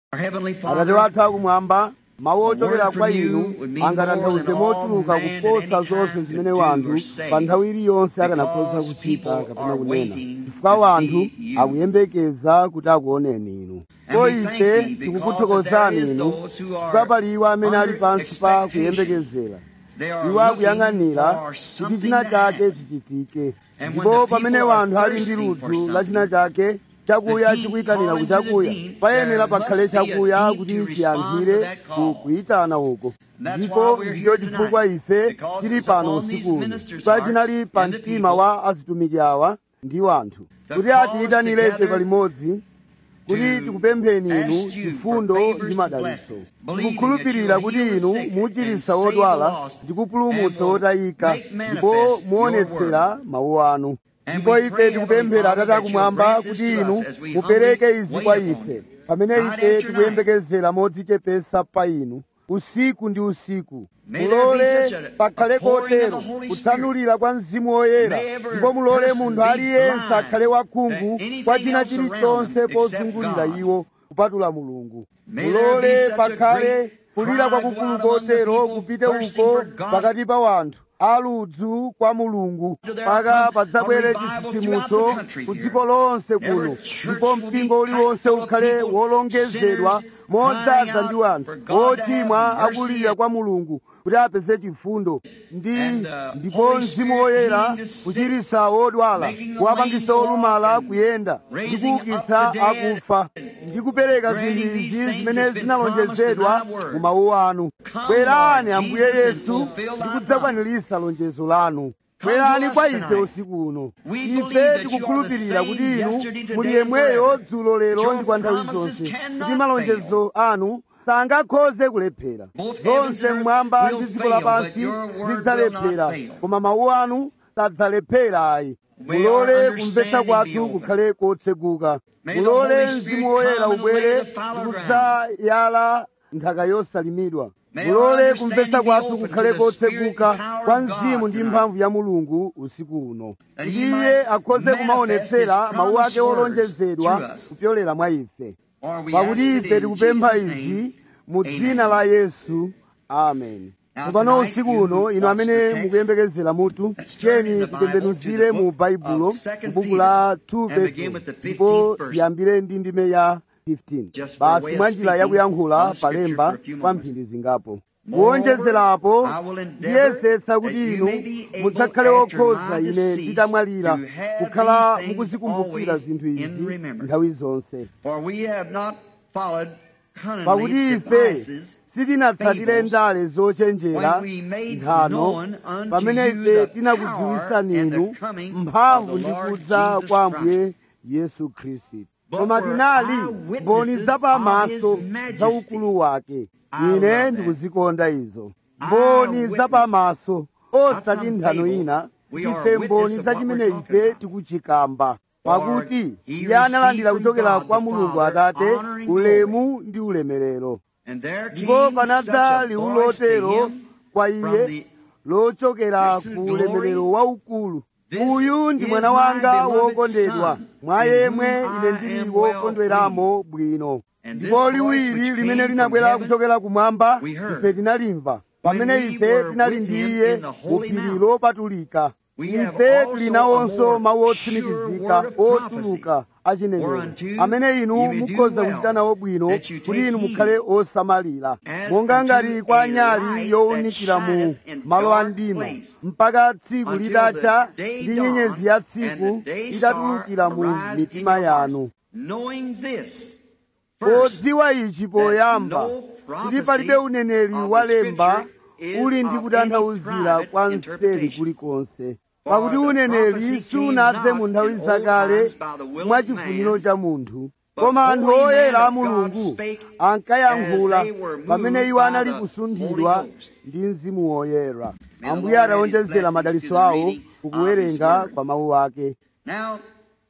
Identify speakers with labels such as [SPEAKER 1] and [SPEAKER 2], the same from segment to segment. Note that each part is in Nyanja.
[SPEAKER 1] Our Heavenly
[SPEAKER 2] atate
[SPEAKER 1] Father,
[SPEAKER 2] wathu akumwamba mawu
[SPEAKER 1] A word
[SPEAKER 2] ochokera
[SPEAKER 1] from
[SPEAKER 2] kwa
[SPEAKER 1] you
[SPEAKER 2] inu
[SPEAKER 1] would mean
[SPEAKER 2] angatanthauze
[SPEAKER 1] more than all
[SPEAKER 2] mochuluka
[SPEAKER 1] man at
[SPEAKER 2] kuposa
[SPEAKER 1] any
[SPEAKER 2] zonse
[SPEAKER 1] time
[SPEAKER 2] zimene
[SPEAKER 1] could do
[SPEAKER 2] wanthu
[SPEAKER 1] or say,
[SPEAKER 2] pa nthawi iliyonse akanakhoza
[SPEAKER 1] because
[SPEAKER 2] kuchita
[SPEAKER 1] people
[SPEAKER 2] kapena
[SPEAKER 1] are
[SPEAKER 2] kunena
[SPEAKER 1] waiting
[SPEAKER 2] chifukwa
[SPEAKER 1] to
[SPEAKER 2] wanthu
[SPEAKER 1] see you.
[SPEAKER 2] akuyembekeza kuti akuoneni inu
[SPEAKER 1] And
[SPEAKER 2] ko
[SPEAKER 1] we thank
[SPEAKER 2] ife
[SPEAKER 1] thee because
[SPEAKER 2] tikukuthokozani
[SPEAKER 1] there is
[SPEAKER 2] inu
[SPEAKER 1] those who are
[SPEAKER 2] chifukwa pali iwo amene ali
[SPEAKER 1] under
[SPEAKER 2] pansi pa
[SPEAKER 1] expectation.
[SPEAKER 2] kuyembekezera
[SPEAKER 1] They are
[SPEAKER 2] iwo
[SPEAKER 1] looking
[SPEAKER 2] akuyang'anira
[SPEAKER 1] for
[SPEAKER 2] kuti
[SPEAKER 1] something
[SPEAKER 2] china
[SPEAKER 1] to
[SPEAKER 2] chake
[SPEAKER 1] happen.
[SPEAKER 2] chichitike
[SPEAKER 1] And when
[SPEAKER 2] ndipo
[SPEAKER 1] the
[SPEAKER 2] pamene
[SPEAKER 1] people are
[SPEAKER 2] wanthu ali ndi
[SPEAKER 1] thirsting for
[SPEAKER 2] ludzu la china
[SPEAKER 1] something,
[SPEAKER 2] chake chakuya
[SPEAKER 1] the
[SPEAKER 2] chikuyitanira
[SPEAKER 1] heat
[SPEAKER 2] ku
[SPEAKER 1] calling to
[SPEAKER 2] chakuya
[SPEAKER 1] the heat,
[SPEAKER 2] payenera
[SPEAKER 1] there
[SPEAKER 2] pakhale
[SPEAKER 1] must be a
[SPEAKER 2] chakuya
[SPEAKER 1] heat
[SPEAKER 2] kuti
[SPEAKER 1] to respond to
[SPEAKER 2] chiyankhire
[SPEAKER 1] that
[SPEAKER 2] ku
[SPEAKER 1] call.
[SPEAKER 2] kuyitana uko
[SPEAKER 1] That's
[SPEAKER 2] ndipo
[SPEAKER 1] why we're
[SPEAKER 2] ndicho
[SPEAKER 1] here
[SPEAKER 2] chifukwa
[SPEAKER 1] tonight,
[SPEAKER 2] ife
[SPEAKER 1] because
[SPEAKER 2] tili
[SPEAKER 1] it's
[SPEAKER 2] pano
[SPEAKER 1] upon these
[SPEAKER 2] usiku uno
[SPEAKER 1] ministers'
[SPEAKER 2] pa
[SPEAKER 1] hearts
[SPEAKER 2] chinali pa
[SPEAKER 1] and the
[SPEAKER 2] mtima
[SPEAKER 1] people
[SPEAKER 2] wa azitumiki awa ndi wanthu
[SPEAKER 1] to
[SPEAKER 2] kuti
[SPEAKER 1] call us
[SPEAKER 2] atiyitanire ife
[SPEAKER 1] together
[SPEAKER 2] palimodzi kuti
[SPEAKER 1] to
[SPEAKER 2] tikupempheni inu
[SPEAKER 1] ask you
[SPEAKER 2] chifundo
[SPEAKER 1] for favors
[SPEAKER 2] ndi
[SPEAKER 1] and
[SPEAKER 2] madalitso
[SPEAKER 1] blessings, believing
[SPEAKER 2] tikukhulupirira
[SPEAKER 1] that you
[SPEAKER 2] kuti
[SPEAKER 1] will heal
[SPEAKER 2] inu
[SPEAKER 1] the sick
[SPEAKER 2] muchiritsa
[SPEAKER 1] and save the
[SPEAKER 2] odwala
[SPEAKER 1] lost
[SPEAKER 2] ndi kupulumutsa
[SPEAKER 1] and will
[SPEAKER 2] otayika
[SPEAKER 1] make
[SPEAKER 2] ndipo
[SPEAKER 1] manifest your
[SPEAKER 2] muonetsera mawu anu
[SPEAKER 1] And
[SPEAKER 2] ndipo
[SPEAKER 1] we
[SPEAKER 2] ife
[SPEAKER 1] pray,
[SPEAKER 2] tikupemphera
[SPEAKER 1] Heavenly
[SPEAKER 2] atate
[SPEAKER 1] Father, that
[SPEAKER 2] akumwamba
[SPEAKER 1] you'll grant
[SPEAKER 2] kuti
[SPEAKER 1] this to
[SPEAKER 2] inu
[SPEAKER 1] us as we
[SPEAKER 2] mupereke
[SPEAKER 1] humbly
[SPEAKER 2] izi
[SPEAKER 1] wait
[SPEAKER 2] kwa
[SPEAKER 1] upon
[SPEAKER 2] ife
[SPEAKER 1] you.
[SPEAKER 2] pamene
[SPEAKER 1] Night
[SPEAKER 2] ife
[SPEAKER 1] after
[SPEAKER 2] tikuyembekezera modzichepesa pa inu usiku ndi usiku
[SPEAKER 1] May there be
[SPEAKER 2] mulole
[SPEAKER 1] such a-
[SPEAKER 2] pakhale
[SPEAKER 1] a pouring of the
[SPEAKER 2] kotero
[SPEAKER 1] Holy
[SPEAKER 2] kutsanulira kwa mzimu woyera
[SPEAKER 1] May every
[SPEAKER 2] ndipo mulole
[SPEAKER 1] person
[SPEAKER 2] munthu
[SPEAKER 1] be
[SPEAKER 2] aliyense
[SPEAKER 1] blind
[SPEAKER 2] akhale wakhungu
[SPEAKER 1] that anything
[SPEAKER 2] kwa china
[SPEAKER 1] else around
[SPEAKER 2] chilichonse
[SPEAKER 1] them except
[SPEAKER 2] pozungulira
[SPEAKER 1] God.
[SPEAKER 2] iwo kupatula mulungu
[SPEAKER 1] May there be
[SPEAKER 2] mulole
[SPEAKER 1] such a
[SPEAKER 2] pakhale
[SPEAKER 1] great
[SPEAKER 2] kulira
[SPEAKER 1] cry
[SPEAKER 2] kwakukulu
[SPEAKER 1] go out among the
[SPEAKER 2] kotero
[SPEAKER 1] people,
[SPEAKER 2] kupite
[SPEAKER 1] thirsting
[SPEAKER 2] uko
[SPEAKER 1] for God.
[SPEAKER 2] pakati pa wanthu aludzu kwa mulungu
[SPEAKER 1] There
[SPEAKER 2] paka
[SPEAKER 1] come
[SPEAKER 2] padzabwere
[SPEAKER 1] a revival
[SPEAKER 2] chitsitsimutso
[SPEAKER 1] throughout the country
[SPEAKER 2] ku
[SPEAKER 1] here.
[SPEAKER 2] dziko lonse
[SPEAKER 1] Every
[SPEAKER 2] kuno
[SPEAKER 1] church
[SPEAKER 2] ndipo
[SPEAKER 1] will be
[SPEAKER 2] mpingo uliwonse
[SPEAKER 1] packed full of
[SPEAKER 2] ukhale
[SPEAKER 1] people,
[SPEAKER 2] wolongezedwa
[SPEAKER 1] sinners
[SPEAKER 2] modzaza
[SPEAKER 1] crying
[SPEAKER 2] ndi
[SPEAKER 1] out
[SPEAKER 2] wanthu
[SPEAKER 1] for God to
[SPEAKER 2] ochimwa
[SPEAKER 1] have mercy
[SPEAKER 2] akulirira kwa mulungu kuti apeze chifundo ndi
[SPEAKER 1] And, uh,
[SPEAKER 2] ndipo
[SPEAKER 1] Holy
[SPEAKER 2] mzimu
[SPEAKER 1] Spirit
[SPEAKER 2] woyera
[SPEAKER 1] healing the sick,
[SPEAKER 2] kuchiritsa odwala
[SPEAKER 1] making the
[SPEAKER 2] kuwapangisa
[SPEAKER 1] lame walk
[SPEAKER 2] olumala
[SPEAKER 1] and
[SPEAKER 2] kuyenda ndi
[SPEAKER 1] raising up
[SPEAKER 2] kuukitsa
[SPEAKER 1] the dead,
[SPEAKER 2] akufa ndi kupereka
[SPEAKER 1] granting
[SPEAKER 2] zinthu
[SPEAKER 1] these
[SPEAKER 2] izi
[SPEAKER 1] things
[SPEAKER 2] zimene
[SPEAKER 1] that's been
[SPEAKER 2] zinalonjezedwa
[SPEAKER 1] promised in thy word.
[SPEAKER 2] mu mawu anu
[SPEAKER 1] Come,
[SPEAKER 2] bwerani
[SPEAKER 1] Lord
[SPEAKER 2] ambuye
[SPEAKER 1] Jesus, and
[SPEAKER 2] yesu
[SPEAKER 1] fulfill
[SPEAKER 2] ndi
[SPEAKER 1] thy
[SPEAKER 2] kudzakwaniritsa lonjezo lanu
[SPEAKER 1] Come
[SPEAKER 2] bwerani
[SPEAKER 1] to us
[SPEAKER 2] kwa ife
[SPEAKER 1] tonight.
[SPEAKER 2] usiku uno
[SPEAKER 1] We believe
[SPEAKER 2] ife
[SPEAKER 1] that you
[SPEAKER 2] tikukhulupirira
[SPEAKER 1] are the
[SPEAKER 2] kuti
[SPEAKER 1] same
[SPEAKER 2] inu
[SPEAKER 1] yesterday, today,
[SPEAKER 2] muli
[SPEAKER 1] and
[SPEAKER 2] yemweyo
[SPEAKER 1] forever.
[SPEAKER 2] dzulo lero
[SPEAKER 1] Your
[SPEAKER 2] ndi kwa nthawi
[SPEAKER 1] promises
[SPEAKER 2] zonse
[SPEAKER 1] cannot
[SPEAKER 2] kuti malonjezo anu sangakhoze kulephera
[SPEAKER 1] Both heavens
[SPEAKER 2] zonse
[SPEAKER 1] and
[SPEAKER 2] mmwamba
[SPEAKER 1] earth
[SPEAKER 2] ndi
[SPEAKER 1] will
[SPEAKER 2] dziko
[SPEAKER 1] fail,
[SPEAKER 2] lapansi
[SPEAKER 1] but your word will
[SPEAKER 2] zidzalephera
[SPEAKER 1] not fail.
[SPEAKER 2] koma mawu anu sadzalephera ayi
[SPEAKER 1] May
[SPEAKER 2] mulole
[SPEAKER 1] our
[SPEAKER 2] kumvetsa
[SPEAKER 1] understanding be
[SPEAKER 2] kwathu
[SPEAKER 1] open.
[SPEAKER 2] kukhale kotseguka
[SPEAKER 1] May the
[SPEAKER 2] mulole
[SPEAKER 1] Holy Spirit
[SPEAKER 2] mzimu woyera
[SPEAKER 1] come and
[SPEAKER 2] ubwere
[SPEAKER 1] lay the fallow
[SPEAKER 2] ndi
[SPEAKER 1] ground.
[SPEAKER 2] kudzayala nthaka yosalimidwa
[SPEAKER 1] May our
[SPEAKER 2] mulole
[SPEAKER 1] understanding
[SPEAKER 2] kumvetsa
[SPEAKER 1] be
[SPEAKER 2] kwathu
[SPEAKER 1] open
[SPEAKER 2] kukhale
[SPEAKER 1] to the spirit
[SPEAKER 2] kotseguka
[SPEAKER 1] and power
[SPEAKER 2] kwa
[SPEAKER 1] of God
[SPEAKER 2] mzimu ndi
[SPEAKER 1] tonight.
[SPEAKER 2] mphamvu ya mulungu usiku uno
[SPEAKER 1] That
[SPEAKER 2] kuti
[SPEAKER 1] he
[SPEAKER 2] iye
[SPEAKER 1] might
[SPEAKER 2] akhoze
[SPEAKER 1] manifest
[SPEAKER 2] kumaonetsera
[SPEAKER 1] his
[SPEAKER 2] mawu
[SPEAKER 1] promised
[SPEAKER 2] ake
[SPEAKER 1] words
[SPEAKER 2] olonjezedwa
[SPEAKER 1] through us.
[SPEAKER 2] kupyolera mwa ife
[SPEAKER 1] For we
[SPEAKER 2] pakuti
[SPEAKER 1] ask it
[SPEAKER 2] ife
[SPEAKER 1] in
[SPEAKER 2] tikupempha
[SPEAKER 1] Jesus'
[SPEAKER 2] izi
[SPEAKER 1] name.
[SPEAKER 2] mu
[SPEAKER 1] Amen.
[SPEAKER 2] dzina la yesu amen
[SPEAKER 1] Now
[SPEAKER 2] tsopano
[SPEAKER 1] tonight,
[SPEAKER 2] usiku
[SPEAKER 1] you
[SPEAKER 2] uno inu
[SPEAKER 1] watch
[SPEAKER 2] amene
[SPEAKER 1] the text.
[SPEAKER 2] mukuyembekezera mutu
[SPEAKER 1] Let's turn in
[SPEAKER 2] tiyeni
[SPEAKER 1] the Bible
[SPEAKER 2] titembenuzire
[SPEAKER 1] to the
[SPEAKER 2] mu
[SPEAKER 1] book
[SPEAKER 2] baibulo
[SPEAKER 1] of Second
[SPEAKER 2] buku
[SPEAKER 1] Peter
[SPEAKER 2] la 2
[SPEAKER 1] and begin
[SPEAKER 2] petro
[SPEAKER 1] with the 15th
[SPEAKER 2] ndipo
[SPEAKER 1] verse.
[SPEAKER 2] tiyambire ndi ndime ya 15
[SPEAKER 1] Just by way
[SPEAKER 2] basi
[SPEAKER 1] of
[SPEAKER 2] mwa njira
[SPEAKER 1] speaking
[SPEAKER 2] yakuyankhula
[SPEAKER 1] on scripture
[SPEAKER 2] palemba
[SPEAKER 1] for a few
[SPEAKER 2] kwa
[SPEAKER 1] moments.
[SPEAKER 2] mphindi zingapo
[SPEAKER 1] Moreover,
[SPEAKER 2] kuwonjezerapo
[SPEAKER 1] I will endeavor
[SPEAKER 2] ndiyesetsa kuti
[SPEAKER 1] that you
[SPEAKER 2] inu
[SPEAKER 1] may be able
[SPEAKER 2] mudzakhale
[SPEAKER 1] after
[SPEAKER 2] okhoza
[SPEAKER 1] my
[SPEAKER 2] ine
[SPEAKER 1] decease
[SPEAKER 2] nditamwalira
[SPEAKER 1] to have
[SPEAKER 2] kukhala
[SPEAKER 1] these things
[SPEAKER 2] mukuzikumbukira
[SPEAKER 1] always
[SPEAKER 2] zinthu
[SPEAKER 1] in
[SPEAKER 2] izi
[SPEAKER 1] remembrance.
[SPEAKER 2] nthawi zonse
[SPEAKER 1] For we have not followed
[SPEAKER 2] pakuti
[SPEAKER 1] cunningly
[SPEAKER 2] ife
[SPEAKER 1] devices
[SPEAKER 2] sitinatsatire
[SPEAKER 1] fables,
[SPEAKER 2] ndale zochenjera
[SPEAKER 1] when we made
[SPEAKER 2] nthano
[SPEAKER 1] known unto
[SPEAKER 2] pamene
[SPEAKER 1] you
[SPEAKER 2] ife
[SPEAKER 1] the
[SPEAKER 2] tinakudziwisani
[SPEAKER 1] power and the
[SPEAKER 2] inu
[SPEAKER 1] coming
[SPEAKER 2] mphamvu
[SPEAKER 1] of the
[SPEAKER 2] ndi
[SPEAKER 1] Lord
[SPEAKER 2] kudza
[SPEAKER 1] Jesus
[SPEAKER 2] kwa
[SPEAKER 1] Christ.
[SPEAKER 2] ambuye yesu khristu
[SPEAKER 1] But
[SPEAKER 2] koma
[SPEAKER 1] were
[SPEAKER 2] tinali
[SPEAKER 1] eyewitnesses
[SPEAKER 2] mboni zapamaso
[SPEAKER 1] of his majesty.
[SPEAKER 2] za ukulu wake
[SPEAKER 1] I love
[SPEAKER 2] ine
[SPEAKER 1] that.
[SPEAKER 2] ndikuzikonda izo mboni
[SPEAKER 1] Eyewitness.
[SPEAKER 2] zapamaso osati
[SPEAKER 1] some
[SPEAKER 2] nthano
[SPEAKER 1] fable.
[SPEAKER 2] ina
[SPEAKER 1] We are
[SPEAKER 2] ndife
[SPEAKER 1] a
[SPEAKER 2] mboni
[SPEAKER 1] witness of
[SPEAKER 2] za
[SPEAKER 1] what
[SPEAKER 2] chimene
[SPEAKER 1] we're talking
[SPEAKER 2] ife
[SPEAKER 1] about.
[SPEAKER 2] tikuchikamba
[SPEAKER 1] For
[SPEAKER 2] pakuti
[SPEAKER 1] he
[SPEAKER 2] iye analandira
[SPEAKER 1] received from
[SPEAKER 2] kuchokera
[SPEAKER 1] God
[SPEAKER 2] kwa
[SPEAKER 1] the
[SPEAKER 2] mulungu
[SPEAKER 1] Father
[SPEAKER 2] atate
[SPEAKER 1] honor and
[SPEAKER 2] ulemu ndi ulemerero
[SPEAKER 1] And there
[SPEAKER 2] ndipo
[SPEAKER 1] came such
[SPEAKER 2] panadza
[SPEAKER 1] a
[SPEAKER 2] liwu
[SPEAKER 1] voice to
[SPEAKER 2] lotero
[SPEAKER 1] him
[SPEAKER 2] kwa
[SPEAKER 1] from
[SPEAKER 2] iye
[SPEAKER 1] the
[SPEAKER 2] lochokera
[SPEAKER 1] Listen,
[SPEAKER 2] ku
[SPEAKER 1] glory.
[SPEAKER 2] ulemerero waukulu
[SPEAKER 1] This
[SPEAKER 2] uyu ndi
[SPEAKER 1] is
[SPEAKER 2] mwana
[SPEAKER 1] my
[SPEAKER 2] wanga
[SPEAKER 1] beloved
[SPEAKER 2] wokondedwa
[SPEAKER 1] son,
[SPEAKER 2] mwa
[SPEAKER 1] in
[SPEAKER 2] yemwe
[SPEAKER 1] whom
[SPEAKER 2] ine
[SPEAKER 1] I
[SPEAKER 2] ndili
[SPEAKER 1] am well
[SPEAKER 2] wokondweramo bwino
[SPEAKER 1] And this
[SPEAKER 2] ndipo
[SPEAKER 1] voice
[SPEAKER 2] liwiri
[SPEAKER 1] which
[SPEAKER 2] limene
[SPEAKER 1] came
[SPEAKER 2] linabwera
[SPEAKER 1] from heaven,
[SPEAKER 2] kuchokera kumwamba
[SPEAKER 1] we heard.
[SPEAKER 2] ife tinalimva pamene
[SPEAKER 1] we
[SPEAKER 2] ife
[SPEAKER 1] were
[SPEAKER 2] tinali
[SPEAKER 1] with
[SPEAKER 2] ndi
[SPEAKER 1] him
[SPEAKER 2] iye
[SPEAKER 1] in the
[SPEAKER 2] mu
[SPEAKER 1] holy
[SPEAKER 2] phiri
[SPEAKER 1] mount.
[SPEAKER 2] lopatulika
[SPEAKER 1] We have
[SPEAKER 2] ife
[SPEAKER 1] also
[SPEAKER 2] tili
[SPEAKER 1] a
[SPEAKER 2] nawonso
[SPEAKER 1] more
[SPEAKER 2] mawu
[SPEAKER 1] sure
[SPEAKER 2] otsimikizika
[SPEAKER 1] word of prophecy,
[SPEAKER 2] otuluka achinenero
[SPEAKER 1] whereunto
[SPEAKER 2] amene inu
[SPEAKER 1] you may do
[SPEAKER 2] mukhoza
[SPEAKER 1] well,
[SPEAKER 2] kuchita nawo bwino
[SPEAKER 1] that you
[SPEAKER 2] kuti
[SPEAKER 1] take
[SPEAKER 2] inu
[SPEAKER 1] heed,
[SPEAKER 2] mukhale osamalira
[SPEAKER 1] as
[SPEAKER 2] monga
[SPEAKER 1] unto
[SPEAKER 2] ngati kwa
[SPEAKER 1] a
[SPEAKER 2] nyali
[SPEAKER 1] light
[SPEAKER 2] yowunikira
[SPEAKER 1] that
[SPEAKER 2] mu
[SPEAKER 1] shineth in
[SPEAKER 2] malo a
[SPEAKER 1] dark
[SPEAKER 2] mdima
[SPEAKER 1] place,
[SPEAKER 2] mpaka tsiku
[SPEAKER 1] until
[SPEAKER 2] litacha
[SPEAKER 1] the day
[SPEAKER 2] ndi
[SPEAKER 1] dawn
[SPEAKER 2] nyenyezi ya
[SPEAKER 1] and
[SPEAKER 2] tsiku
[SPEAKER 1] the day
[SPEAKER 2] itatulukira
[SPEAKER 1] star
[SPEAKER 2] mu
[SPEAKER 1] arise in
[SPEAKER 2] mitima
[SPEAKER 1] your hearts.
[SPEAKER 2] yanu
[SPEAKER 1] Knowing this, first,
[SPEAKER 2] podziwa ichi poyamba
[SPEAKER 1] no
[SPEAKER 2] kuti
[SPEAKER 1] prophecy
[SPEAKER 2] palibe uneneri
[SPEAKER 1] of the
[SPEAKER 2] walemba
[SPEAKER 1] Scripture is
[SPEAKER 2] uli ndi
[SPEAKER 1] of
[SPEAKER 2] kutanthauzira
[SPEAKER 1] any
[SPEAKER 2] kwa
[SPEAKER 1] private
[SPEAKER 2] nseri
[SPEAKER 1] interpretation.
[SPEAKER 2] kulikonse
[SPEAKER 1] For
[SPEAKER 2] pakuti
[SPEAKER 1] the
[SPEAKER 2] uneneri
[SPEAKER 1] prophecy
[SPEAKER 2] sunadze
[SPEAKER 1] came
[SPEAKER 2] mu
[SPEAKER 1] not
[SPEAKER 2] nthawi
[SPEAKER 1] in old
[SPEAKER 2] zakale
[SPEAKER 1] times by the will of
[SPEAKER 2] mwa chifuniro
[SPEAKER 1] man,
[SPEAKER 2] cha munthu
[SPEAKER 1] but
[SPEAKER 2] koma anthu
[SPEAKER 1] holy men
[SPEAKER 2] oyera a
[SPEAKER 1] of God
[SPEAKER 2] mulungu
[SPEAKER 1] spake
[SPEAKER 2] ankayankhula
[SPEAKER 1] as they were moved
[SPEAKER 2] pamene iwo
[SPEAKER 1] by
[SPEAKER 2] anali
[SPEAKER 1] the
[SPEAKER 2] kusunthidwa
[SPEAKER 1] Holy Ghost.
[SPEAKER 2] ndi mzimu woyera
[SPEAKER 1] May the
[SPEAKER 2] ambuye
[SPEAKER 1] Lord add his
[SPEAKER 2] atawonjezera
[SPEAKER 1] blessings
[SPEAKER 2] madalitso
[SPEAKER 1] to the
[SPEAKER 2] awo
[SPEAKER 1] reading of
[SPEAKER 2] kukuwerenga
[SPEAKER 1] his word.
[SPEAKER 2] kwa mawu ake
[SPEAKER 1] Now,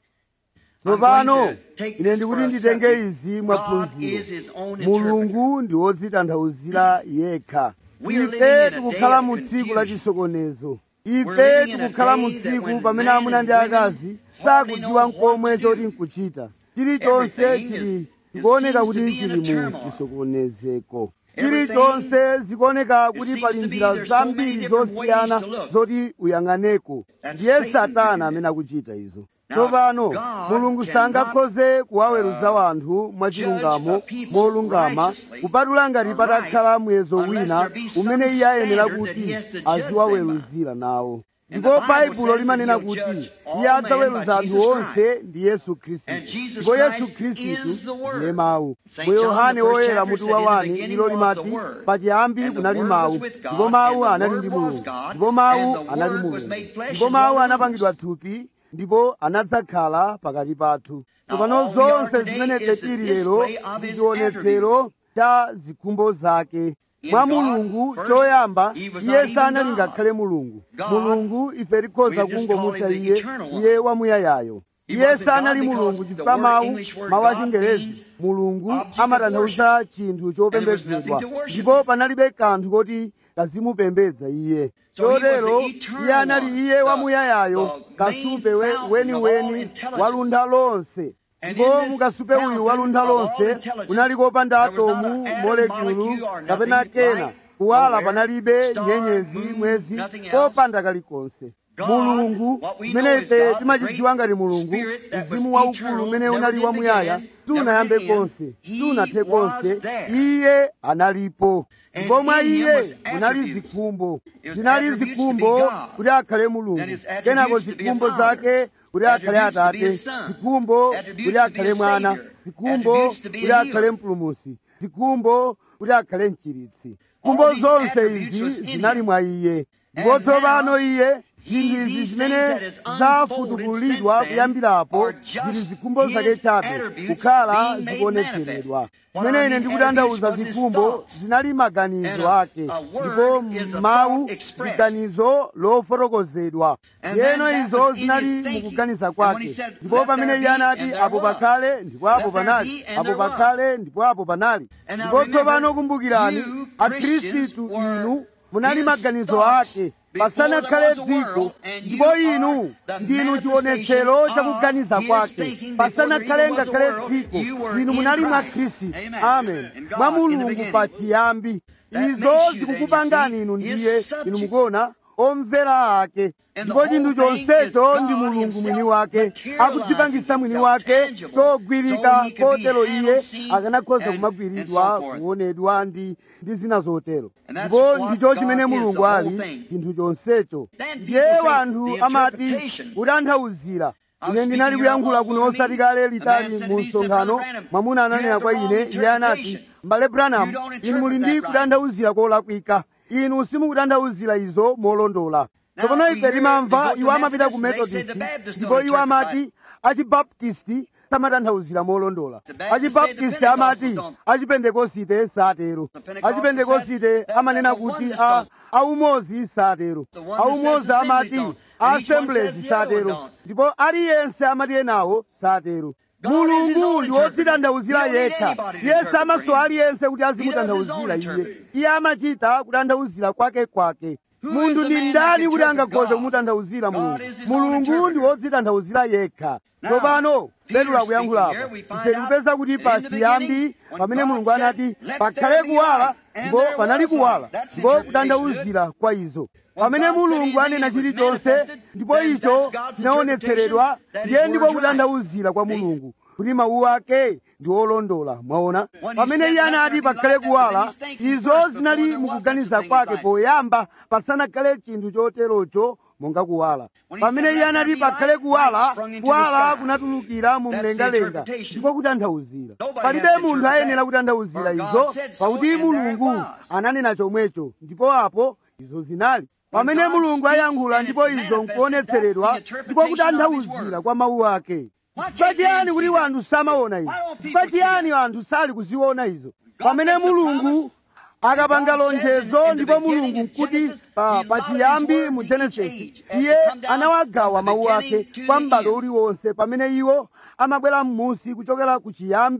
[SPEAKER 2] tsopano
[SPEAKER 1] I'm going to take
[SPEAKER 2] ine
[SPEAKER 1] this
[SPEAKER 2] ndikuti
[SPEAKER 1] for a
[SPEAKER 2] nditenge
[SPEAKER 1] subject.
[SPEAKER 2] izi
[SPEAKER 1] God
[SPEAKER 2] mwaphunziro
[SPEAKER 1] is his own interpreter.
[SPEAKER 2] mulungu ndi wodzitanthauzira yekha
[SPEAKER 1] We are living
[SPEAKER 2] ife
[SPEAKER 1] in a
[SPEAKER 2] tikukhala
[SPEAKER 1] day of
[SPEAKER 2] mu tsiku la
[SPEAKER 1] confusion.
[SPEAKER 2] chisokonezo
[SPEAKER 1] We're
[SPEAKER 2] ife
[SPEAKER 1] living in a
[SPEAKER 2] tikukhala mu
[SPEAKER 1] day that
[SPEAKER 2] tsiku
[SPEAKER 1] when
[SPEAKER 2] pamene
[SPEAKER 1] men
[SPEAKER 2] amuna
[SPEAKER 1] and
[SPEAKER 2] ndi
[SPEAKER 1] women
[SPEAKER 2] akazi
[SPEAKER 1] hardly
[SPEAKER 2] sakudziwa
[SPEAKER 1] know what
[SPEAKER 2] nkomwe
[SPEAKER 1] to do.
[SPEAKER 2] choti nkuchita chilichonse
[SPEAKER 1] Everything
[SPEAKER 2] chili
[SPEAKER 1] is
[SPEAKER 2] zikuoneka
[SPEAKER 1] seems
[SPEAKER 2] kuti
[SPEAKER 1] to be in a
[SPEAKER 2] chili mu
[SPEAKER 1] turmoil.
[SPEAKER 2] chisokonezeko
[SPEAKER 1] Everything-
[SPEAKER 2] chilichonse zikuoneka kuti
[SPEAKER 1] seems
[SPEAKER 2] pali
[SPEAKER 1] to be
[SPEAKER 2] njira
[SPEAKER 1] there's so many
[SPEAKER 2] zambiri
[SPEAKER 1] different
[SPEAKER 2] zosiyana
[SPEAKER 1] ways to look.
[SPEAKER 2] zoti uyang'aneko
[SPEAKER 1] And
[SPEAKER 2] ndiye
[SPEAKER 1] Satan
[SPEAKER 2] satana
[SPEAKER 1] can do
[SPEAKER 2] amene akuchita izo
[SPEAKER 1] Now,
[SPEAKER 2] tsopano
[SPEAKER 1] God
[SPEAKER 2] mulungu
[SPEAKER 1] cannot,
[SPEAKER 2] sangakhoze kuwaweruza
[SPEAKER 1] uh,
[SPEAKER 2] wanthu mwachilungamo
[SPEAKER 1] judge a people
[SPEAKER 2] molungama
[SPEAKER 1] righteously
[SPEAKER 2] kupatula ngati
[SPEAKER 1] or
[SPEAKER 2] patakhala
[SPEAKER 1] right,
[SPEAKER 2] muyezo
[SPEAKER 1] unless
[SPEAKER 2] wina
[SPEAKER 1] there be some
[SPEAKER 2] umene iye ayenera
[SPEAKER 1] standard that
[SPEAKER 2] kuti
[SPEAKER 1] he has to judge them
[SPEAKER 2] aziwaweruzira nawo
[SPEAKER 1] And
[SPEAKER 2] ndipo
[SPEAKER 1] the Bible
[SPEAKER 2] baibulo
[SPEAKER 1] says
[SPEAKER 2] limanena
[SPEAKER 1] that he'll
[SPEAKER 2] kuti
[SPEAKER 1] judge all
[SPEAKER 2] iye
[SPEAKER 1] men
[SPEAKER 2] adzaweruza
[SPEAKER 1] by
[SPEAKER 2] anthu
[SPEAKER 1] Jesus
[SPEAKER 2] onse ndi yesu khristu
[SPEAKER 1] And Jesus
[SPEAKER 2] ndipo yesu
[SPEAKER 1] Christ
[SPEAKER 2] khristu
[SPEAKER 1] is the Word.
[SPEAKER 2] ndiye mawu
[SPEAKER 1] St.
[SPEAKER 2] mu
[SPEAKER 1] John,
[SPEAKER 2] yohane
[SPEAKER 1] the first
[SPEAKER 2] woyera
[SPEAKER 1] chapter
[SPEAKER 2] mutu
[SPEAKER 1] said,
[SPEAKER 2] wa
[SPEAKER 1] "In the
[SPEAKER 2] wani
[SPEAKER 1] beginning
[SPEAKER 2] ilo
[SPEAKER 1] was
[SPEAKER 2] limati
[SPEAKER 1] the Word,
[SPEAKER 2] pachiyambi
[SPEAKER 1] and the
[SPEAKER 2] kunali
[SPEAKER 1] Word
[SPEAKER 2] mawu
[SPEAKER 1] was with God,
[SPEAKER 2] ndipo mawu
[SPEAKER 1] and the
[SPEAKER 2] anali
[SPEAKER 1] Word
[SPEAKER 2] ndi
[SPEAKER 1] was
[SPEAKER 2] mulungu
[SPEAKER 1] God,
[SPEAKER 2] ndipo mawu
[SPEAKER 1] and the
[SPEAKER 2] anali
[SPEAKER 1] Word was
[SPEAKER 2] mulungu
[SPEAKER 1] made flesh
[SPEAKER 2] ndipo
[SPEAKER 1] and
[SPEAKER 2] mawu
[SPEAKER 1] dwelt among
[SPEAKER 2] anapangidwa thupi ndipo anadzakhala pakati pathu
[SPEAKER 1] Now,
[SPEAKER 2] tsopano
[SPEAKER 1] all we are
[SPEAKER 2] zonse
[SPEAKER 1] today
[SPEAKER 2] zimene
[SPEAKER 1] is the
[SPEAKER 2] tili lero
[SPEAKER 1] display of
[SPEAKER 2] ndi
[SPEAKER 1] his
[SPEAKER 2] chionetsero cha zikhumbo zake
[SPEAKER 1] In
[SPEAKER 2] mwa
[SPEAKER 1] God,
[SPEAKER 2] mulungu
[SPEAKER 1] first,
[SPEAKER 2] choyamba
[SPEAKER 1] he was
[SPEAKER 2] iye
[SPEAKER 1] not even
[SPEAKER 2] sanali
[SPEAKER 1] God.
[SPEAKER 2] ngakhale mulungu
[SPEAKER 1] God,
[SPEAKER 2] mulungu ife tikhoza
[SPEAKER 1] we just
[SPEAKER 2] kungomutcha
[SPEAKER 1] call him the
[SPEAKER 2] iye
[SPEAKER 1] eternal one.
[SPEAKER 2] iye wamuyayayo
[SPEAKER 1] He
[SPEAKER 2] iye
[SPEAKER 1] wasn't
[SPEAKER 2] sanali
[SPEAKER 1] God
[SPEAKER 2] mulungu
[SPEAKER 1] because
[SPEAKER 2] chifukwa
[SPEAKER 1] the
[SPEAKER 2] mawu
[SPEAKER 1] word- English word
[SPEAKER 2] mawu
[SPEAKER 1] God
[SPEAKER 2] achingerezi
[SPEAKER 1] means
[SPEAKER 2] mulungu
[SPEAKER 1] object of
[SPEAKER 2] amatanthauza chinthu
[SPEAKER 1] And there was
[SPEAKER 2] chopembedzedwa
[SPEAKER 1] nothing to worship
[SPEAKER 2] ndipo
[SPEAKER 1] him.
[SPEAKER 2] panalibe kanthu koti kazimupembedza iye
[SPEAKER 1] So he was the
[SPEAKER 2] chotero
[SPEAKER 1] eternal
[SPEAKER 2] iye anali
[SPEAKER 1] one,
[SPEAKER 2] iye
[SPEAKER 1] the-
[SPEAKER 2] wamuyayayo
[SPEAKER 1] the
[SPEAKER 2] kasupe
[SPEAKER 1] main
[SPEAKER 2] we-
[SPEAKER 1] fountain of all
[SPEAKER 2] weniweni
[SPEAKER 1] intelligence.
[SPEAKER 2] waluntha lonse
[SPEAKER 1] And
[SPEAKER 2] ndipo
[SPEAKER 1] in this
[SPEAKER 2] mukasupe uyu
[SPEAKER 1] fountain
[SPEAKER 2] waluntha
[SPEAKER 1] of all
[SPEAKER 2] lonse
[SPEAKER 1] intelligence,
[SPEAKER 2] kunali kopanda
[SPEAKER 1] there was not
[SPEAKER 2] atomu
[SPEAKER 1] an atom,
[SPEAKER 2] molekulu
[SPEAKER 1] molecule, or
[SPEAKER 2] kapena
[SPEAKER 1] nothing,
[SPEAKER 2] kena
[SPEAKER 1] light,
[SPEAKER 2] kuwala
[SPEAKER 1] nowhere,
[SPEAKER 2] panalibe
[SPEAKER 1] star,
[SPEAKER 2] nyenyezi
[SPEAKER 1] moon,
[SPEAKER 2] mwezi
[SPEAKER 1] nothing else.
[SPEAKER 2] popanda kalikonse
[SPEAKER 1] God,
[SPEAKER 2] mulungu
[SPEAKER 1] what we know
[SPEAKER 2] mmene
[SPEAKER 1] is
[SPEAKER 2] ife
[SPEAKER 1] God, the
[SPEAKER 2] timachidziwa ngati
[SPEAKER 1] great
[SPEAKER 2] mulungu
[SPEAKER 1] spirit that was
[SPEAKER 2] mzimu waukulu
[SPEAKER 1] eternal,
[SPEAKER 2] umene
[SPEAKER 1] never
[SPEAKER 2] unali
[SPEAKER 1] did
[SPEAKER 2] wamuyaya
[SPEAKER 1] begin,
[SPEAKER 2] sunayambe
[SPEAKER 1] never did end.
[SPEAKER 2] konse
[SPEAKER 1] He
[SPEAKER 2] sunathe
[SPEAKER 1] was
[SPEAKER 2] konse
[SPEAKER 1] there.
[SPEAKER 2] iye analipo
[SPEAKER 1] And
[SPEAKER 2] ndipo mwa
[SPEAKER 1] in him
[SPEAKER 2] iye
[SPEAKER 1] was
[SPEAKER 2] munali
[SPEAKER 1] attributes.
[SPEAKER 2] zikhumbo
[SPEAKER 1] It was
[SPEAKER 2] zinali
[SPEAKER 1] attributes to
[SPEAKER 2] zikhumbo
[SPEAKER 1] be God.
[SPEAKER 2] kuti akhale mulungu
[SPEAKER 1] And his attributes
[SPEAKER 2] kenako
[SPEAKER 1] to be a
[SPEAKER 2] zikhumbo
[SPEAKER 1] father.
[SPEAKER 2] zake kuti akhale
[SPEAKER 1] Attributes to be
[SPEAKER 2] atate
[SPEAKER 1] a son.
[SPEAKER 2] zikhumbo
[SPEAKER 1] Attributes
[SPEAKER 2] kuti
[SPEAKER 1] to be
[SPEAKER 2] akhale
[SPEAKER 1] a
[SPEAKER 2] mwana
[SPEAKER 1] savior.
[SPEAKER 2] zikhumbo
[SPEAKER 1] Attributes to be a
[SPEAKER 2] kuti akhale
[SPEAKER 1] healer.
[SPEAKER 2] mpulumutsi zikhumbo kuti akhale mchiritsi
[SPEAKER 1] All
[SPEAKER 2] zikhumbo
[SPEAKER 1] these
[SPEAKER 2] zonse
[SPEAKER 1] attributes
[SPEAKER 2] izi
[SPEAKER 1] was in
[SPEAKER 2] zinali
[SPEAKER 1] him.
[SPEAKER 2] mwa iye
[SPEAKER 1] And
[SPEAKER 2] ndipo tsopano
[SPEAKER 1] now,
[SPEAKER 2] iye
[SPEAKER 1] he-
[SPEAKER 2] zinthu izi
[SPEAKER 1] these
[SPEAKER 2] zimene
[SPEAKER 1] things that is unfolded
[SPEAKER 2] zafutukulidwa
[SPEAKER 1] since then
[SPEAKER 2] kuyambirapo
[SPEAKER 1] are just
[SPEAKER 2] zili zikhumbo zake
[SPEAKER 1] his
[SPEAKER 2] chabe
[SPEAKER 1] attributes
[SPEAKER 2] kukhala
[SPEAKER 1] being made
[SPEAKER 2] zikuonetseredwa
[SPEAKER 1] manifest. What
[SPEAKER 2] pamene
[SPEAKER 1] I
[SPEAKER 2] ine
[SPEAKER 1] mean
[SPEAKER 2] ndikutanthauza
[SPEAKER 1] attributes was his
[SPEAKER 2] zikhumbo
[SPEAKER 1] thoughts.
[SPEAKER 2] zinali maganizo
[SPEAKER 1] And a-
[SPEAKER 2] ake
[SPEAKER 1] a word
[SPEAKER 2] ndipo
[SPEAKER 1] is a
[SPEAKER 2] mawu
[SPEAKER 1] thought expressed.
[SPEAKER 2] ziganizo lofotokozedwa
[SPEAKER 1] And
[SPEAKER 2] ndiyeno
[SPEAKER 1] then that
[SPEAKER 2] izo
[SPEAKER 1] was in
[SPEAKER 2] zinali
[SPEAKER 1] his thinking.
[SPEAKER 2] mukuganiza
[SPEAKER 1] And when he
[SPEAKER 2] kwake
[SPEAKER 1] said,
[SPEAKER 2] ndipo
[SPEAKER 1] "Let
[SPEAKER 2] pamene
[SPEAKER 1] there
[SPEAKER 2] iye
[SPEAKER 1] be,"
[SPEAKER 2] anati
[SPEAKER 1] and there
[SPEAKER 2] apo
[SPEAKER 1] was.
[SPEAKER 2] pakhale ndipo apo
[SPEAKER 1] Let there
[SPEAKER 2] panali
[SPEAKER 1] be, and
[SPEAKER 2] apo
[SPEAKER 1] there was.
[SPEAKER 2] pakhale ndipo apo panali
[SPEAKER 1] And now
[SPEAKER 2] ndipo tsopano
[SPEAKER 1] remember,
[SPEAKER 2] kumbukirani
[SPEAKER 1] you
[SPEAKER 2] akhristu
[SPEAKER 1] Christians were
[SPEAKER 2] inu munali
[SPEAKER 1] his
[SPEAKER 2] maganizo
[SPEAKER 1] thoughts
[SPEAKER 2] ake
[SPEAKER 1] before
[SPEAKER 2] pasanakhale
[SPEAKER 1] there was a
[SPEAKER 2] dziko
[SPEAKER 1] world, and you
[SPEAKER 2] ndipo
[SPEAKER 1] are
[SPEAKER 2] inu
[SPEAKER 1] the
[SPEAKER 2] ndinu chionetsero
[SPEAKER 1] manifestation
[SPEAKER 2] cha kuganiza
[SPEAKER 1] of his
[SPEAKER 2] kwake
[SPEAKER 1] thinking before
[SPEAKER 2] pasanakhale
[SPEAKER 1] there even was a
[SPEAKER 2] ngakhale
[SPEAKER 1] world,
[SPEAKER 2] dziko
[SPEAKER 1] you were
[SPEAKER 2] inu
[SPEAKER 1] in
[SPEAKER 2] munali mwa
[SPEAKER 1] Christ.
[SPEAKER 2] khristu
[SPEAKER 1] Amen.
[SPEAKER 2] amen
[SPEAKER 1] In God
[SPEAKER 2] mwa
[SPEAKER 1] in the
[SPEAKER 2] mulungu
[SPEAKER 1] beginning.
[SPEAKER 2] pachiyambi
[SPEAKER 1] That
[SPEAKER 2] izo
[SPEAKER 1] makes you then,
[SPEAKER 2] zikukupangani
[SPEAKER 1] you
[SPEAKER 2] inu
[SPEAKER 1] see, his
[SPEAKER 2] ndiye
[SPEAKER 1] subject.
[SPEAKER 2] inu mukuona omvera ake
[SPEAKER 1] And
[SPEAKER 2] ndipo
[SPEAKER 1] the
[SPEAKER 2] chinthu
[SPEAKER 1] whole thing
[SPEAKER 2] chonsecho
[SPEAKER 1] is
[SPEAKER 2] ndi
[SPEAKER 1] God
[SPEAKER 2] mulungu
[SPEAKER 1] himself
[SPEAKER 2] mwini wake
[SPEAKER 1] materializing
[SPEAKER 2] akudzipangisa mwini
[SPEAKER 1] himself
[SPEAKER 2] wake
[SPEAKER 1] tangible,
[SPEAKER 2] chogwirika
[SPEAKER 1] so he could be
[SPEAKER 2] kotero iye
[SPEAKER 1] handled, seen,
[SPEAKER 2] akanakhoza
[SPEAKER 1] and-
[SPEAKER 2] kumagwiridwa
[SPEAKER 1] and so forth.
[SPEAKER 2] kuonedwa ndi ndi zina zotero
[SPEAKER 1] And that's
[SPEAKER 2] ndipo
[SPEAKER 1] what
[SPEAKER 2] ndicho
[SPEAKER 1] God
[SPEAKER 2] chimene
[SPEAKER 1] is,
[SPEAKER 2] mulungu
[SPEAKER 1] the whole
[SPEAKER 2] ali
[SPEAKER 1] thing.
[SPEAKER 2] chinthu chonsecho
[SPEAKER 1] Then
[SPEAKER 2] ndiye
[SPEAKER 1] people say
[SPEAKER 2] wanthu
[SPEAKER 1] the
[SPEAKER 2] amati
[SPEAKER 1] interpretation.
[SPEAKER 2] kutanthauzira
[SPEAKER 1] I was
[SPEAKER 2] ine ndinali
[SPEAKER 1] speaking here
[SPEAKER 2] kuyankhula
[SPEAKER 1] one
[SPEAKER 2] kuno
[SPEAKER 1] morning,
[SPEAKER 2] osati kale
[SPEAKER 1] a
[SPEAKER 2] litali
[SPEAKER 1] man said
[SPEAKER 2] mu
[SPEAKER 1] to me, he said,
[SPEAKER 2] msonkhano
[SPEAKER 1] "Brother Branham,
[SPEAKER 2] mwamuna
[SPEAKER 1] you
[SPEAKER 2] ananena
[SPEAKER 1] have
[SPEAKER 2] kwa
[SPEAKER 1] the
[SPEAKER 2] ine
[SPEAKER 1] wrong
[SPEAKER 2] iye anati
[SPEAKER 1] interpretation.
[SPEAKER 2] mbale branham
[SPEAKER 1] You don't
[SPEAKER 2] inu muli
[SPEAKER 1] interpret
[SPEAKER 2] ndi
[SPEAKER 1] that right."
[SPEAKER 2] kutanthauzira kolakwika inu simukutanthauzira izo molondola
[SPEAKER 1] Now,
[SPEAKER 2] tsopano
[SPEAKER 1] we
[SPEAKER 2] ife
[SPEAKER 1] hear
[SPEAKER 2] timamva
[SPEAKER 1] they go to
[SPEAKER 2] iwo amapita ku
[SPEAKER 1] Methodist, they say
[SPEAKER 2] methodist
[SPEAKER 1] the Baptists
[SPEAKER 2] ndipo
[SPEAKER 1] don't
[SPEAKER 2] iwo
[SPEAKER 1] interpret
[SPEAKER 2] amati achibaptisti samatanthauzira molondola
[SPEAKER 1] The Baptists say the
[SPEAKER 2] achibaptisti
[SPEAKER 1] Pentecostals
[SPEAKER 2] amati
[SPEAKER 1] don't.
[SPEAKER 2] achipentekosite satero
[SPEAKER 1] The Pentecostals
[SPEAKER 2] achipentekosite
[SPEAKER 1] said that
[SPEAKER 2] amanena
[SPEAKER 1] the
[SPEAKER 2] kuti
[SPEAKER 1] oneness
[SPEAKER 2] a
[SPEAKER 1] don't.
[SPEAKER 2] aumozi satero
[SPEAKER 1] The oneness says
[SPEAKER 2] aumozi
[SPEAKER 1] assemblies
[SPEAKER 2] amati
[SPEAKER 1] don't. And each one
[SPEAKER 2] assemblies
[SPEAKER 1] says the other one
[SPEAKER 2] satero
[SPEAKER 1] don't.
[SPEAKER 2] ndipo aliyense amati enawo satero
[SPEAKER 1] God is his
[SPEAKER 2] mulungu
[SPEAKER 1] own
[SPEAKER 2] ndi
[SPEAKER 1] interpreter.
[SPEAKER 2] wodzitanthauzira
[SPEAKER 1] He don't need
[SPEAKER 2] yekha
[SPEAKER 1] anybody to
[SPEAKER 2] yesu
[SPEAKER 1] interpret for
[SPEAKER 2] amaso
[SPEAKER 1] him.
[SPEAKER 2] aliyense kuti
[SPEAKER 1] He does his
[SPEAKER 2] azimutanthauzira
[SPEAKER 1] own
[SPEAKER 2] iye
[SPEAKER 1] interpreting.
[SPEAKER 2] iye amachita kutanthauzira kwake kwake
[SPEAKER 1] Who
[SPEAKER 2] munthu
[SPEAKER 1] is
[SPEAKER 2] ndi
[SPEAKER 1] the man
[SPEAKER 2] ndani
[SPEAKER 1] that
[SPEAKER 2] kuti
[SPEAKER 1] can
[SPEAKER 2] angakhoze
[SPEAKER 1] interpret
[SPEAKER 2] kumutanthauzira
[SPEAKER 1] God
[SPEAKER 2] mulungu
[SPEAKER 1] is his own
[SPEAKER 2] mulungu ndi
[SPEAKER 1] interpreter.
[SPEAKER 2] wodzitanthauzira yekha
[SPEAKER 1] Now,
[SPEAKER 2] tsopano
[SPEAKER 1] Peter
[SPEAKER 2] petro akuyankhula
[SPEAKER 1] speaking
[SPEAKER 2] apa
[SPEAKER 1] here, we find
[SPEAKER 2] ife
[SPEAKER 1] out
[SPEAKER 2] tikupeza kuti
[SPEAKER 1] that
[SPEAKER 2] pa
[SPEAKER 1] in the
[SPEAKER 2] chiyambi
[SPEAKER 1] beginning, when
[SPEAKER 2] pamene
[SPEAKER 1] God
[SPEAKER 2] mulungu
[SPEAKER 1] said,
[SPEAKER 2] anati
[SPEAKER 1] "Let
[SPEAKER 2] pakhale
[SPEAKER 1] there be
[SPEAKER 2] kuwala
[SPEAKER 1] light," and
[SPEAKER 2] ndipo
[SPEAKER 1] there
[SPEAKER 2] panali
[SPEAKER 1] was light.
[SPEAKER 2] kuwala
[SPEAKER 1] That's
[SPEAKER 2] ndipo
[SPEAKER 1] interpretation
[SPEAKER 2] kutanthauzira kwa izo
[SPEAKER 1] When
[SPEAKER 2] pamene
[SPEAKER 1] God said
[SPEAKER 2] mulungu
[SPEAKER 1] anything
[SPEAKER 2] anena
[SPEAKER 1] that was
[SPEAKER 2] chilichonse
[SPEAKER 1] manifested,
[SPEAKER 2] ndipo
[SPEAKER 1] then
[SPEAKER 2] icho
[SPEAKER 1] that's God's
[SPEAKER 2] chinaonetseredwa
[SPEAKER 1] interpretation, that his
[SPEAKER 2] ndiye ndipo
[SPEAKER 1] word's right.
[SPEAKER 2] kutanthauzira kwa
[SPEAKER 1] See?
[SPEAKER 2] mulungu kuti mawu ake ndi olondola mwaona
[SPEAKER 1] When he
[SPEAKER 2] pamene
[SPEAKER 1] said,
[SPEAKER 2] iye
[SPEAKER 1] "Let
[SPEAKER 2] anati
[SPEAKER 1] there be
[SPEAKER 2] pakhale
[SPEAKER 1] light," that was in
[SPEAKER 2] kuwala
[SPEAKER 1] his thinking
[SPEAKER 2] izo
[SPEAKER 1] first,
[SPEAKER 2] zinali
[SPEAKER 1] before there was
[SPEAKER 2] mukuganiza
[SPEAKER 1] such a thing
[SPEAKER 2] kwake
[SPEAKER 1] as light.
[SPEAKER 2] poyamba pasanakhale chinthu choterocho monga kuwala
[SPEAKER 1] When he
[SPEAKER 2] pamene
[SPEAKER 1] said,
[SPEAKER 2] iye
[SPEAKER 1] "Let there
[SPEAKER 2] anati
[SPEAKER 1] be
[SPEAKER 2] pakhale
[SPEAKER 1] light,"
[SPEAKER 2] kuwala
[SPEAKER 1] light sprung into the
[SPEAKER 2] kuwala
[SPEAKER 1] sky.
[SPEAKER 2] kunatulukira mu
[SPEAKER 1] That's the
[SPEAKER 2] mlengalenga
[SPEAKER 1] interpretation.
[SPEAKER 2] ndipo kutanthauzira
[SPEAKER 1] Nobody
[SPEAKER 2] palibe
[SPEAKER 1] has to
[SPEAKER 2] munthu
[SPEAKER 1] interpret
[SPEAKER 2] ayenera
[SPEAKER 1] that.
[SPEAKER 2] kutanthauzira
[SPEAKER 1] For God
[SPEAKER 2] izo
[SPEAKER 1] said so,
[SPEAKER 2] pakuti
[SPEAKER 1] and there it
[SPEAKER 2] mulungu
[SPEAKER 1] was.
[SPEAKER 2] ananena chomwecho ndipo apo izo zinali pamene
[SPEAKER 1] God
[SPEAKER 2] mulungu
[SPEAKER 1] speaks
[SPEAKER 2] ayankhula
[SPEAKER 1] and
[SPEAKER 2] ndipo
[SPEAKER 1] it's
[SPEAKER 2] izo
[SPEAKER 1] manifested,
[SPEAKER 2] nkuonetseredwa
[SPEAKER 1] that's the
[SPEAKER 2] ndipo
[SPEAKER 1] interpretation of his
[SPEAKER 2] kutanthauzira
[SPEAKER 1] word.
[SPEAKER 2] kwa mawu ake
[SPEAKER 1] Why
[SPEAKER 2] chifukwa
[SPEAKER 1] can't
[SPEAKER 2] chiyani
[SPEAKER 1] man
[SPEAKER 2] kuti
[SPEAKER 1] see that?
[SPEAKER 2] wanthu samaona izo
[SPEAKER 1] Why don't people
[SPEAKER 2] chifukwa
[SPEAKER 1] see
[SPEAKER 2] chiyani
[SPEAKER 1] that?
[SPEAKER 2] anthu sali kuziona izo
[SPEAKER 1] God
[SPEAKER 2] pamene
[SPEAKER 1] makes a
[SPEAKER 2] mulungu
[SPEAKER 1] promise,
[SPEAKER 2] akapanga
[SPEAKER 1] God says in-
[SPEAKER 2] lonjezo
[SPEAKER 1] in the
[SPEAKER 2] ndipo
[SPEAKER 1] beginning
[SPEAKER 2] mulungu
[SPEAKER 1] in
[SPEAKER 2] kuti
[SPEAKER 1] Genesis,
[SPEAKER 2] pa
[SPEAKER 1] he
[SPEAKER 2] pa
[SPEAKER 1] allowed his
[SPEAKER 2] chiyambi
[SPEAKER 1] word
[SPEAKER 2] mu
[SPEAKER 1] to each
[SPEAKER 2] genesis
[SPEAKER 1] age as
[SPEAKER 2] iye
[SPEAKER 1] to come down
[SPEAKER 2] anawagawa
[SPEAKER 1] from the
[SPEAKER 2] mawu ake
[SPEAKER 1] beginning to
[SPEAKER 2] kwa
[SPEAKER 1] the
[SPEAKER 2] m'bado
[SPEAKER 1] end.
[SPEAKER 2] uliwonse pamene iwo amabwera m'munsi kuchokera ku chiyambi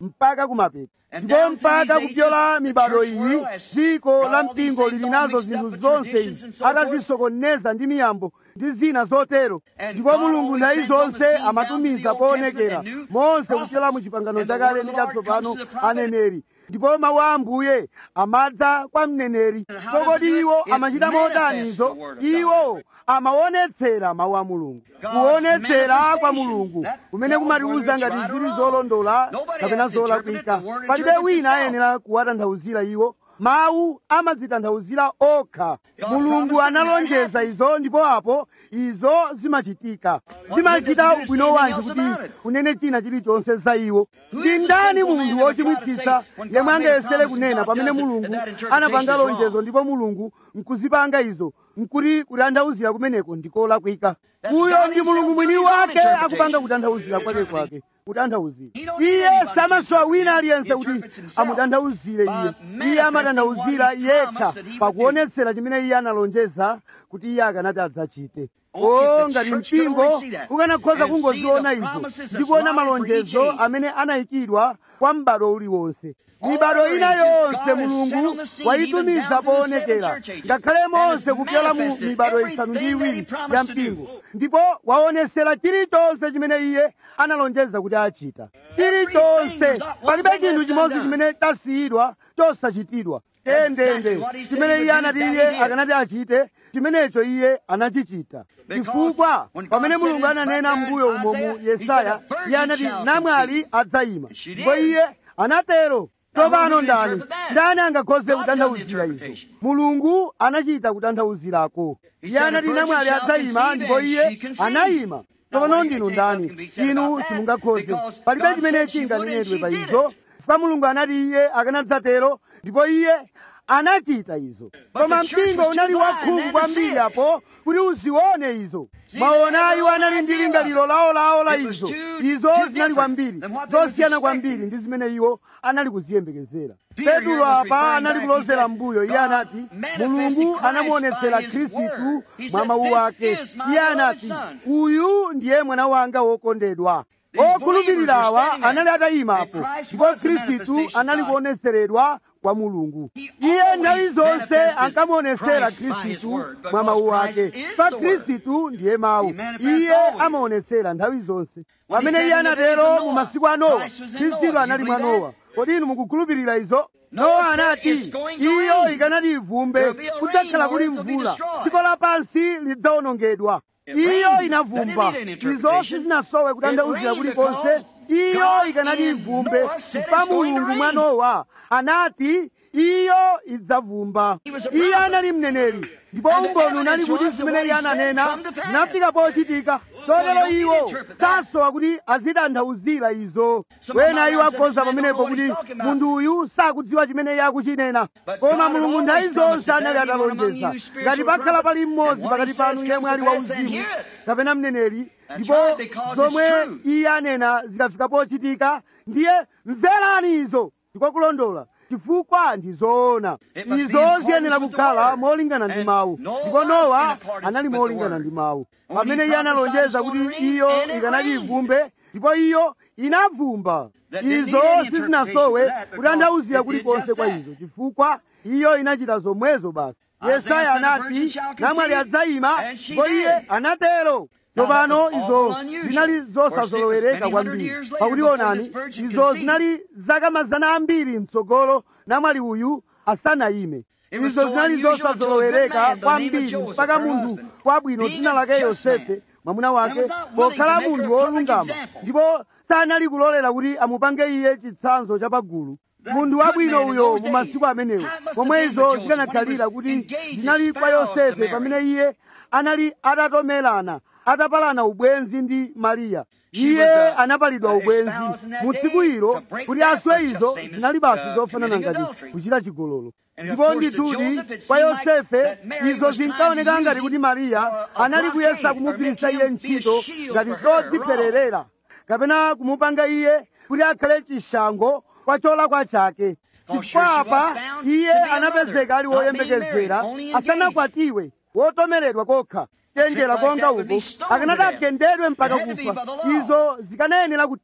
[SPEAKER 2] mpaka kumapeto
[SPEAKER 1] And
[SPEAKER 2] ndipo
[SPEAKER 1] down through
[SPEAKER 2] mpaka
[SPEAKER 1] these
[SPEAKER 2] kupyola
[SPEAKER 1] ages, the
[SPEAKER 2] mibado
[SPEAKER 1] church
[SPEAKER 2] iyi
[SPEAKER 1] world has
[SPEAKER 2] dziko
[SPEAKER 1] got
[SPEAKER 2] la
[SPEAKER 1] all these
[SPEAKER 2] mpingo
[SPEAKER 1] things
[SPEAKER 2] lili
[SPEAKER 1] all
[SPEAKER 2] nazo
[SPEAKER 1] mixed up
[SPEAKER 2] zinthu
[SPEAKER 1] with
[SPEAKER 2] zonse
[SPEAKER 1] traditions
[SPEAKER 2] izi
[SPEAKER 1] and so forth.
[SPEAKER 2] atazisokoneza ndi miyambo ndi zina zotero
[SPEAKER 1] And
[SPEAKER 2] ndipo
[SPEAKER 1] God
[SPEAKER 2] mulungu
[SPEAKER 1] always
[SPEAKER 2] nthawi
[SPEAKER 1] sends on the
[SPEAKER 2] zonse
[SPEAKER 1] scene down
[SPEAKER 2] amatumiza
[SPEAKER 1] to the Old
[SPEAKER 2] poonekera
[SPEAKER 1] Testament and new
[SPEAKER 2] monse
[SPEAKER 1] prophets.
[SPEAKER 2] kupyola mu chipangano
[SPEAKER 1] And the
[SPEAKER 2] chakale
[SPEAKER 1] word
[SPEAKER 2] ndi
[SPEAKER 1] of the Lord
[SPEAKER 2] chatsopano
[SPEAKER 1] comes to the prophet.
[SPEAKER 2] aneneri ndipo mawu a ambuye amadza kwa mneneri
[SPEAKER 1] And how does
[SPEAKER 2] kodi
[SPEAKER 1] it do it?
[SPEAKER 2] iwo
[SPEAKER 1] It
[SPEAKER 2] amachita
[SPEAKER 1] manifests
[SPEAKER 2] motanizo
[SPEAKER 1] the word of
[SPEAKER 2] iwo amaonetsera mawu a mulungu
[SPEAKER 1] God's
[SPEAKER 2] kuonetsera kwa
[SPEAKER 1] manifestation.
[SPEAKER 2] mulungu
[SPEAKER 1] That
[SPEAKER 2] kumene
[SPEAKER 1] tells
[SPEAKER 2] kumatiuza
[SPEAKER 1] whether
[SPEAKER 2] ngati
[SPEAKER 1] it's right or
[SPEAKER 2] zili
[SPEAKER 1] wrong.
[SPEAKER 2] zolondola
[SPEAKER 1] Nobody
[SPEAKER 2] kapena
[SPEAKER 1] has to interpret it.
[SPEAKER 2] zolakwika
[SPEAKER 1] The word
[SPEAKER 2] palibe
[SPEAKER 1] interprets
[SPEAKER 2] wina
[SPEAKER 1] itself.
[SPEAKER 2] ayenera kuwatanthauzira iwo mawu amadzitanthauzira okha
[SPEAKER 1] God
[SPEAKER 2] mulungu
[SPEAKER 1] promised it and
[SPEAKER 2] analonjeza
[SPEAKER 1] that happens.
[SPEAKER 2] izo ndipo apo izo zimachitika
[SPEAKER 1] What
[SPEAKER 2] zimachita
[SPEAKER 1] good does it
[SPEAKER 2] ubwino
[SPEAKER 1] do
[SPEAKER 2] wanji
[SPEAKER 1] anything
[SPEAKER 2] kuti
[SPEAKER 1] else about it?
[SPEAKER 2] kunene china chilichonse za iwo
[SPEAKER 1] Who
[SPEAKER 2] ndi
[SPEAKER 1] is the
[SPEAKER 2] ndani
[SPEAKER 1] sinful
[SPEAKER 2] munthu
[SPEAKER 1] man that would try to
[SPEAKER 2] wochimwitsitsa
[SPEAKER 1] say, when God
[SPEAKER 2] yemwe
[SPEAKER 1] made a
[SPEAKER 2] angayesere
[SPEAKER 1] promise
[SPEAKER 2] kunena
[SPEAKER 1] and God
[SPEAKER 2] pamene
[SPEAKER 1] does it,
[SPEAKER 2] mulungu
[SPEAKER 1] that interpretation
[SPEAKER 2] anapanga
[SPEAKER 1] is
[SPEAKER 2] lonjezo
[SPEAKER 1] wrong?
[SPEAKER 2] ndipo mulungu nkuzipanga izo nkuti kutanthauzira kumeneko ndikolakwika
[SPEAKER 1] That's
[SPEAKER 2] uyo
[SPEAKER 1] God
[SPEAKER 2] ndi
[SPEAKER 1] himself
[SPEAKER 2] mulungu mwini
[SPEAKER 1] doing his own
[SPEAKER 2] wake
[SPEAKER 1] interpretation.
[SPEAKER 2] akupanga kutanthauzira kwake kwake kutanthauzira
[SPEAKER 1] He don't need
[SPEAKER 2] iye
[SPEAKER 1] anybody
[SPEAKER 2] samasowa
[SPEAKER 1] to
[SPEAKER 2] wina
[SPEAKER 1] interpret
[SPEAKER 2] aliyense
[SPEAKER 1] him.
[SPEAKER 2] kuti
[SPEAKER 1] He interprets himself
[SPEAKER 2] amutanthauzire
[SPEAKER 1] by
[SPEAKER 2] iye
[SPEAKER 1] manifesting
[SPEAKER 2] iye amatanthauzira
[SPEAKER 1] what he
[SPEAKER 2] yekha
[SPEAKER 1] promised that he would
[SPEAKER 2] pakuonetsera chimene iye analonjeza kuti iye akanati adzachite
[SPEAKER 1] Oh, if
[SPEAKER 2] o
[SPEAKER 1] the
[SPEAKER 2] ngati
[SPEAKER 1] church could
[SPEAKER 2] mpingo
[SPEAKER 1] only see that
[SPEAKER 2] ukanakhoza
[SPEAKER 1] and
[SPEAKER 2] kungoziona
[SPEAKER 1] see the
[SPEAKER 2] izo
[SPEAKER 1] promises
[SPEAKER 2] ndi
[SPEAKER 1] that's
[SPEAKER 2] kuona
[SPEAKER 1] lined for
[SPEAKER 2] malonjezo
[SPEAKER 1] each age.
[SPEAKER 2] amene anayikidwa kwa m'bado uliwonse
[SPEAKER 1] All
[SPEAKER 2] mibado ina
[SPEAKER 1] ages,
[SPEAKER 2] yonse
[SPEAKER 1] God has set on
[SPEAKER 2] mulungu
[SPEAKER 1] the scene,
[SPEAKER 2] wayitumiza
[SPEAKER 1] even down to the
[SPEAKER 2] poonekera
[SPEAKER 1] seven church ages,
[SPEAKER 2] ngakhale
[SPEAKER 1] and
[SPEAKER 2] monse
[SPEAKER 1] has
[SPEAKER 2] kupyola mu
[SPEAKER 1] manifested
[SPEAKER 2] mibado isanu ndi
[SPEAKER 1] everything that he
[SPEAKER 2] iwiri
[SPEAKER 1] promised
[SPEAKER 2] ya
[SPEAKER 1] to do.
[SPEAKER 2] mpingo ndipo waonesera chilichonse chimene iye analonjeza kuti achita chilichonse palibe chinthu chimodzi chimene chasiyidwa chosachitidwa endende chimene iye anati iye akanati achite chimenecho iye anachichita chifukwa pamene mulungu ananena mbuyo umo mu yesaya iye anati namwali adzayima ndipo iye anatero tsopano ndani ndani angakhoze kutanthauzira izo mulungu anachita kutanthauzirako iye anati namwali adzayima ndipo iye anayima tsopano ndinu ndani inu simungakhoze palibe chimene chinganenedwe pa izo chifukwa mulungu anati iye akanadzatero ndipo iye anachita izo koma mpingo unali wakhungu kwambiri apo kuti uzione izo mwaona iwo anali ndi lingaliro lawo la izo izo zinali kwambiri zosiyana kwambiri ndi zimene iwo anali kuziyembekezera petulo apa anali kulozera mbuyo iye anati mulungu anamuonetsera khristu mwa mawu ake iye anati uyu ndiye mwana wanga wokondedwa okhulupirirawa anali atayimapo ndipo khristu anali kuonetseredwa kwa mulungu iye nthawi zonse ankamuonetsera khristu mwa mawu ake pa khristu ndiye mawu iye amaonetsera nthawi zonse pamene iye anatero mu masiku a nowa khristu anali mwa nowa kodi inu mukukhulupirira izo nowa anati iyo ikanati ivumbe kudzakhala kuli mvula dziko lapansi lidzawonongedwa iyo inavumba izo sizinasowe kutanthauzira kulikonse iyo ikanati ivumbe chifukwa mulungu mwa nowa anati iyo idzavumba iye anali mneneri ndipo umboni unali kuti zimene iye ananena zinafika pochitika chotero iwo sasowa kuti azitanthauzira izo wena iwo akhoza pamenepo kuti munthu uyu sakudziwa chimene iye akuchinena koma mulungu nthawi zonse anali atalonjeza ngati pakhala pali mmodzi pakati panu yemwe ali wauzimu kapena mneneri ndipo zomwe iye anena zikafika pochitika ndiye mverani izo ndikokulondola chifukwa ndi zoona izo ziyenera kukhala molingana ndi mawu ndipo nowa anali molingana ndi mawu pamene iye analonjeza kuti iyo ikanati ivumbe ndipo iyo inavumba izo sizinasowe kutanthauzira kulikonse kwa izo chifukwa iyo inachita zomwezo basi yesaya anati namwali adzayima ndipo iye anatero tsopano izo zinali zosazolowereka kwambiri pakuti onani izo zinali zaka mazana ambiri mtsogolo namwali uyu asanayime izo zinali zosazolowereka kwambiri mpaka munthu wabwino dzina lake yosefe mwamuna wake pokhala munthu wolungama ndipo sanali kulolera kuti amupange iye chitsanzo chapagulu munthu wabwino uyo mu masiku amenewo pomwe izo zikanakhalira kuti zinali kwa yosefe pamene iye anali atatomerana atapalana ubwenzi ndi mariya iye anapalidwa ubwenzi mu tsiku ilo kuti aswe izo zinali basi zofanana ngati kuchita chigololo ndipo ndithudi kwa yosefe izo zinkaoneka ngati kuti mariya anali kuyesa kumugwiritsa iye ntchito ngati chodzipererera kapena kumupanga iye kuti akhale chishango kwa cholakwa chake chifukwa apa iye anapezeka ali woyembekezera asanakwatiwe wotomeredwa kokha chenjera konga uko akanati agendedwe mpaka kufa izo zikanayenera kutero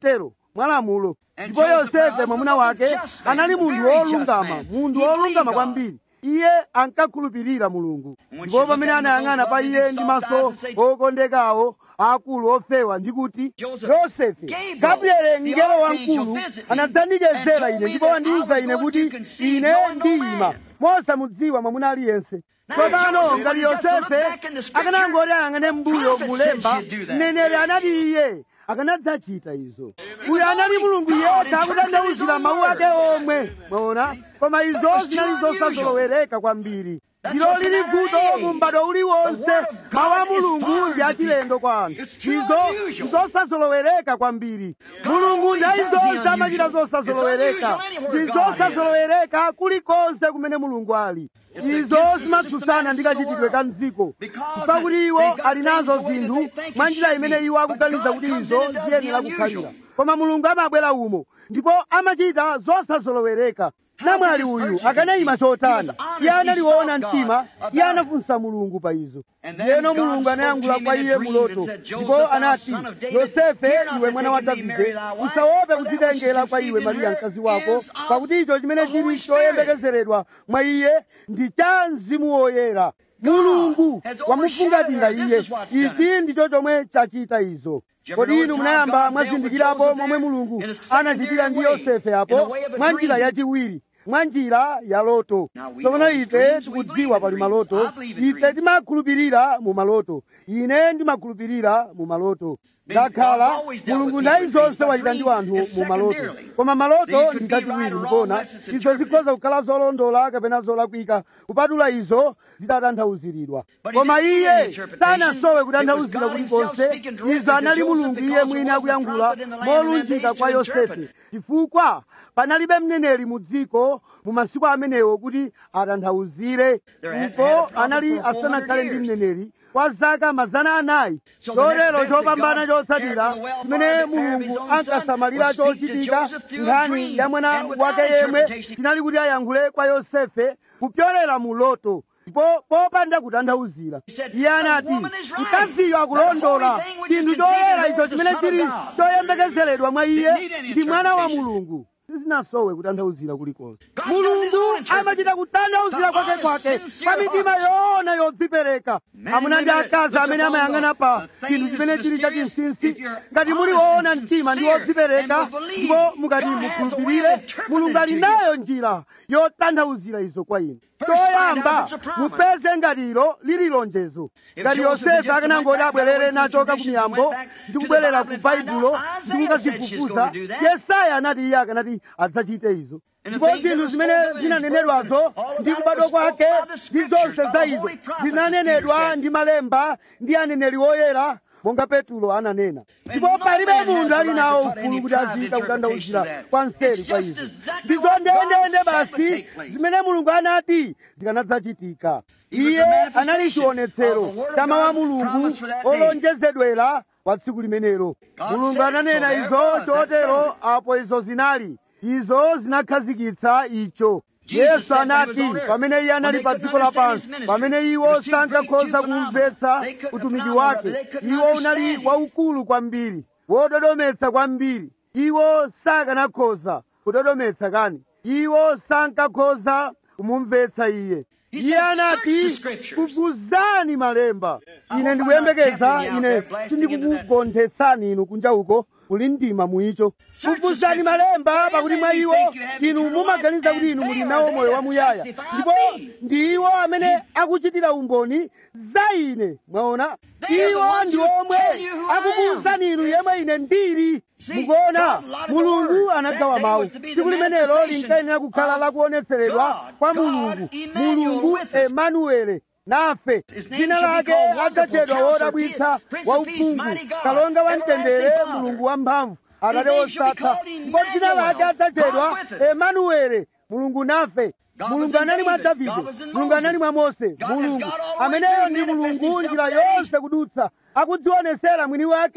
[SPEAKER 2] mwalamulo
[SPEAKER 1] And
[SPEAKER 2] ndipo
[SPEAKER 1] Joseph,
[SPEAKER 2] yosefe
[SPEAKER 1] her
[SPEAKER 2] mwamuna
[SPEAKER 1] husband, was
[SPEAKER 2] wake
[SPEAKER 1] a just man,
[SPEAKER 2] anali
[SPEAKER 1] a
[SPEAKER 2] munthu
[SPEAKER 1] very just
[SPEAKER 2] wolungama
[SPEAKER 1] man.
[SPEAKER 2] munthu
[SPEAKER 1] He
[SPEAKER 2] wolungama
[SPEAKER 1] believed God.
[SPEAKER 2] kwambiri iye ankakhulupirira mulungu
[SPEAKER 1] And when
[SPEAKER 2] ndipo
[SPEAKER 1] she
[SPEAKER 2] pamene
[SPEAKER 1] looked at him
[SPEAKER 2] anayang'ana
[SPEAKER 1] with
[SPEAKER 2] pa
[SPEAKER 1] those
[SPEAKER 2] iye
[SPEAKER 1] lovely
[SPEAKER 2] ndi
[SPEAKER 1] soft
[SPEAKER 2] maso
[SPEAKER 1] eyes and said,
[SPEAKER 2] okondekawo akulu ofewa ndikuti
[SPEAKER 1] Joseph,
[SPEAKER 2] yosefe
[SPEAKER 1] Gabriel,
[SPEAKER 2] gabriele
[SPEAKER 1] the
[SPEAKER 2] mngelo
[SPEAKER 1] archangel,
[SPEAKER 2] wamkulu
[SPEAKER 1] visited me
[SPEAKER 2] anadzandicezera
[SPEAKER 1] and
[SPEAKER 2] ine
[SPEAKER 1] told me
[SPEAKER 2] ndipo
[SPEAKER 1] that
[SPEAKER 2] wandiwuza
[SPEAKER 1] I was
[SPEAKER 2] ine
[SPEAKER 1] going
[SPEAKER 2] kuti
[SPEAKER 1] to conceive,
[SPEAKER 2] ine
[SPEAKER 1] knowing no
[SPEAKER 2] ndiyima
[SPEAKER 1] man.
[SPEAKER 2] mosamudziwa mwamuna aliyense
[SPEAKER 1] Now,
[SPEAKER 2] tsopano
[SPEAKER 1] Joseph,
[SPEAKER 2] ngati
[SPEAKER 1] when he just looked
[SPEAKER 2] yosefe
[SPEAKER 1] back in the scripture,
[SPEAKER 2] akanangoti ayang'ane mbuyo
[SPEAKER 1] prophet
[SPEAKER 2] mulemba
[SPEAKER 1] said she'd do that.
[SPEAKER 2] mneneri anati iye akanadzachita izo uyo anali mulungu yekha akutanthauzira mawu ake omwe mwaona koma izo zinali zosazolowereka kwambiri ndilo lili vuto mu m'bado uliwonse mawu a mulungu ndi achilendo kwa anthu izo zosazolowereka kwambiri mulungu nthawi zonse amachita zosazolowereka ndi zosazolowereka kulikonse kumene mulungu ali izo zimatsutsana ndi kachitidwe ka mdziko chifukwa kuti iwo ali nazo zinthu mwa njira imene iwo akuganiza kuti izo ziyenera kukhalira koma mulungu amabwera umo ndipo amachita zosazolowereka namwali uyu akanayima chotani iye analiona mtima iye anafunsa mulungu pa izo ndiyeno mulungu anayankhula kwa iye muloto ndipo anati yosefe iwe mwana wa davide usaope kudzitengera kwa iwe mariya mkazi wako pakuti icho chimene chili choyembekezeredwa mwa iye ndi cha mzimu woyera mulungu wamufungatira iye ichi ndicho chomwe chachita izo kodi inu munayamba mwazindikirapo momwe mulungu anachitira ndi yosefe apo mwa njira yachiwiri mwa njira ya loto tsopano ife tikudziwa pali maloto ife timakhulupirira mu maloto ine ndimakhulupirira mu maloto ndakhala mulungu nthawi zonse wachita ndi anthu mu maloto koma maloto ndi chachiwiri mukuona izo zikhoza kukhala zolondola kapena zolakwika kupatula izo zitatanthauziridwa koma iye sanasowe kutanthauzira kulikonse izo anali mulungu iye mwini akuyankhula molunjika kwa yosefe chifukwa panalibe mneneri mu dziko mu masiku amenewo kuti atanthauzire ndipo anali asanakhale ndi mneneri kwa zaka mazana anayi chotero chopambana chotsatira chimene mulungu ankasamalira chochitika nkhani ya mwana wake yemwe chinali kuti ayankhule kwa yosefe kupyolera mu loto ndipo popanda kutanthauzira iye anati mkaziyo akulondola chinthu choyera icho chimene chili choyembekezeredwa mwa iye ndi mwana wa mulungu sizinasowe kutanthauzira kulikonse mulungu amachita kutanthauzira kwake kwake pa mitima yoona yodzipereka amuna ndi akazi amene amayang'ana pa chinthu chimene chili chachinsinsi ngati muli woona mtima ndi wodzipereka ndipo mukati mukhulupirire mulungu ali nayo njira yotanthauzira izo kwa inu choyamba mupeze ngati ilo lili lonjezo ngati yosefe akanangoti abwerere nachoka ku miyambo ndi kubwerera ku baibulo ndi kukazifufuza yesaya anati iye akanati adzachite izo ndipo zinthu zimene zinanenedwazo ndi kubadwa kwake ndi zonse za izo zinanenedwa ndi malemba ndi aneneri woyera monga petulo ananena ndipo palibe munthu ali nawo ufulu kuti aziyita kutanthauzira kwa mseri kwa izo ndizo ndendende basi zimene mulungu anati zikanadzachitika iye anali chionetsero cha mawu a mulungu olonjezedwera kwa tsiku limenelo mulungu ananena izo chotero apo izo zinali izo zinakhazikitsa icho yesu anati pamene iye anali pa dziko lapansi pamene iwo sankakhoza kumvetsa utumiki wake iwo unali waukulu kwambiri wododometsa kwambiri iwo sakanakhoza kudodometsa kani iwo sankakhoza kumumvetsa iye iye anati kufufuzani malemba ine ndikuyembekeza ine sindikukugonthetsani inu kunja uko kuli mdima muicho fufuzani malemba pakuti mwa iwo inu mumaganiza kuti inu muli nawo moyo wamuyaya ndipo ndi iwo amene akuchitira umboni za ine mwaona iwo ndi omwe akukuwuzani inu yemwe ine ndili mukuona mulungu anagawa mawu tsiku limenelo linkayenera kukhala lakuonetseredwa kwa mulungu mulungu emanuele nafe dzina lake adzatchedwa wodabwitsa wauphungu kalonga wa mtendere mulungu wamphamvu atate wosatha ndipo dzina lake adzatchedwa emanuele mulungu nafe mulungu anali mwa davide mulungu anali mwa mose mulungu ameneyo ndi mulungu njira yonse kudutsa akudzionesera mwini wake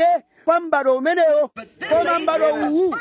[SPEAKER 2] kwa m'bado umenewo koma m'bado uwu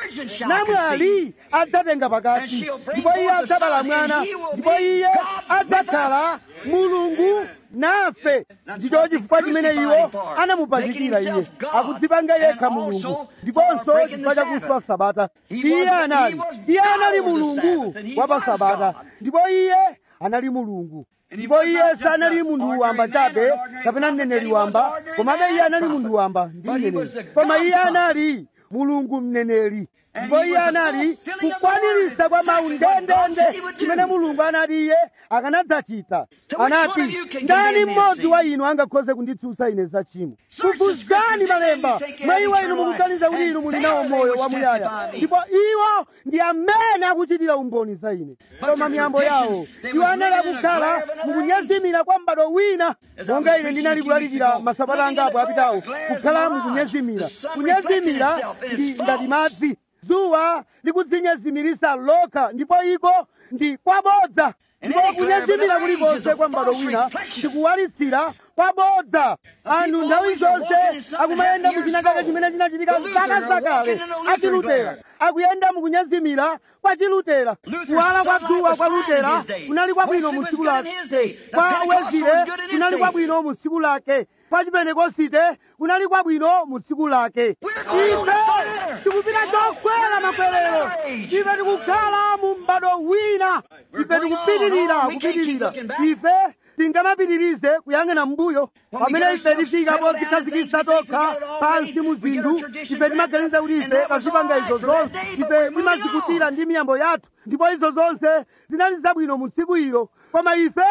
[SPEAKER 2] namwali adzatenga pakati ndipo iye adzabala mwana ndipo iye adzakhala mulungu nafe ndicho chifukwa chimene iwo anamupachikira iye akudzipanga yekha mulungu ndiponso chifukwa chakuswa sabata iye anali iye anali mulungu wa pa sabata ndipo iye anali mulungu ndipo iye sanali munthu wamba chabe kapena mneneri wamba komabe iye anali munthu wamba ndi mneneri koma iye anali mulungu mneneri ndipo iye anali kukwaniritsa kwa mawu ndendende chimene mulungu anati iye akanadzachita anati ndani mmodzi wa inu angakhoze kunditsutsa ine za chimo kufufuzani malemba mwa iwo inu mukuganiza kuti inu muli nawo moyo wamuyaya ndipo iwo ndi amene akuchitira umboni za ine koma miyambo yawo iwo anali akukhala mukunyezimira kwa m'bado wina monga ine ndinali kulalikira masabata angapo apitawo kukhala mukunyezimira kunyezimira ndi ngati madzi dzuwa likudzinyezimiritsa lokha ndipo iko ndi kwabodza ndipo kunyezimira kulikonse kwa m'bado wina ndikuwalitsira kwabodza anthu nthawi zonse akumayenda muchinakake chimene chinachitika zaka zakale achilutera akuyenda mukunyezimira kwa chilutera kuwala kwa dzuwa kwa lutera kunali kwabwino mu tsiku lake kwa wezire kunali kwabwino mu tsiku lake kwa chipentekosite kunali kwabwino mu tsiku lake ife tikupita chokwera makwerero ife tikukhala mu m'bado wina ife tikupitirira kupitirira ife tingamapitirize kuyang'ana mbuyo pamene ife tifika podzikhazikitsa tokha pansi mu zinthu ife timaganiza kuti ife tazipanga izo zonse ife timazikutira ndi miyambo yathu ndipo izo zonse zinali zabwino mu tsiku ilo koma ife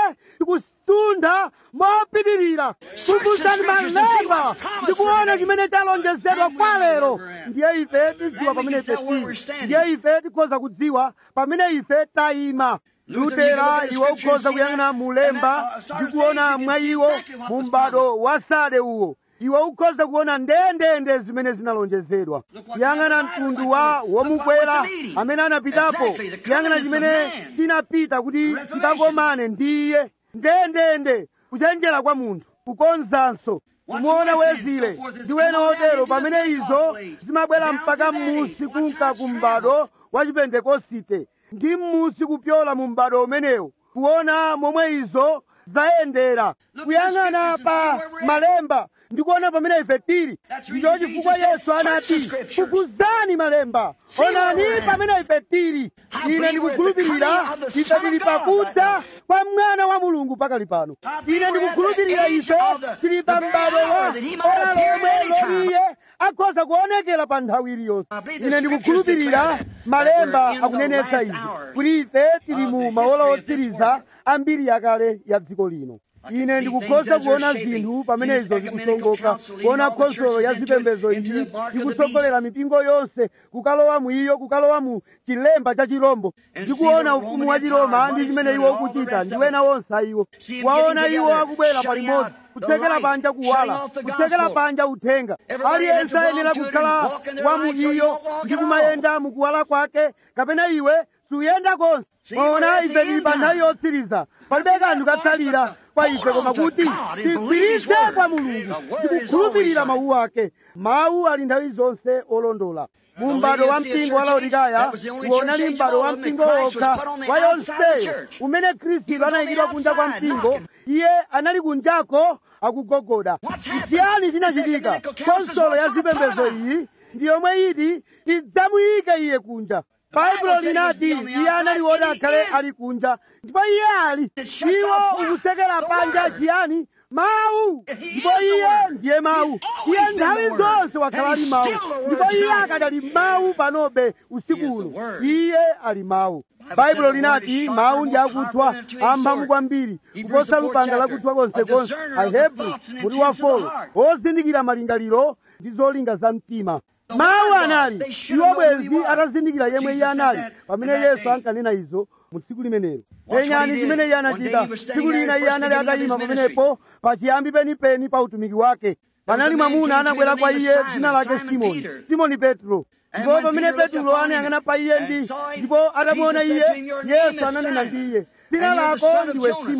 [SPEAKER 2] tikusunda mopitirira kufufuzani malemba ndikuona chimene chalonjezedwa kwa lero ndiye ife tidziwa pamene ife tili ndiye ife tikhoza kudziwa pamene ife tayima lutera iwo ukhoza kuyang'ana mulemba ndi kuona mwa iwo mu m'bado wa sade uwo iwe ukhoza kuona ndendende zimene zinalonjezedwa kuyang'ana mtundu wa womukwera amene anapitapo kuyang'ana chimene chinapita kuti chikakomane ndi iye ndendende kuchenjera kwa munthu kukonzanso kumuona wezile ndi wena otero pamene izo zimabwera mpaka m'musi kunka ku m'bado wa chipentekosite ndi m'musi kupyola mu m'bado umenewo kuona momwe izo zayendera kuyang'ana pa malemba ndikuona pamene ife tili ndicho chifukwa yesu anati fufuzani malemba onani pamene ife tili ine ndikukhulupirira ife tili pakudza kwa mwana wa mulungu pakali pano ine ndikukhulupirira ife tili pa m'bado wa ora lomwe loliye akhoza kuonekera pa nthawi iliyonse ine ndikukhulupirira malemba akunenetsa izi kuti ife tili mu maola otsiriza ambiri yakale ya dziko lino ine ndikukhoza kuona zinthu pamene izo zikusongoka kuona khonsolo ya zipembedzo iyi ikutsogolera mipingo yonse kukalowa mu iyo kukalowa mu chilemba cha chirombo ndikuona ufumu wa chiroma ndi chimene iwo ukuchita ndi wena wonse ayiwo waona iwo akubwera palimodzi kutsekera panja kuwala kutsekera panja uthenga aliyense ayenera kukhala wa mu iyo ndi kumayenda mukuwala kwake kapena iwe suyenda konse ona ife tili pa nthawi yotsiriza palibe kanthu katsalira kwa ife koma kuti tigwiritse kwa mulungu ndikukhulupirira mawu ake mawu ali nthawi zonse olondola mu m'bado wa mpingo wa laodikaya uwonali m'bado wa mpingo wokha wa yonseyo umene khristu anayikidwa kunja kwa mpingo iye anali kunjako akugogoda chiyani chinachitika konsolo ya zipembedzo iyi ndi yomwe iti idzamuyike iye kunja baibulo linati iye anali woti akhale ali kunja ndipo iye ali iwo ukutsekera panja chiyani mawu ndipo iye ndiye mawu iye nthawi zonse wakhala ali mawu ndipo iye akadali mawu panobe usiku uno iye ali mawu baibulo linati mawu ndi akuthwa amphamvu kwambiri kuposa lupanga lakuthwa konsekonse ahebru muti wa folo ozindikira malingaliro ndi zolinga za mtima mawu anali iwo bwenzi atazindikira yemwe iye anali pamene yesu ankanena izo mu tsiku limenelo penyani chimene iye anachita tsiku lina iye anali atayima pamenepo pachiyambi penipeni pa utumiki wake panali mwamuna anabwera kwa iye dzina lake simoni simoni petro ndipo pamene petro anayang'ana pa iye ndi ndipo atamuona iye yesu ananena ndi iye dzina lako ndiwe simoni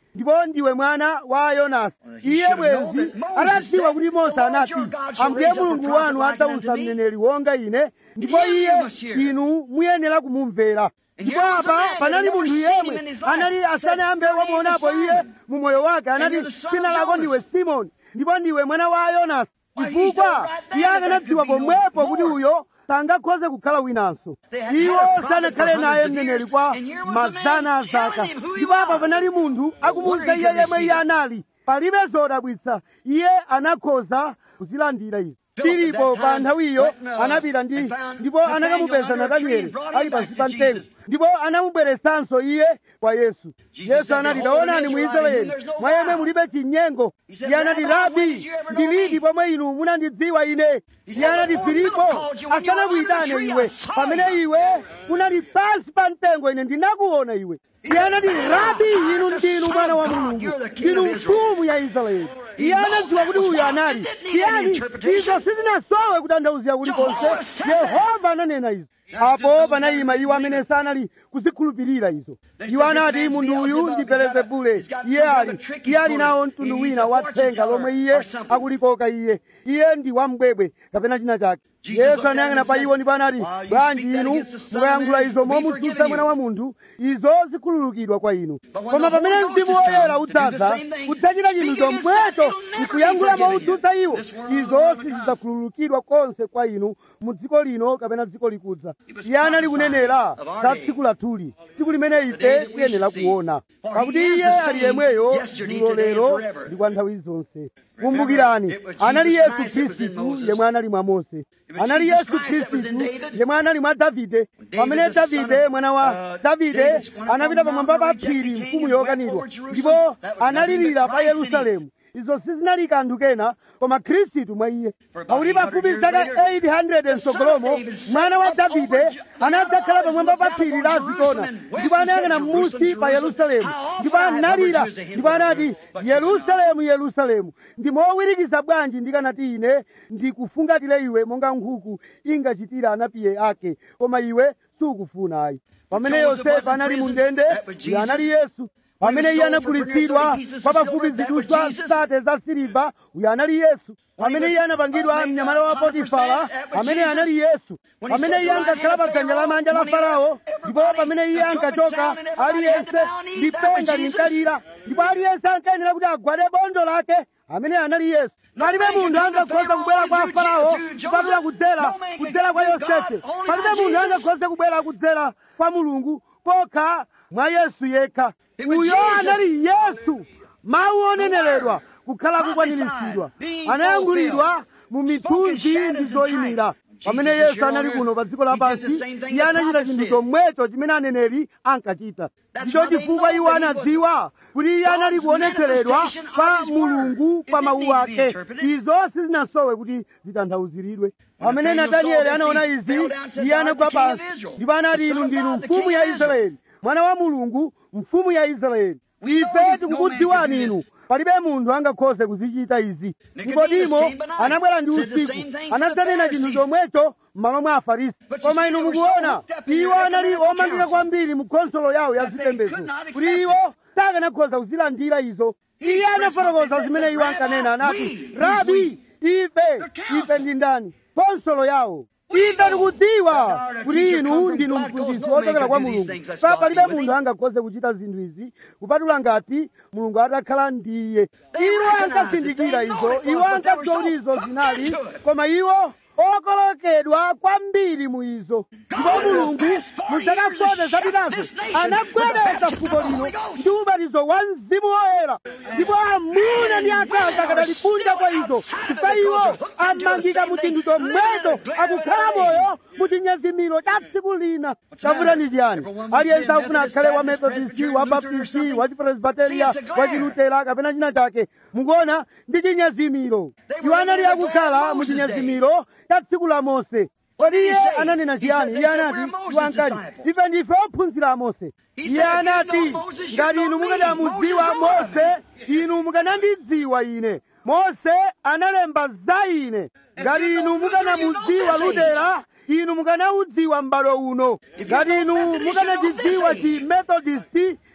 [SPEAKER 2] ndipo ndiwe mwana wa yonasi iye bwenzi atadziwa kuti mose anati ambuye mulungu wanu adzausa mneneri wonga ine ndipo iye inu muyenera kumumvera ndipo apa panali munthu yemwe anali asanayambe wamuonapo iye mu moyo wake anati dzina lako ndiwe simoni ndipo ndiwe mwana wa yonasi chifukwa iye akanadziwa pomwepo kuti uyo sangakhoze kukhala winanso iwo sanakhale naye mneneri kwa mazana a zaka ndipo apa panali munthu akumuwuza iye yemwe iye anali palibe zodabwitsa iye anakhoza kuzilandira izi filipo pa nthawiyo anapita ndi ndipo anakamupeza natanieli ali pansi pa mtengo ndipo anamubweretsanso iye kwa yesu yesu anati taonani mu israeli mwa yemwe mulibe chinyengo iye anati rabi ndilidi pomwe inu munandidziwa ine iye anati filipo asanakuyitane iwe pamene iwe unali pansi pa mtengo ine ndinakuona iwe iye anati rabi inu ndinu mwana wa mulungu ndinu mfumu ya israeli iye anadziwa kuti uyu anali iyani izo sizinasowe kutanthauzira kulikonse yehova ananena izo apo panayima iwo amene sanali kuzikhulupirira izo iwo anati munthu uyu ndi belezebule iye ali iye ali nawo mtundu wina wa thenga lomwe iye akulikoka iye iye ndi wambwebwe kapena china chake yesu anayang'ana pa iwo ndipo anati bwanji inu mukayankhula izo momutsutsa mwana wa munthu izo zikhululukidwa kwa inu koma pamene mzimu woyera udzaza udzachita chinthu chomwecho nkuyankhula moutsutsa iwo izo sizidzakhululukidwa konse kwa inu mu dziko lino kapena dziko likudza iye anali kunenera za tsiku lathuli tsiku limene ife tiyenera kuona pakuti iye ali yemweyo dzulo lero ndi kwa nthawi zonse kumbukirani anali yesu khristu yemwe anali mwa mose anali yesu khristu yemwe anali mwa davide pamene davide mwana wa davide anapita pamwamba pa phiri mfumu yokanidwa ndipo analirira pa yerusalemu izo sizinali kanthu kena koma khristu mwa iye pakuti pafupi zaka 800 msogolomo mwana wa davide anadzakhala pamwamba pa phiri la zitona ndipo anayang'ana m'munsi pa yerusalemu ndipo analira ndipo anati yerusalemu yerusalemu ndi mowirikiza bwanji ndikanati ine ndikufungatire iwe monga nkhuku ingachitira anapiye ake koma iwe sukufuna ayi pamene yosefe anali mu ndende iye anali yesu pamene iye anagulitsidwa kwa pafupi ziduswa zisate za siliva uyo anali yesu pamene iye anapangidwa mnyamata wa potifara pamene anali yesu pamene iye ankakhala pa dzanja lamanja la farao ndipo pamene iye ankachoka aliyense lipenga linkalira ndipo aliyense ankayenera kuti agwade bondo lake amene anali yesu palibe munthu angakhoza kubwera kwa farao kupatula kudzera kudzera kwa yosefe palibe munthu angakhoza kubwera kudzera kwa mulungu kokha mwa yesu yekha uyo anali yesu mawu oneneredwa kukhala kukwaniritsidwa anayankhulidwa mu mithunzi ndi zoyimira pamene yesu anali kuno pa dziko lapansi iye anachita chinthu chomwecho chimene aneneri ankachita ndicho chifukwa iwo anadziwa kuti iye anali kuonetseredwa kwa mulungu pa mawu ake izo sizinasowe kuti zitanthauziridwe pamene natanieli anaona izi iye anagwa pansi ndipo anati inu ndinu mfumu ya israeli mwana wa mulungu mfumu ya israeli ife tikukudziwani inu palibe munthu angakhoze kuzichita izi nikodimo anabwera ndi usiku anadzanena chinthu chomwecho m'malo mwa afarisi koma inu mukuona iwo anali omangika kwambiri mu khonsolo yawo ya zipembedzo kuti iwo sakanakhoza kuzilandira izo iye anafotokoza zimene iwo ankanena anati rabi ife ife ndi ndani khonsolo yawo ife tikudziwa kuti inu ndinu mphunzitsi wochokera kwa mulungu pa palibe munthu angakhoze kuchita zinthu izi kupatula ngati mulungu atakhala ndiye iwo ankazindikira izo iwo ankadziwa kuti izo zinali koma iwo okolokedwa kwambiri mu izo ndipo mulungu muzaka 40 zapitazo anagwedeza fuko lino ndi ubatizo wa mzimu woyera ndipo amuna ndi akazi akadali kunja kwa izo chifukwa iwo amangika mu chinthu chomwecho akukhala moyo mu chinyezimiro cha tsiku lina chavuta ndi chiyani aliyense akufuna akhale wa methodisti wa baptisti wa chipresbiteriya wa chilutera kapena china chake mukuona ndi chinyezimiro iwo anali akukhala mu chinyezimiro cha tsiku la mose kodi iye ananena chiyani iye anati iwo ankati ife ndife ophunzira a mose iye anati ngati inu mukanamudziwa mose inu mukanandidziwa ine mose analemba za ine ngati inu mukanamudziwa lutera inu mukanaudziwa m'bado uno ngati inu mukanachidziwa chi methodisti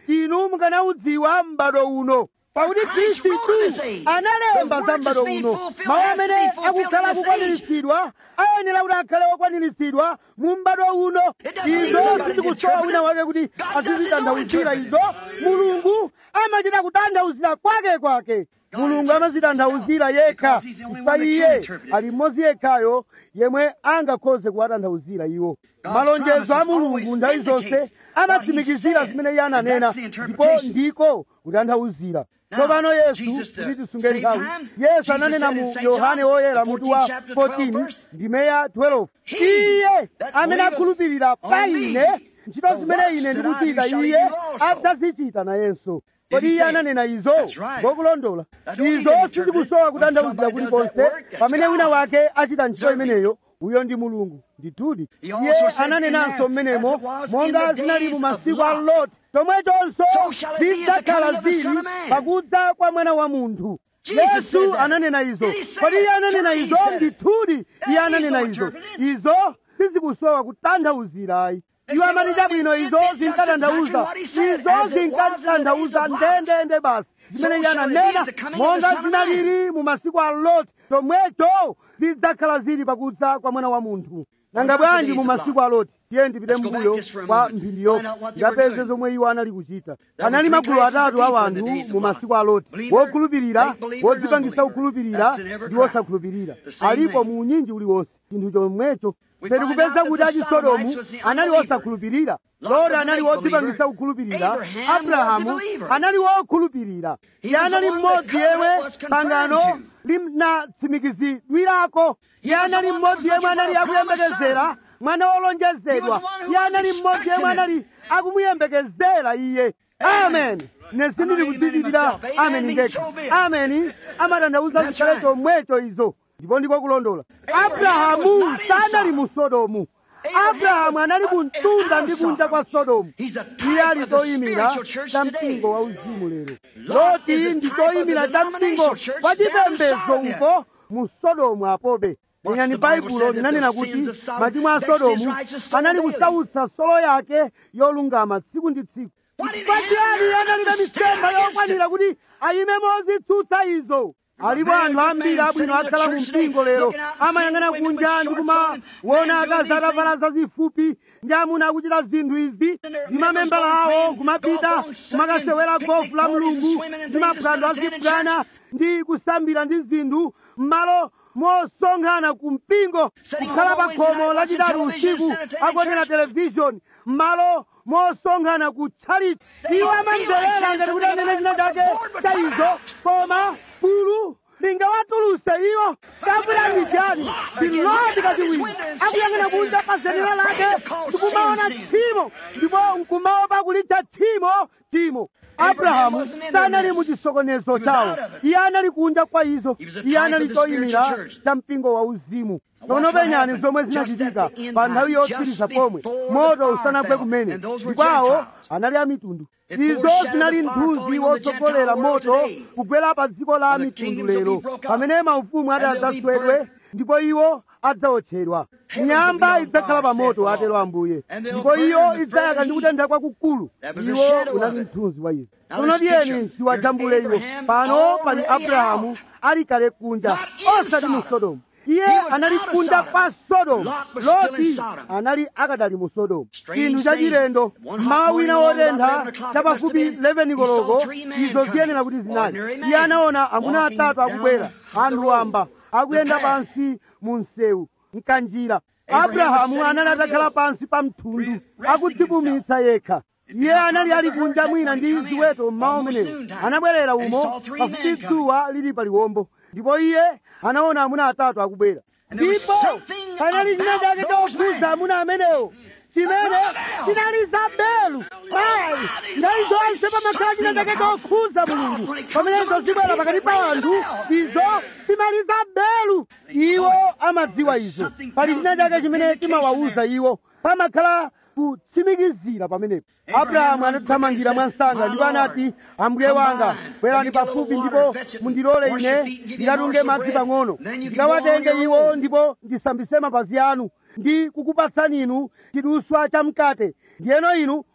[SPEAKER 2] inu mukanaudziwa m'bado uno pakuti khristu analemba za m'bado uno mawu amene akukhala akukwaniritsidwa ayenera kuti akhale okwaniritsidwa mu m'bado uno izo sizikusowa wina wake kuti azizitanthauzira izo mulungu amachita kutanthauzira kwake kwake mulungu amazitanthauzira yekha chifukwa iye ali mmodzi yekhayo yemwe angakhoze kuwatanthauzira iwo malonjezo a mulungu nthawi zonse amatsimikizira zimene iye ananena ndipo ndiko kutanthauzira tsopano yesu kuti tisunge nthawi yesu ananena mu yohane woyera mutu wa 14 ndime ya 12 iye amene akhulupirira pa ine ntchito zimene ine ndikuchita iye adzazichita nayenso kodi iye ananena izo ngokulondola izo sizikusowa kutanthauzira kulikonse pamene wina wake achita ntchito imeneyo uyo ndi mulungu ndithudi iye ananenanso mmenemo monga zinali mu masiku a loti chomwechonso zidzakhala zili pakudza kwa mwana wa munthu yesu ananena izo kodi iye ananena izo ndithudi iye ananena izo izo sizikusowa kutanthauzira ayi iwo amati chabwino izo zinkatanthauza izo zinkatanthauza ndendende basi zimene iye ananena monga zinalili mu masiku a loti chomwecho zidzakhala zili pakudza kwa mwana wa munthu nanga bwanji mu masiku a loti tiye ndipite mbuyo kwa mphindi yokha ngapeze zomwe iwo anali kuchita anali magulu atatu a wanthu mu masiku a loti wokhulupirira wodzipangisa kukhulupirira ndi wosakhulupirira alipo mu unyinji uliwonse chinthu chomwecho peti kupeza kuti achi sodomu anali wosakhulupirira loti anali wodzipangisa kukhulupirira abrahamu anali wokhulupirira iye anali mmodzi yemwe pangano linatsimikizidwirako iye anali mmodzi yemwe anali akuyembekezera mwana wolonjezedwa iye anali mmodzi yemwe anali akumuyembekezera iye amen ine sindili kudzichitira ameni ndekha ameni amatanthauza zikhale chomwecho izo ndipo ndiko kulondola abrahamu sanali mu sodomu abrahamu anali kuntunda ndi kunja kwa sodomu iye ali choyimira cha mpingo wa uzimu lero loti ndi choyimira cha mpingo wa chipembedzo uko mu sodomu apobe lenyani baibulo linanena kuti machimo a sodomu anali kusautsa solo yake yolungama tsiku ndi tsiku pachiyani analibe mitsempha yokwanira kuti ayime mozitsutsa izo alipo anthu ambiri abwino akhala mu mpingo lero amayang'ana kunja ndi kumaona akazi atavala zazifupi ndi amuna akuchita zinthu izi ndi mamembala awo kumapita kumakasewera gofu la mulungu ndi maphwando azibwana ndi kusambira ndi zinthu m'malo mosonkhana ku mpingo kukhala pa khomo lachitatu usiku akuonera televishoni m'malo mosonkhana ku tchalitchi iwo amamverera ngati kuti anene china chake cha izo koma bulu lingawatuluse iwo kapulani chani ndilodi kachiwiri akuyang'ana kunja pa zenera lake ndikumaona tchimo ndipo nkumaopa kulitcha tchimo tchimo abrahamu sanali mu chisokonezo chawo iye anali kunja kwa izo iye anali choyimira cha mpingo wa uzimu tsono penyani zomwe zinachitika pa nthawi yotsiriza pomwe moto usanagwe kumene ndipo awo anali amitundu izo zinali mthunzi wotsogolera moto kugwera pa dziko la mitundu lero pamene maufumu ati adzaswedwe ndipo iwo adzawotchedwa nyamba idzakhala pa moto atero ambuye ndipo iyo idzayaka ndi kutentha kwakukulu iwo unali mthunzi wa izo tsono tiyeni tiwajambule iwo pano pali abrahamu ali kale kunja osati mu sodomu iye anali kunja kwa sodomu loti anali akadali mu sodomu chinthu chachilendo mmawa wina wotentha chapafupi 11 koloko izo ziyenera kuti zinali iye anaona amuna atatu akubwera anthu wamba akuyenda pansi mu msewu mkanjira abrahamu anali atakhala pansi pa mthundu akudzipumitsa yekha iye anali ali kunja mwina ndi ziweto mmawa umenewo anabwerera umo pafupi dzuwa lili pa liwombo ndipo iye anaona amuna atatu akubwera ndipo panali china chake chokhudza amuna amenewo chimene chinali zabelu ayi nthawi zonse pamakhala china chake chokhudza mulungu pamene izo zibwera pakati pa anthu izo zimali zabelu iwo amadziwa izo pali china chake chimene chimawawuza iwo pamakhala kutsimikizira pamenepo abrahamu anathamangira mwansanga ndipo anati ambuye wanga bwerani pafupi ndipo mundilole ine ndikatunge madzi pang'ono ndikawatenge iwo ndipo ndisambise mapazi anu ndi kukupatsani inu chiduswa cha mkate ndiyeno inu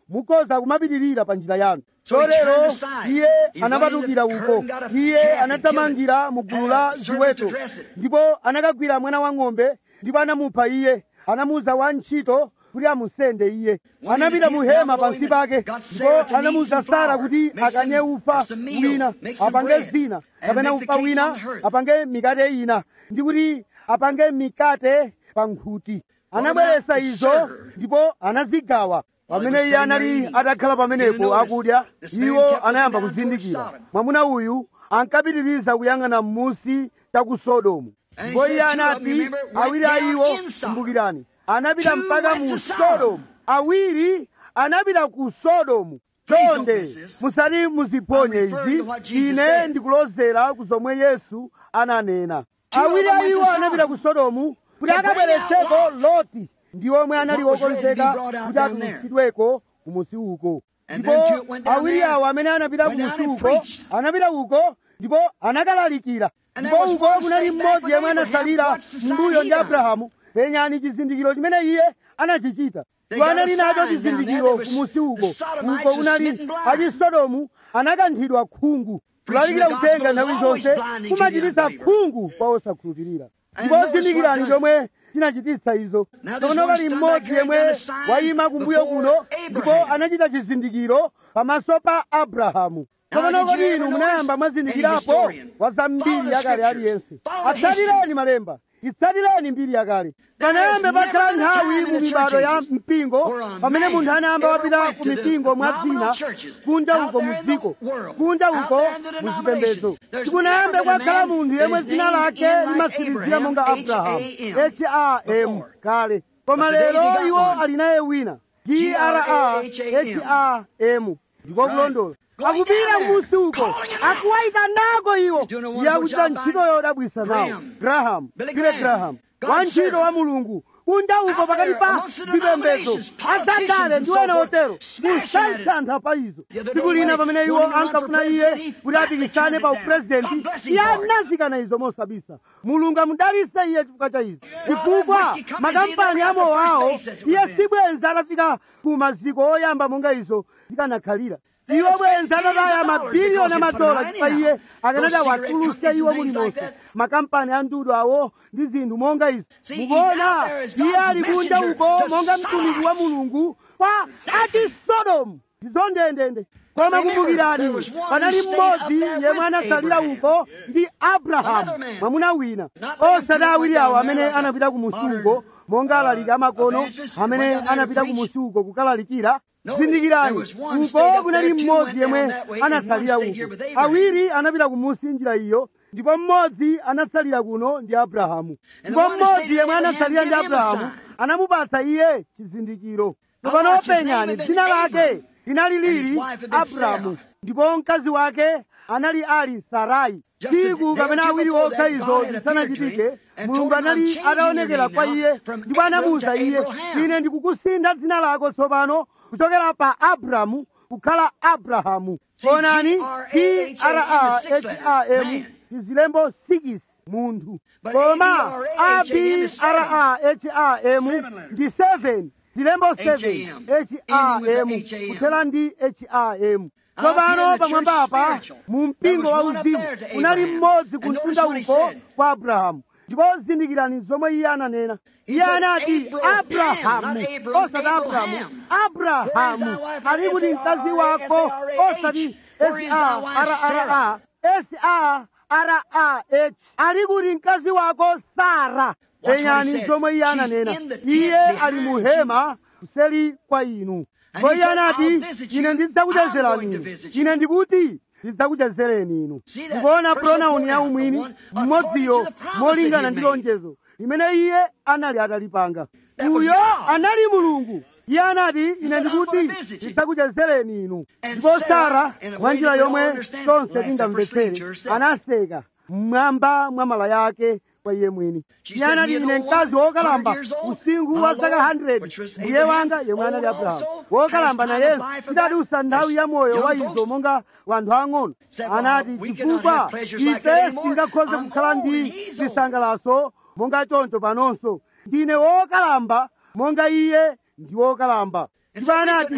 [SPEAKER 2] mukhoza kumapitirira pa njira yanu
[SPEAKER 1] So he
[SPEAKER 2] chotero
[SPEAKER 1] turned aside.
[SPEAKER 2] iye
[SPEAKER 1] He
[SPEAKER 2] anapatukira
[SPEAKER 1] running the
[SPEAKER 2] uko
[SPEAKER 1] curtain, got a
[SPEAKER 2] iye
[SPEAKER 1] calf and
[SPEAKER 2] anathamangira mu gulu la
[SPEAKER 1] killed it, and a servant to
[SPEAKER 2] ziweto
[SPEAKER 1] dress it.
[SPEAKER 2] ndipo anakagwira mwana wa ng'ombe ndipo anamupha iye anamuza wantchito kuti amusende iye
[SPEAKER 1] When
[SPEAKER 2] anapita
[SPEAKER 1] he
[SPEAKER 2] mu
[SPEAKER 1] came
[SPEAKER 2] hema
[SPEAKER 1] down
[SPEAKER 2] pansi
[SPEAKER 1] below him,
[SPEAKER 2] pake
[SPEAKER 1] got Sarah
[SPEAKER 2] ndipo
[SPEAKER 1] to
[SPEAKER 2] anamuza
[SPEAKER 1] knead some
[SPEAKER 2] sara
[SPEAKER 1] flour,
[SPEAKER 2] kuti
[SPEAKER 1] make some-
[SPEAKER 2] akanye ufa
[SPEAKER 1] some meal,
[SPEAKER 2] wina
[SPEAKER 1] make some
[SPEAKER 2] apange
[SPEAKER 1] bread,
[SPEAKER 2] zina
[SPEAKER 1] and
[SPEAKER 2] kapena
[SPEAKER 1] make the
[SPEAKER 2] ufa
[SPEAKER 1] cakes
[SPEAKER 2] wina
[SPEAKER 1] on the hearth.
[SPEAKER 2] apange mikate ina ndi kuti apange mikate pa nkhuti anabweretsa
[SPEAKER 1] about the
[SPEAKER 2] izo
[SPEAKER 1] server?
[SPEAKER 2] ndipo anazigawa pamene iye anali atakhala pamenepo akudya iwo anayamba kuzindikira mwamuna uyu ankapitiriza kuyang'ana m'musi cha ku sodomu
[SPEAKER 1] And he
[SPEAKER 2] ndipo
[SPEAKER 1] said
[SPEAKER 2] iye
[SPEAKER 1] two of them,
[SPEAKER 2] anati
[SPEAKER 1] remember, went
[SPEAKER 2] awiri a
[SPEAKER 1] down
[SPEAKER 2] iwo
[SPEAKER 1] in Sodom.
[SPEAKER 2] kumbukirani anapita
[SPEAKER 1] Two
[SPEAKER 2] mpaka
[SPEAKER 1] went
[SPEAKER 2] mu
[SPEAKER 1] to Sodom.
[SPEAKER 2] sodomu awiri anapita ku sodomu
[SPEAKER 1] Please don't
[SPEAKER 2] chonde
[SPEAKER 1] miss this.
[SPEAKER 2] musati muziphonye
[SPEAKER 1] I'm referring
[SPEAKER 2] izi
[SPEAKER 1] to what Jesus
[SPEAKER 2] ine
[SPEAKER 1] said.
[SPEAKER 2] ndikulozera ku zomwe yesu ananena
[SPEAKER 1] Two of
[SPEAKER 2] awiri
[SPEAKER 1] them
[SPEAKER 2] a
[SPEAKER 1] went to
[SPEAKER 2] iwo
[SPEAKER 1] Sodom.
[SPEAKER 2] anapita ku sodomu kuti
[SPEAKER 1] To bring
[SPEAKER 2] akabweretseko
[SPEAKER 1] out
[SPEAKER 2] loti ndi omwe anali
[SPEAKER 1] What was ready to be
[SPEAKER 2] wokonzeka
[SPEAKER 1] brought out
[SPEAKER 2] kuti
[SPEAKER 1] down there.
[SPEAKER 2] atulutsidweko kumusi uko
[SPEAKER 1] And
[SPEAKER 2] ndipo
[SPEAKER 1] them two went down
[SPEAKER 2] awiri
[SPEAKER 1] there,
[SPEAKER 2] awo amene anapita
[SPEAKER 1] went down
[SPEAKER 2] kumusi
[SPEAKER 1] and
[SPEAKER 2] uko
[SPEAKER 1] preached.
[SPEAKER 2] anapita uko ndipo anakalalikira
[SPEAKER 1] And
[SPEAKER 2] ndipo
[SPEAKER 1] there was
[SPEAKER 2] uko
[SPEAKER 1] one
[SPEAKER 2] kunali
[SPEAKER 1] stayed back
[SPEAKER 2] mmodzi
[SPEAKER 1] with
[SPEAKER 2] yemwe
[SPEAKER 1] Abraham,
[SPEAKER 2] anasalira
[SPEAKER 1] watched the sign
[SPEAKER 2] mbuyo
[SPEAKER 1] he
[SPEAKER 2] ndi
[SPEAKER 1] done.
[SPEAKER 2] abrahamu penyani chizindikiro chimene iye anachichita
[SPEAKER 1] They
[SPEAKER 2] ndipo
[SPEAKER 1] got a
[SPEAKER 2] anali nacho
[SPEAKER 1] sign down
[SPEAKER 2] chizindikiro
[SPEAKER 1] there. There was-
[SPEAKER 2] kumusi uko
[SPEAKER 1] the Sodomites
[SPEAKER 2] uko
[SPEAKER 1] was
[SPEAKER 2] kunali
[SPEAKER 1] smitten blind.
[SPEAKER 2] achisodomu anakanthidwa khungu kulalikira
[SPEAKER 1] the
[SPEAKER 2] uthenga
[SPEAKER 1] gospel
[SPEAKER 2] nthawi
[SPEAKER 1] is always
[SPEAKER 2] zonse
[SPEAKER 1] blinding to the
[SPEAKER 2] kumachititsa
[SPEAKER 1] unbeliever.
[SPEAKER 2] khungu kwa osakhulupirira
[SPEAKER 1] And
[SPEAKER 2] ndipo
[SPEAKER 1] notice
[SPEAKER 2] zindikirani
[SPEAKER 1] what
[SPEAKER 2] chomwe chinachititsa izo
[SPEAKER 1] Now there's
[SPEAKER 2] tsono
[SPEAKER 1] one
[SPEAKER 2] pali
[SPEAKER 1] stand
[SPEAKER 2] mmodzi
[SPEAKER 1] back here
[SPEAKER 2] yemwe
[SPEAKER 1] done a sign
[SPEAKER 2] wayima kumbuyo
[SPEAKER 1] before
[SPEAKER 2] kuno ndipo
[SPEAKER 1] Abraham.
[SPEAKER 2] anachita chizindikiro pamaso pa abrahamu
[SPEAKER 1] Now,
[SPEAKER 2] tsopano
[SPEAKER 1] did you
[SPEAKER 2] kodi
[SPEAKER 1] ever
[SPEAKER 2] inu
[SPEAKER 1] notice
[SPEAKER 2] munayamba
[SPEAKER 1] any
[SPEAKER 2] mwazindikirapo
[SPEAKER 1] historian?
[SPEAKER 2] wa za mbiri
[SPEAKER 1] Follow the
[SPEAKER 2] yakale
[SPEAKER 1] scriptures.
[SPEAKER 2] aliyense
[SPEAKER 1] Follow the
[SPEAKER 2] atsatireni
[SPEAKER 1] history.
[SPEAKER 2] malemba itsatireni mbiri yakale
[SPEAKER 1] There
[SPEAKER 2] panayambe
[SPEAKER 1] has never
[SPEAKER 2] pakhala
[SPEAKER 1] been a
[SPEAKER 2] nthawi
[SPEAKER 1] time in
[SPEAKER 2] mu
[SPEAKER 1] the
[SPEAKER 2] mibado
[SPEAKER 1] church
[SPEAKER 2] ya
[SPEAKER 1] ages
[SPEAKER 2] mpingo
[SPEAKER 1] where a
[SPEAKER 2] pamene
[SPEAKER 1] man
[SPEAKER 2] munthu anayamba
[SPEAKER 1] ever
[SPEAKER 2] wapita
[SPEAKER 1] went
[SPEAKER 2] ku
[SPEAKER 1] to the
[SPEAKER 2] mipingo mwa
[SPEAKER 1] nominal
[SPEAKER 2] zina
[SPEAKER 1] churches
[SPEAKER 2] kunja
[SPEAKER 1] out
[SPEAKER 2] uko mu
[SPEAKER 1] there in the
[SPEAKER 2] dziko
[SPEAKER 1] world,
[SPEAKER 2] kunja
[SPEAKER 1] out
[SPEAKER 2] uko
[SPEAKER 1] there in the
[SPEAKER 2] mu zipembedzo
[SPEAKER 1] denominations. There's
[SPEAKER 2] tikunayambe
[SPEAKER 1] never been a
[SPEAKER 2] kwakhala
[SPEAKER 1] man
[SPEAKER 2] munthu
[SPEAKER 1] that
[SPEAKER 2] yemwe
[SPEAKER 1] his
[SPEAKER 2] dzina
[SPEAKER 1] name
[SPEAKER 2] lake
[SPEAKER 1] began like
[SPEAKER 2] limasirizira
[SPEAKER 1] Abraham,
[SPEAKER 2] monga abrahamu
[SPEAKER 1] H-A-M,
[SPEAKER 2] ham kale koma
[SPEAKER 1] But today they
[SPEAKER 2] lero
[SPEAKER 1] got
[SPEAKER 2] iwo
[SPEAKER 1] one.
[SPEAKER 2] ali naye wina
[SPEAKER 1] G-R-A-H-A-M.
[SPEAKER 2] ndiko kulondola
[SPEAKER 1] Going
[SPEAKER 2] akupita
[SPEAKER 1] down there,
[SPEAKER 2] kumusi uko
[SPEAKER 1] calling it out.
[SPEAKER 2] akuwayika nako iwo
[SPEAKER 1] He's doing a wonderful
[SPEAKER 2] yakuchita
[SPEAKER 1] job by
[SPEAKER 2] ntchito yodabwisa nawo
[SPEAKER 1] Graham.
[SPEAKER 2] graham
[SPEAKER 1] Billy
[SPEAKER 2] Billy
[SPEAKER 1] Graham.
[SPEAKER 2] graham
[SPEAKER 1] God's
[SPEAKER 2] wantchito
[SPEAKER 1] servant.
[SPEAKER 2] wa mulungu kunja uko
[SPEAKER 1] Out
[SPEAKER 2] pakati
[SPEAKER 1] there
[SPEAKER 2] pa
[SPEAKER 1] amongst the
[SPEAKER 2] zipembedzo
[SPEAKER 1] denominations, politicians
[SPEAKER 2] azandale
[SPEAKER 1] and
[SPEAKER 2] ndi
[SPEAKER 1] so
[SPEAKER 2] wena
[SPEAKER 1] forth,
[SPEAKER 2] otero
[SPEAKER 1] smashing at it.
[SPEAKER 2] musayitsantha pa izo
[SPEAKER 1] The other
[SPEAKER 2] tsiku lina
[SPEAKER 1] day,
[SPEAKER 2] pamene iwo
[SPEAKER 1] wanting to run
[SPEAKER 2] ankafuna
[SPEAKER 1] for
[SPEAKER 2] iye
[SPEAKER 1] president, he
[SPEAKER 2] kuti apikisane
[SPEAKER 1] flatly
[SPEAKER 2] pa
[SPEAKER 1] turned it down.
[SPEAKER 2] upresidenti
[SPEAKER 1] God bless him
[SPEAKER 2] iye
[SPEAKER 1] for it.
[SPEAKER 2] anazikana izo mosabisa mulungu amudalitse iye chifukwa cha izo
[SPEAKER 1] that
[SPEAKER 2] chifukwa
[SPEAKER 1] whiskey company,
[SPEAKER 2] makampani
[SPEAKER 1] they never
[SPEAKER 2] amowo
[SPEAKER 1] got the
[SPEAKER 2] awo
[SPEAKER 1] first basis
[SPEAKER 2] iye
[SPEAKER 1] within.
[SPEAKER 2] sibwenza atafika ku maziko oyamba monga izo zikanakhalira
[SPEAKER 1] They
[SPEAKER 2] iwo
[SPEAKER 1] spent
[SPEAKER 2] bwenza
[SPEAKER 1] billions
[SPEAKER 2] atataya
[SPEAKER 1] of dollars
[SPEAKER 2] mabiliyoni
[SPEAKER 1] because they put
[SPEAKER 2] amadola
[SPEAKER 1] them
[SPEAKER 2] chifukwa
[SPEAKER 1] out
[SPEAKER 2] iye
[SPEAKER 1] anyhow.
[SPEAKER 2] akanati
[SPEAKER 1] Those cigarette
[SPEAKER 2] awatuluse
[SPEAKER 1] companies
[SPEAKER 2] iwo
[SPEAKER 1] and things like
[SPEAKER 2] mulimonse
[SPEAKER 1] that.
[SPEAKER 2] makampani a ndudu awo ndi zinthu monga izi
[SPEAKER 1] See, he's
[SPEAKER 2] mukuona
[SPEAKER 1] out there as
[SPEAKER 2] iye
[SPEAKER 1] God's
[SPEAKER 2] ali kunja
[SPEAKER 1] messenger
[SPEAKER 2] uko
[SPEAKER 1] to
[SPEAKER 2] monga mtumiki wa
[SPEAKER 1] Sodomites.
[SPEAKER 2] mulungu kwa ati sodomu zizondendende koma
[SPEAKER 1] Remember,
[SPEAKER 2] kumbukirani
[SPEAKER 1] there was one
[SPEAKER 2] panali
[SPEAKER 1] who stayed
[SPEAKER 2] mmodzi
[SPEAKER 1] up there
[SPEAKER 2] yemwe
[SPEAKER 1] with
[SPEAKER 2] anasalira
[SPEAKER 1] Abraham.
[SPEAKER 2] uko ndi abrahamu
[SPEAKER 1] Another man.
[SPEAKER 2] mwamuna wina
[SPEAKER 1] Not the
[SPEAKER 2] osati
[SPEAKER 1] one who
[SPEAKER 2] awiri
[SPEAKER 1] went
[SPEAKER 2] awo
[SPEAKER 1] down
[SPEAKER 2] amene
[SPEAKER 1] there like a
[SPEAKER 2] anapita ku musuko
[SPEAKER 1] modern,
[SPEAKER 2] monga
[SPEAKER 1] uh,
[SPEAKER 2] alaliki amakono
[SPEAKER 1] evangelist
[SPEAKER 2] amene
[SPEAKER 1] went down there to
[SPEAKER 2] anapita ku
[SPEAKER 1] preach.
[SPEAKER 2] musuko kukalalikira
[SPEAKER 1] Notice,
[SPEAKER 2] zindikirani
[SPEAKER 1] there was one
[SPEAKER 2] uko
[SPEAKER 1] stayed up
[SPEAKER 2] kunali
[SPEAKER 1] there, two
[SPEAKER 2] mmodzi
[SPEAKER 1] went
[SPEAKER 2] yemwe
[SPEAKER 1] down that way, and
[SPEAKER 2] anasalira
[SPEAKER 1] one stayed here
[SPEAKER 2] uko
[SPEAKER 1] with Abraham.
[SPEAKER 2] awiri anapita kumusi njira iyo ndipo mmodzi anasalira kuno ndi abrahamu
[SPEAKER 1] And
[SPEAKER 2] ndipo
[SPEAKER 1] the one that
[SPEAKER 2] mmodzi
[SPEAKER 1] stayed
[SPEAKER 2] yemwe
[SPEAKER 1] with Abraham
[SPEAKER 2] anasalira ndi
[SPEAKER 1] gave him a
[SPEAKER 2] abrahamu
[SPEAKER 1] sign.
[SPEAKER 2] anamupatsa iye chizindikiro
[SPEAKER 1] Now
[SPEAKER 2] tsopano
[SPEAKER 1] watch, his name
[SPEAKER 2] penyani
[SPEAKER 1] had been
[SPEAKER 2] dzina lake
[SPEAKER 1] Abram,
[SPEAKER 2] linali
[SPEAKER 1] and his
[SPEAKER 2] lili
[SPEAKER 1] wife had been
[SPEAKER 2] abrahamu
[SPEAKER 1] Sarah.
[SPEAKER 2] ndipo mkazi wake anali ali sarai
[SPEAKER 1] Just a
[SPEAKER 2] tsiku
[SPEAKER 1] day or
[SPEAKER 2] kapena
[SPEAKER 1] two
[SPEAKER 2] awiri
[SPEAKER 1] before
[SPEAKER 2] okha
[SPEAKER 1] that,
[SPEAKER 2] izo
[SPEAKER 1] God had appeared to
[SPEAKER 2] zisanachitike
[SPEAKER 1] him and
[SPEAKER 2] mulungu
[SPEAKER 1] told him,
[SPEAKER 2] anali
[SPEAKER 1] "I'm changing
[SPEAKER 2] ataonekera
[SPEAKER 1] your
[SPEAKER 2] kwa
[SPEAKER 1] name
[SPEAKER 2] iye
[SPEAKER 1] now from
[SPEAKER 2] ndipo
[SPEAKER 1] Abram
[SPEAKER 2] anamuwuza
[SPEAKER 1] to
[SPEAKER 2] iye
[SPEAKER 1] Abraham."
[SPEAKER 2] ine ndikukusintha dzina lako tsopano kuchokera pa abramu kukhala abrahamu
[SPEAKER 1] See,
[SPEAKER 2] onani
[SPEAKER 1] G-R-A-H-A-M is six letters,
[SPEAKER 2] traham
[SPEAKER 1] man.
[SPEAKER 2] chizilembo 6 munthu
[SPEAKER 1] But
[SPEAKER 2] koma
[SPEAKER 1] A-B-R-A-H-A-M is seven.
[SPEAKER 2] abraham ndi 7 zilembo 7
[SPEAKER 1] H-A-M. Ending with
[SPEAKER 2] ham
[SPEAKER 1] the H-A-M.
[SPEAKER 2] kuthera ndi ham
[SPEAKER 1] Up here in
[SPEAKER 2] tsopano
[SPEAKER 1] the
[SPEAKER 2] pamwamba
[SPEAKER 1] church
[SPEAKER 2] apa
[SPEAKER 1] spiritual,
[SPEAKER 2] mu
[SPEAKER 1] there
[SPEAKER 2] mpingo
[SPEAKER 1] was
[SPEAKER 2] wa
[SPEAKER 1] one up
[SPEAKER 2] uzimu
[SPEAKER 1] there to
[SPEAKER 2] unali
[SPEAKER 1] Abraham.
[SPEAKER 2] mmodzi
[SPEAKER 1] And
[SPEAKER 2] kumtunda
[SPEAKER 1] notice what he
[SPEAKER 2] uko
[SPEAKER 1] said.
[SPEAKER 2] kwa abrahamu ndipo zindikirani zomwe iye ananena
[SPEAKER 1] He
[SPEAKER 2] iye
[SPEAKER 1] said
[SPEAKER 2] anati
[SPEAKER 1] Abraham,
[SPEAKER 2] abrahamu
[SPEAKER 1] not Abram,
[SPEAKER 2] osati abrahamu
[SPEAKER 1] Abraham.
[SPEAKER 2] abrahamu
[SPEAKER 1] Where is thy wife?
[SPEAKER 2] ali kuti mkazi wako osati
[SPEAKER 1] Where is thy wife,
[SPEAKER 2] S-A-R-R-A S-A-R-R-A-H ali kuti mkazi wako sara
[SPEAKER 1] Watch what he
[SPEAKER 2] penyani
[SPEAKER 1] said.
[SPEAKER 2] zomwe iye
[SPEAKER 1] She's
[SPEAKER 2] ananena
[SPEAKER 1] in the tent
[SPEAKER 2] iye
[SPEAKER 1] behind
[SPEAKER 2] ali mu
[SPEAKER 1] you.
[SPEAKER 2] hema kuseli kwa inu
[SPEAKER 1] And
[SPEAKER 2] ndipo
[SPEAKER 1] he
[SPEAKER 2] iye
[SPEAKER 1] said,
[SPEAKER 2] anati
[SPEAKER 1] "I'll visit you.
[SPEAKER 2] ine
[SPEAKER 1] I'm
[SPEAKER 2] ndidzakuchezerani
[SPEAKER 1] going to
[SPEAKER 2] inu
[SPEAKER 1] visit you."
[SPEAKER 2] ine ndikuti ndidzakuchezereni inu
[SPEAKER 1] See that
[SPEAKER 2] ndikuona
[SPEAKER 1] personal
[SPEAKER 2] pronoun ya
[SPEAKER 1] pronoun,
[SPEAKER 2] umwini
[SPEAKER 1] the one according
[SPEAKER 2] mmodziyo
[SPEAKER 1] to the promise
[SPEAKER 2] molingana
[SPEAKER 1] that
[SPEAKER 2] ndi
[SPEAKER 1] he made.
[SPEAKER 2] lonjezo limene iye anali atalipanga
[SPEAKER 1] That was
[SPEAKER 2] uyo
[SPEAKER 1] God.
[SPEAKER 2] anali mulungu iye anati ine
[SPEAKER 1] said, "I'm
[SPEAKER 2] ndikuti
[SPEAKER 1] gonna visit you."
[SPEAKER 2] ndidzakuchezereni inu
[SPEAKER 1] And
[SPEAKER 2] ndipo
[SPEAKER 1] Sarah,
[SPEAKER 2] sara
[SPEAKER 1] in a way
[SPEAKER 2] mwa njira
[SPEAKER 1] that we all
[SPEAKER 2] yomwe
[SPEAKER 1] understand,
[SPEAKER 2] tonse
[SPEAKER 1] laughed up her
[SPEAKER 2] tingamvetsere
[SPEAKER 1] sleeve to herself.
[SPEAKER 2] anaseka mmwamba mwa mala yake kwa iye mwini
[SPEAKER 1] She
[SPEAKER 2] iye
[SPEAKER 1] said,
[SPEAKER 2] anati
[SPEAKER 1] "You
[SPEAKER 2] ine
[SPEAKER 1] know
[SPEAKER 2] mkazi
[SPEAKER 1] what?
[SPEAKER 2] wokalamba
[SPEAKER 1] 100 years old,
[SPEAKER 2] usingu
[SPEAKER 1] my
[SPEAKER 2] wa zaka
[SPEAKER 1] Lord,
[SPEAKER 2] 100
[SPEAKER 1] which was
[SPEAKER 2] mbuye
[SPEAKER 1] Abraham,
[SPEAKER 2] wanga yemwe anali
[SPEAKER 1] old
[SPEAKER 2] abrahamu
[SPEAKER 1] also,
[SPEAKER 2] wokalamba
[SPEAKER 1] has
[SPEAKER 2] na
[SPEAKER 1] time of
[SPEAKER 2] yesu
[SPEAKER 1] life of
[SPEAKER 2] tidadutsa
[SPEAKER 1] that,
[SPEAKER 2] nthawi ya moyo
[SPEAKER 1] young
[SPEAKER 2] wa
[SPEAKER 1] folks.
[SPEAKER 2] izo monga wanthu ang'ono
[SPEAKER 1] Said, well,
[SPEAKER 2] anati
[SPEAKER 1] we cannot
[SPEAKER 2] chifukwa
[SPEAKER 1] have pleasures like that
[SPEAKER 2] ife
[SPEAKER 1] anymore.
[SPEAKER 2] singakhoze
[SPEAKER 1] I'm
[SPEAKER 2] kukhala
[SPEAKER 1] old
[SPEAKER 2] ndi
[SPEAKER 1] and he's old.
[SPEAKER 2] zisangalaso monga choncho panonso ndine wokalamba monga iye ndi wokalamba ndipo anati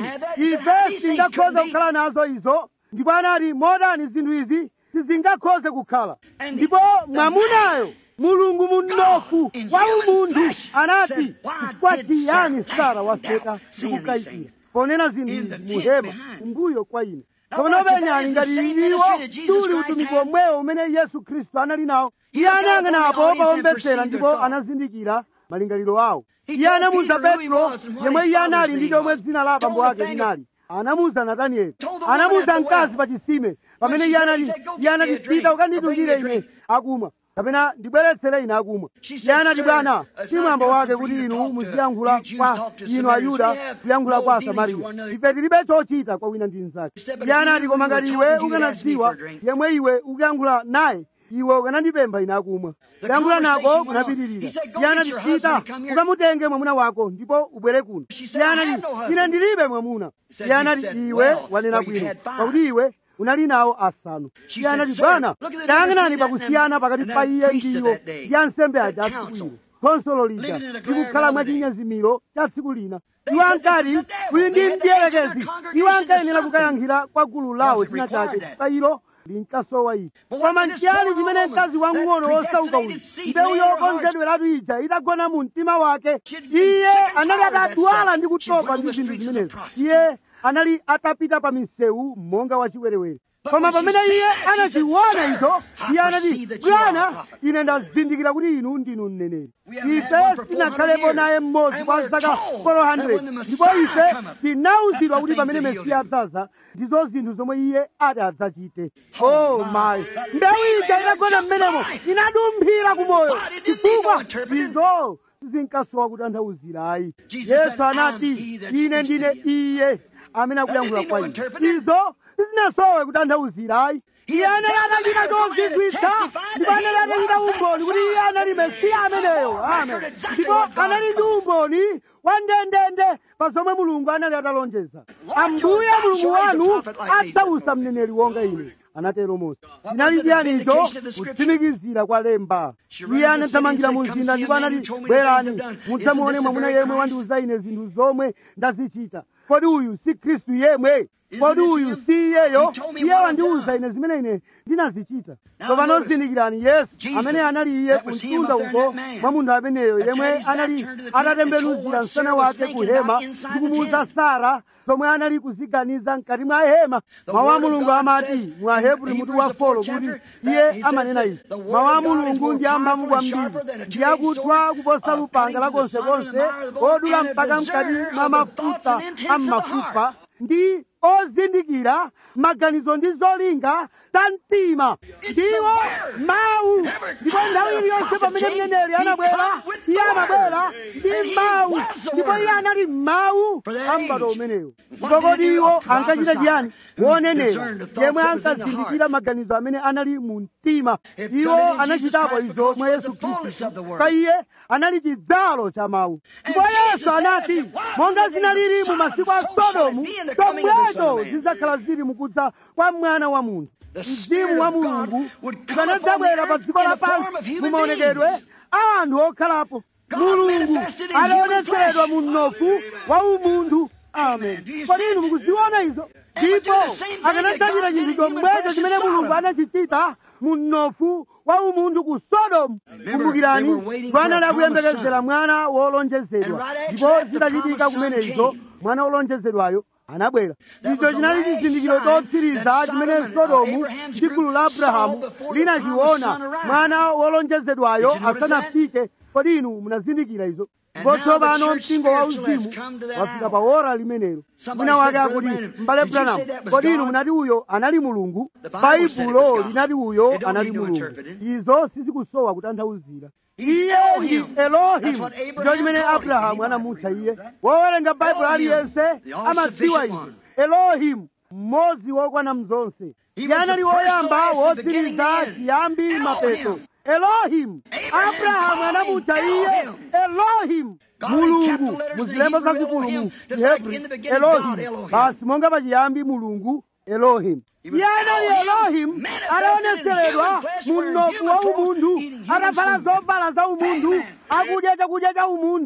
[SPEAKER 2] ife singakhoze kukhala nazo izo ndipo anati modani zinthu izi sizingakhoze kukhala ndipo mwamunayo mulungu munofu wa umunthu anati chifukwa chiyani sara waseka ndikukayikira ponena zinthu izi muhema kumbuyo kwa ine kapena penyani ngati iwo tuli utumiki omwewo umene yesu khristu anali nawo iye anayang'anapo pawombetsera ndipo anazindikira malingaliro awo iye anamuwuza petro yemwe iye anali ndi chomwe dzina la abambo ake linali anamuwuza natanieli anamuwuza mkazi pa chisime pamene iye anati iye anati pita ukanditungire ine akumwa kapena ndibweretsere ine akumwa iye anati bwana si mwambo wake kuti inu muziyankhula kwa inu ayuda kuyankhula kwa asamariya ife tilibe chochita kwa wina ndi mnzake iye anati koma ngati iwe ukanadziwa yemwe iwe ukuyankhula naye iwe ukanandipempha ine akumwa kuyankhula nako kunapitirira iye anati pita ukamutenge mwamuna wako ndipo ubwere kuno iye anati ine ndilibe mwamuna iye anati iwe wanena bwino pakuti iwe unali nawo asanu iye anati bwana tayang'anani pakusiyana pakati pa iye ndiwo ndi ansembe aja atsiku ino khonsolo lija likukhala mwachinyezimiro cha tsiku lina iwo ankati uyu ndi mdierekezi iwo ankayenera kukayankhira kwa gulu lawo china chake pa ilo linkasowa ichi koma nchiyani chimene mkazi wang'ono wosauka uyu mbewu yokonzedweratu ija itagona mu mtima wake iye anali atadwala ndi kutopa ndi zinthu zimenezo iye anali atapita pa misewu monga wachiwerewere koma pamene iye anachiona icho iye anati bwana ine ndazindikira kuti inu ndinu mneneri ife sinakhalepo naye mmodzi kwa zaka 400 ndipo ife tinawuzidwa kuti pamene mesiya adzaza ndizo zinthu zomwe iye ati adzachite oh my mbewu ija itagona mmenemo inadumphira kumoyo chifukwa izo sizinkasowa kutanthauzira ayi yesu anati ine ndine iye amene akuyankhula kwa ine izo sizinasowe kutanthauzira ayi iye anali atachita chozizwitsa ndipo anali atachita umboni kuti iye anali mesiya ameneyo amen ndipo anali ndi umboni wa ndendende pa zomwe mulungu anali atalonjeza ambuye mulungu wanu adzausa mneneri wonga ine anatero mose chinali chiyani icho kutsimikizira kwa lemba iye anathamangira mu mzinda ndipo anati bwerani mudzamuone mwamuna yemwe wandiuza ine zinthu zomwe ndazichita kodi uyu si khristu yemwe kodi uyu si iyeyo iye wandiuza ine zimene ine ndinazichita tsopano zindikirani yesu amene anali iye kumtunda uko mwa munthu ameneyo yemwe anali atatembenuzira msana wake ku hema ndi kumuuza sara zomwe anali kuziganiza mkati mwa hema mawu a mulungu amati mwa hebrew mutu wa folo kuti iye amanena izi mawu a mulungu ndi amphamvu kwambiri ndi akuthwa kuposa lupanga lakonsekonse odula mpaka mkati mwa mafuta a m'mafupa ndi ozindikira maganizo ndi zolinga za mtima ndiwo mawu ndipo nthawi iliyonse pamene mneneri anabwera iye amabwera ndi mawu ndipo iye anali mawu a m'bado umenewo ndipo kodi iwo ankachita chiyani wonenera yemwe ankazindikira maganizo amene anali mu mtima iwo anachitapo izo mwa yesu khristu pa iye anali chidzalo cha mawu ndipo yesu anati monga zinalili mu masiku a sodomu zomwezo zidzakhala zili mukudza kwa mwana wa munthu mzimu wa mulungu ukanadzabwera pa dziko lapansi mu maonekedwe a anthu okhalapo mulungu alionetseredwa mu mnofu wa umunthu amen kodi inu mukuziona izo ndipo akanadzachita chinthu chomwecho chimene mulungu anachichita mu mnofu wa umunthu ku sodomu kumbukirani anali akuyembekezera mwana wolonjezedwa ndipo zitachitika kumenezo mwana wolonjezedwayo anabwera icho chinali chizindikiro chotsiriza chimene sodomu ndi gulu la abrahamu linachiona mwana wolonjezedwayo asanafike kodi inu munazindikira izo ndipo tsopano mpingo wa uzimu wafika pa ora limenelo mwina wake akuti m'bale branamu kodi inu munati uyo anali mulungu baibulo linati uyo anali mulungu izo sizikusowa kutanthauzira iye ndi elohimu ndicho chimene abrahamu anamutcha iye wowerenga baibulo aliyense amadziwa izo elohimu mmodzi wokwana mzonse iye anali woyamba wotsiriza chiyambi mapeto elohimu abrahamu anamutcha iye elohimu mulungu muzilembo zazikulu mu chihebri elohimu basi monga pachiyambi mulungu elohimu iye anali elohimu anaonetseredwa mu mnofu wa umunthu atavala zovala za umunthu akudya chakudya cha umunthu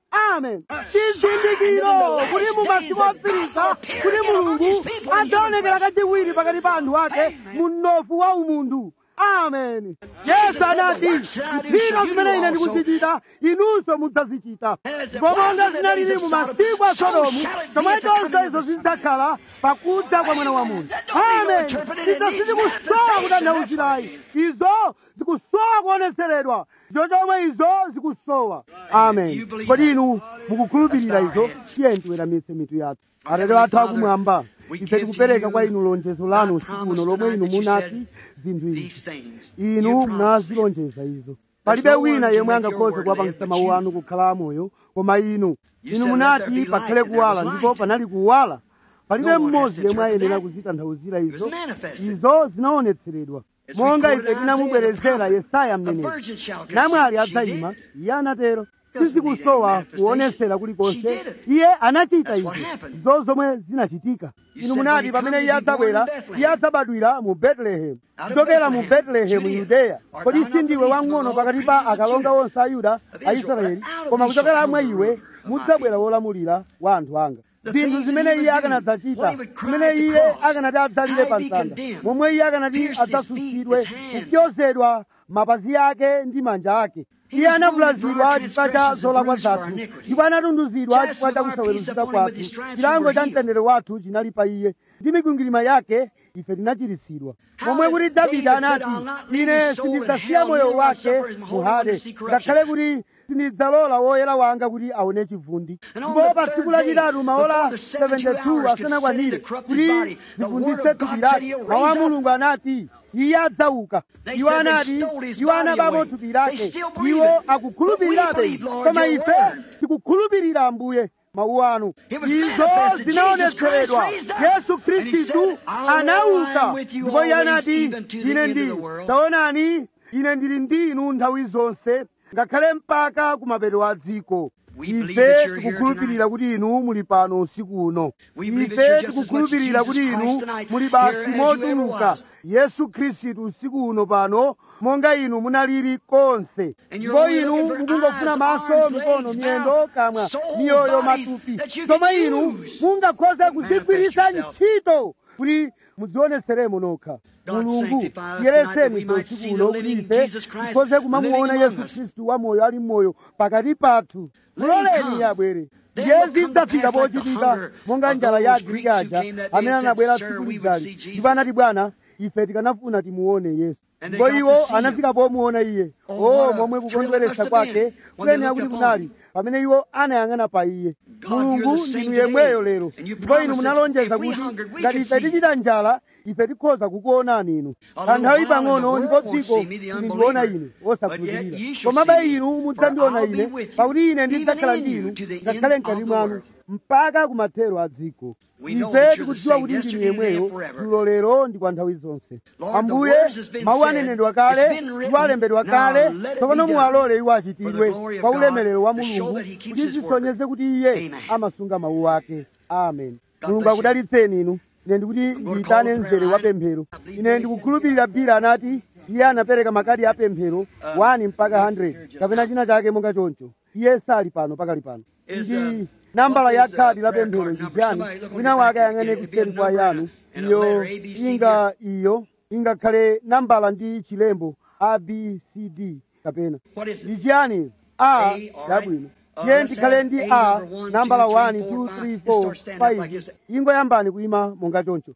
[SPEAKER 2] amen chizindikiro kuti mu masiku otsiriza kuti mulungu adzaonekera kachiwiri pakati pa anthu ake mu mnofu wa umunthu amen yesu anati ntchito zimene ine ndikuzichita inunso mudzazichita ndipo monga zinalili mu masiku a sodomu chomwechonso izo zidzakhala pakudza kwa mwana wa munthu amen izo sizikusowa kutanthauzirayi izo zikusowa kuonetseredwa izo chomwe izo zikusowa amen kodi inu mukukhulupirira izo tiye tiweramitse mitu yathu atate athu akumwamba ife tikupereka kwa inu lonjezo lanu usiku uno lomwe inu munati zinthu izi inu munazilonjeza izo palibe wina yemwe angakhoze kuwapangisa mawu anu kukhala amoyo koma inu inu munati pakhale kuwala ndipo panali kuwala palibe mmodzi yemwe ayenera kuzitanthauzira izo izo zinaonetseredwa monga ife tinamubwerezera yesaya mneneri namwali adzayima iye anatero sizikusowa kuonesera kulikonse iye anachita izo izo zomwe zinachitika inu munati pamene iye adzabwera iye adzabadwira mu betelehemu kuchokera mu betelehemu yudeya kodi sindiwe wang'ono pakati pa akalonga onse a yuda aisraeli koma kuchokera mwa iwe mudzabwera wolamulira wa anthu anga zinthu zimene iye akanadzachita zimene iye akanati adzalire pa mtanda momwe iye akanati adzasutsidwe kupyozedwa mapazi ake ndi manja ake iye anavulazidwa chifukwa cha zolakwa zathu ndipo anatunduzidwa chifukwa cha kusaweruzika kwathu chilango cha mtendere wathu chinali pa iye ndi mikwingwirima yake ife tinachiritsidwa momwe kuti davide anati ine sindidzasiya moyo wake muhade ngakhale kuti sindidzalola woyera wanga kuti aone chivundi ndipo pa tsiku lachitatu maola 72 asanakwanire kuti zivunditse thupi lake mawu a mulungu anati iye adzauka iwo anati iwo anabapo thupi lake iwo akukhulupirirabe koma ife tikukhulupirira ambuye mawu anu izo zinaonetseredwa yesu khristu anauka ndipo iye anati ine ndili taonani ine ndili ndi inu nthawi zonse ngakhale mpaka kumapeto a dziko ife tikukhulupirira kuti inu muli pano usiku uno ife tikukhulupirira kuti inu muli basi motuluka yesu khristu usiku uno pano monga inu munaliri konse ndipo inu mukungofuna maso mikono miyendo kamwa miyoyo matupi chomwe inu mungakhoze kuzigwiritsa ntchito kuti mudzioneseremo nokha mulungu tiyeretseni ife usiku uno kuti ife tikhoze kumamuona yesu khristu wamoyo ali mmoyo pakati pathu muloleni iye abwere ndiye zidzafika pochitika monga njala ya agriki aja amene anabwera tsiku lidzali ndipo anati bwana ife tikanafuna timuone yesu ndipo iwo anafika pomuona iye o momwe kukondweretsa kwake kuyenera kuti kunali pamene iwo anayang'ana pa iye mulungu ndinu yemweyo lero ndipo inu munalonjeza kuti ngati ife tichita njala ife tikhoza kukuonani inu kanthawi pang'ono ndipo dziko lindiona ine osakhulupirira komabe inu mudzandiona ine pakuti ine ndidzakhala ndi inu ngakhale mkati mwanu mpaka kumathero a dziko ife tikudziwa kuti ndinu yemweyo dzulo lero ndi kwa nthawi zonse ambuye mawu anenedwa kale iwo alembedwa kale tsopano muwalole iwo achitidwe kwa ulemerero wa mulungu kuti zisonyeze kuti iye amasunga mawu ake amen mulungu akudalitseni inu ine ndikuti ndiyitane mzere wa pemphero ine ndikukhulupirira bira anati iye anapereka makadi a pemphero 1 mpaka 100 kapena china chake monga choncho iye sali pano pakali pano ndi nambala ya khadi la pemphero ndiyani wina wake ayang'ane kuseri kwa yanu iyo inga iyo ingakhale nambala ndi chilembo abcd kapena ndi chiyani a yabwino iye ndikhale ndi a nambala 1 2 3 4 5 ingoyambani kuima monga choncho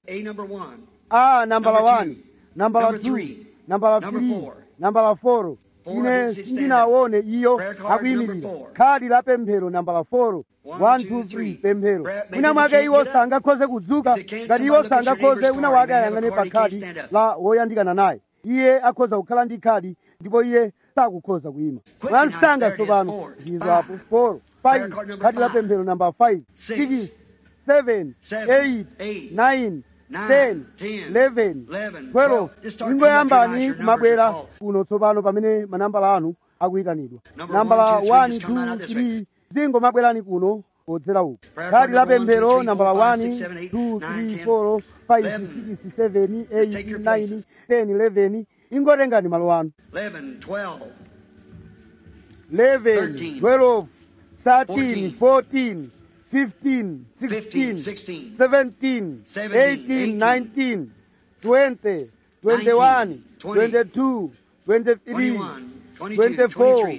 [SPEAKER 2] a nambala 1 nambala 2 nambala 3 nambala 4 ine sindinaone iyo akuyimirira khadi la pemphero nambala 4 123 pemphero wina mwake iwo sangakhoze kudzuka ngati iwo sangakhoze wina wake ayang'ane pa khadi la woyandikana naye iye akhoza kukhala ndi khadi ndipo iye sakukhoza kuyima mwansanga tsopano ndizo apo 4 5 khadi la pemphero namba 5 6 7 8 9 10 11 12 ingoyambani kumabwera kuno tsopano pamene manambala anu akuyitanidwa nambala 1 2 3 zingomabwerani kuno podzera uku khadi la pemphero nambala 1 2 3 4 5 6 7 8 9 10 11 ingotengani malo anu 11 12 13 14 15 16
[SPEAKER 1] 16,
[SPEAKER 2] 17 18 19 20 21 22 23 24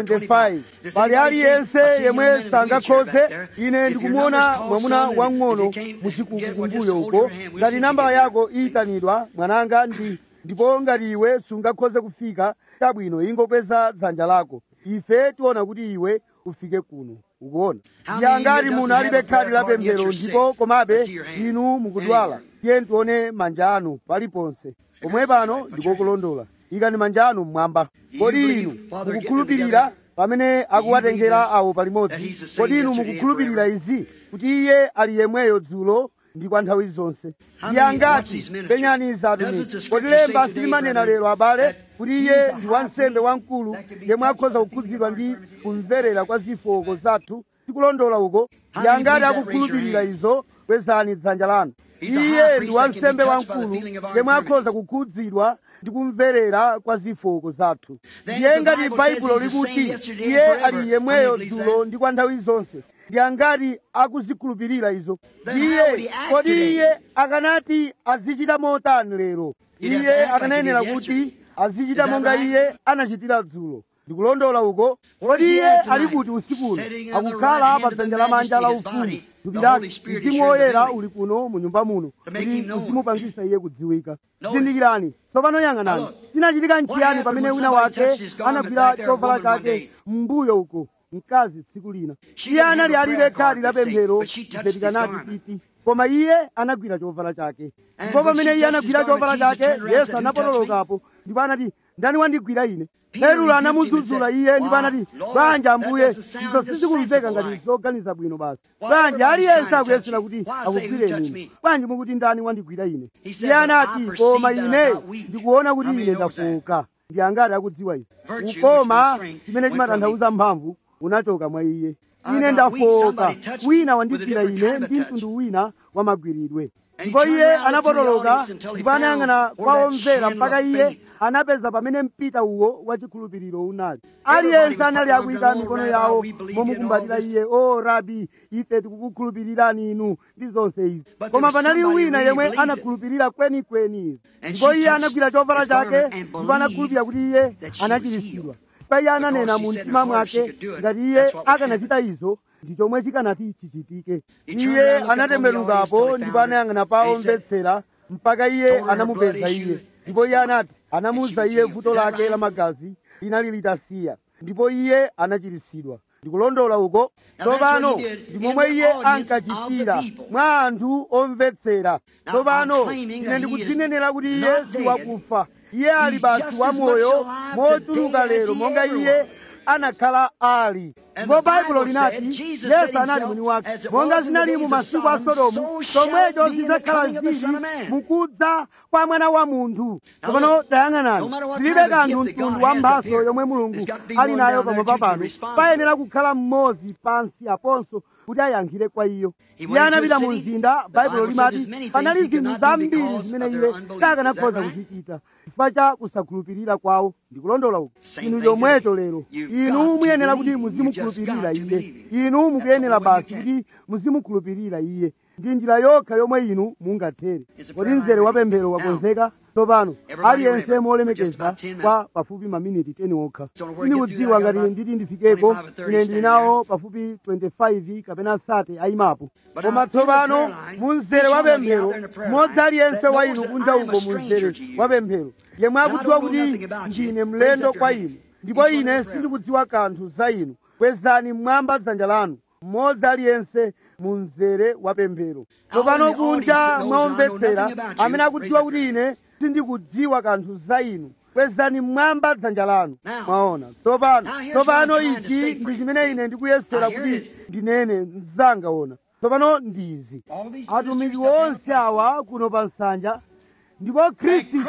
[SPEAKER 2] 25 pali aliyense yemwe sangakhoze ine ndikumuona mwamuna wang'ono muchikuku kumbuyo uko ngati nambala yako iyitanidwa mwananga ndi ndipo ngati iwe sungakhoze kufika chabwino ingokweza dzanja lako ife tiona kuti iwe ufike kuno ukuona ya ngati munthu alibe khadi la pemphero ndipo komabe inu mukudwala tiye tione manja anu paliponse pomwe pano ndikokulondola ikani manja anu mmwamba kodi inu mukukhulupirira pamene akuwatengera awo palimodzi kodi inu mukukhulupirira izi kuti iye ali yemweyo dzulo ndi kwa nthawi zonse yangati penyani zatumiki kodi lemba silimanena lero abale kuti iye ndi wansembe wamkulu yemwe akhoza kukhudzidwa ndi kumverera kwa zofooka zathu tikulondola uko yangati akukhulupirira izo kwezani dzanja lanu iye ndi wansembe wamkulu yemwe akhoza kukhudzidwa ndi kumverera kwa zofooka zathu ndiye ngati baibulo likuti iye ali yemweyo dzulo ndi kwa nthawi zonse ndi angati akuzikhulupirira izo iye kodi iye akanati azichita motani lero iye akanayenera kuti azichita monga iye anachitira dzulo ndikulondola uko kodi iye ali kuti usikuno akukhala pa dzanja lamanja la ufumu thupi lake mzimu woyera uli kuno mu nyumba muno kuti uzimupangisa iye kudziwika zindikirani tsopano yang'anani chinachitika nchiyani pamene wina wake anagwira chovala chake m'mbuyo uko mkazi tsiku lina iye anali alibe khadi la pemphero ife tikanati titi koma iye anagwira chovala chake ndipo pamene iye anagwira chovala chake yesu anapotolokapo ndipo anati ndani wandigwira ine petro anamudzudzula iye ndipo anati bwanji ambuye izo sizikumveka ngati zoganiza bwino basi bwanji aliyense akuyesera kuti akugwireni ine bwanji mukuti ndani wandigwira ine iye anati koma ine ndikuona kuti ine ndafoka ndi angati akudziwa izi ukoma chimene chimatanthauza mphamvu unachoka mwa iye ine ndafoka wina wandigwira ine ndi mtundu wina wa magwiridwe ndipo iye anapotoloka ndipo anayang'ana kwa omvera mpaka iye anapeza pamene mpita uwo wa chikhulupiriro unali aliyense anali akuyika mikono yawo momukumbatira iye o rabi ife tikukukhulupirirani inu ndi zonse izi koma panali wina yemwe anakhulupirira kwenikweni izi ndipo iye anagwira chovala chake ndipo anakhulupirira kuti iye anachiritsidwa pa iye ananena mu mtima mwake ngati iye akanachita izo ndi chomwe chikanati chichitike iye anatembenukapo ndipo anayang'ana pa omvetsera mpaka iye anamupeza iye ndipo iye anati anamuwuza iye vuto lake la magazi linali litasiya ndipo iye anachiritsidwa ndikulondola uko tsopano ndi momwe iye ankachitira mwa anthu omvetsera tsopano ine ndikudzinenera kuti iye si wakufa iye ali basi wamoyo mochuluka lero monga iye anakhala ali ndipo baibulo linati yesu anali mwini wake monga zinali mu masiku a sodomu chomwecho zidzakhala zili mukudza kwa mwana wa munthu tsopano tayang'anani zilibe kanthu mtundu wa mphaso yomwe mulungu ali nayo pamwamba pano payenera kukhala mmodzi pansi aponso kuti ayankhire kwa iyo iye anapita mu mzinda baibulo limati panali zinthu zambiri zimene iye sakanakhoza kuzichita chifukwa cha kusakhulupirira kwawo ndikulondola uku inu chomwecho lero inu muyenera kuti muzimukhulupirira iye inu mukuyenera basi kuti muzimukhulupirira iye ndi njira yokha yomwe inu mungathere kodi mzere wa pemphero wakonzeka tsopano aliyense molemekeza kwa pafupi maminiti 10 okha sindikudziwa ngati nditi ndifikeko ine ndili nawo pafupi 25 kapena sate ayimapo koma tsopano mu mzere wa pemphero mmodzi aliyense wa inu kunja uko mu mzere wa pemphero yemwe akudziwa kuti ndine mlendo kwa inu ndipo ine sindikudziwa kanthu za inu kwezani mmwamba dzanja lanu mmodzi aliyense mu mzere wa pemphero tsopano kunja mwaomvetsera amene akudziwa kuti ine sindikudziwa kanthu za inu kwezani mmwamba dzanja lanu mwaona tsopano tsopano ichi ndi chimene ine ndikuyesera kuti ndinene mzanga ona tsopano ndizi atumiki onse awa kuno pa nsanja ndipo khristu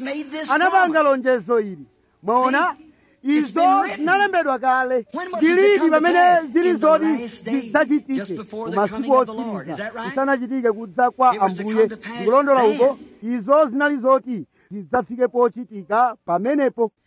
[SPEAKER 2] anapanga lonjezo ili mwaona izo zinalembedwa kale ndilidi pamene zili zoti zidzachitike masiku otsiriza zisanachitike kudza kwa ambuye ndikulondola uko izo zinali zoti zidzafike pochitika pamenepo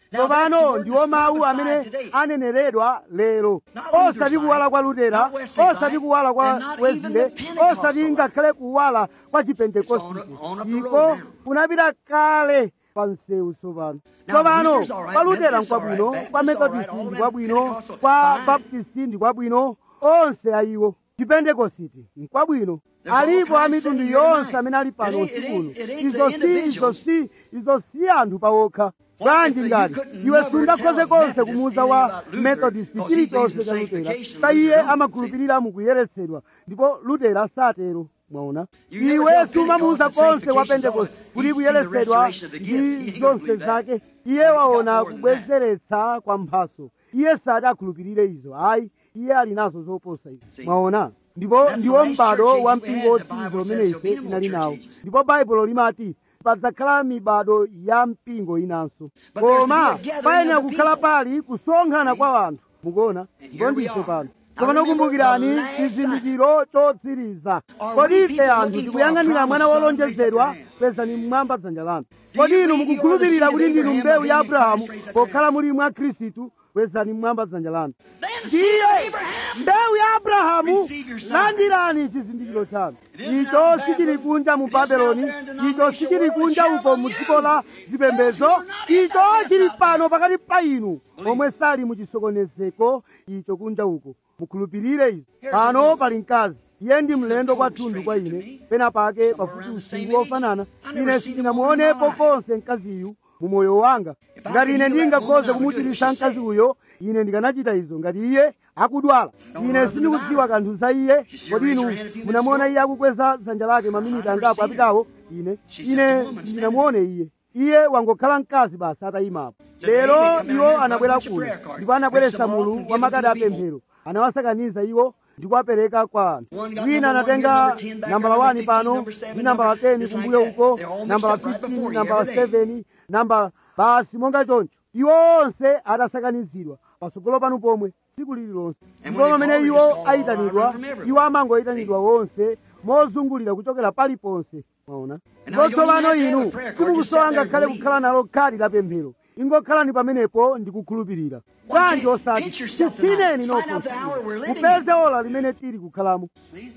[SPEAKER 2] tsopano ndiwo mawu amene aneneredwa lero osati kuwala kwa lutera osati kuwala kwa wezile osati ngakhale kuwala kwa chipentekosite iko kunapita kale pa msewu tsopano tsopano kwa lutera nkwabwino kwa methodisi ndi kwabwino kwa baptisti ndi kwabwino onse ayiwo chipentekosite nkwabwino alipo a mitundu yonse amene ali pano usikuno izo si izo si izo si anthu pawokha bwanji ngati iwe sungakhoze konse kumuuza wa methodist chilichonse cha lutera sa iye amakhulupirira mukuyeretsedwa ndipo lutera satero mwaona iwe sumamuuza konse wa pentekoste kuti kuyeretsedwa ndi zonse zake iye waona kubwezeretsa kwa mphaso iye sati akhulupirire izo ayi iye ali nazo zoposa izo mwaona ndipo ndiwo m'bado wa mpingo wotsiriza umene ife tinali nawo ndipo baibulo limati padzakhala mibado ya mpingo inanso koma payenera kukhala pali kusonkhana kwa anthu mukuona ndipo ndife pano tsopano kumbukirani chizindikiro chotsiriza kodi ife anthu tikuyang'anira mwana wolonjezedwa pezani mmwamba dzanja lanu kodi inu mukukhulupirira kuti ndinu mbewu ya abrahamu pokhala muli mwa khristu kwezani mmwamba dzanja lanu ndiye mbewu ya abrahamu landirani chizindikiro chanu icho sichili kunja mu babeloni icho sichili kunja uko mu dziko la zipembedzo icho chili pano pakati pa inu omwe sali mu chisokonezeko icho kunja uko mukhulupirire izi pano pali mkazi iye ndi mlendo kwathunthu kwa ine pena pake pafupi usiku wofanana ine sindinamuonepo konse mkaziyu mu moyo wanga ngati ine ndingakhoze kumuchiritsa mkazi uyo ine ndikanachita izo ngati iye akudwala ine sindikudziwa kanthu za iye kodi inu munamuona iye akukweza dzanja lake maminiti angapo apitawo ine ine ndinamuone iye iye wangokhala mkazi basi atayimapo lero iwo anabwera kuno ndipo anabweretsa mulu wa makadi apemphero anawasakaniza iwo ndikuwapereka kwa anthu wina anatenga nambala 1 pano ndi nambala 10 kumbuyo uko nambala 15 nambala 7 nambala basi monga choncho iwo onse adasakanizidwa patsogolo panu pomwe tsiku lililonse ndipo pamene iwo ayitanidwa iwo amangoyitanidwa wonse mozungulira kuchokera paliponse mwaona ndipo tsopano inu simukusowa ngakhale kukhala nalo khadi la pemphero ingokhalani pamenepo ndikukhulupirira bwanji osati tisineni nokho mupeze ola limene tili kukhalamo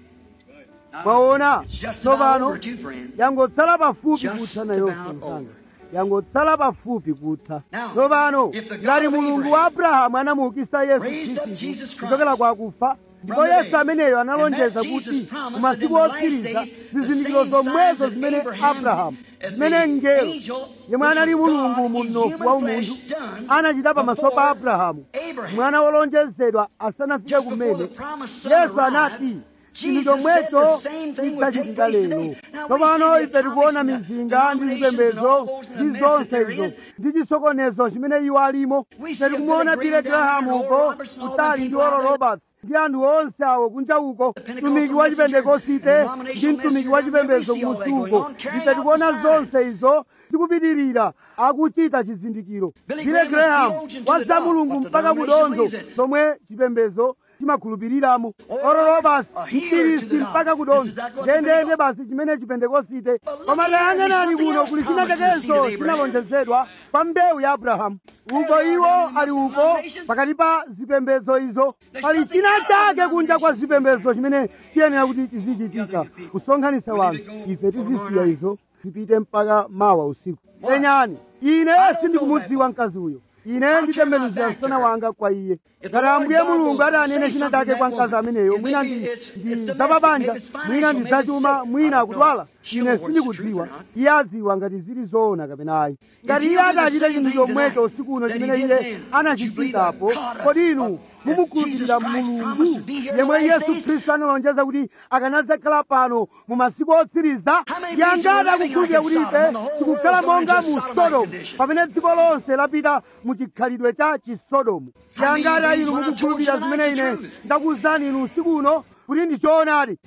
[SPEAKER 2] mwaona tsopano yangotsala pafupi kutha nayonso msanga yangotsala pafupi kutha tsopano ngati mulungu wa abrahamu anamuukitsa yesu khristu kuchokera kwa akufa ndipo yesu ameneyo analonjeza kuti mu masiku otsiriza zizindikiro zomwezo zimene abrahamu zimene mngelo yemwe anali mulungu mu mnofu wa umunthu anachita pamaso pa abrahamu mwana wolonjezedwa asanafike kumene yesu anati chinthu chomwecho chidzachitika lero tsopano ife tikuona mizinga ndi zipembedzo ndi zonse izo ndi chisokonezo chimene iwo alimo ife tikumuona bile grahamu uko kutali ndi oral roberts ndi anthu onse awo kunja uko mtumiki wa chipentekosite ndi mtumiki wa chipembedzo kumusi uko ife tikuona zonse izo zikupitirira akuchita chizindikiro bile graham waza mulungu mpaka kudonzo zomwe chipembedzo chimakhulupiriramo orolo basi mtirisi mpaka kudonzo ndendende basi chimene chipentekosite koma tayang'anani kuno kuli china chakenso chinalonjezedwa pa mbewu ya abrahamu uko iwo ali uko pakati pa zipembedzo izo pali china chake kunja kwa zipembedzo chimene chiyenera kuti chizichitika kusonkhanitsa wanthu ife tizisiya izo zipite mpaka mawa usiku penyani ine sindikumudziwa mkazi uyo ine nditembenuzira msana wanga kwa iye ngati ambuye mulungu ati anene china chake kwa mkazi ameneyo mwina ndi ndi zapabanja mwina ndi zachuma mwina akudwala ine sindikudziwa iye adziwa ngati zili zoona kapena ayi ngati iye akachita chinthu chomwecho usiku uno chimene iye anachichitapo kodi inu mumukhulupirira mulungu yemwe yesu khristu analonjeza kuti akanadzakhala pano mu masiku otsiriza yangati akukhulupirira kuti ife tikukhala monga mu sodomu pamene dziko lonse lapita mu chikhalidwe cha chisodomu yangati inu mukukhulupirira zimene ine ndakuwuzani inu usiku uno kuti ndi choonadi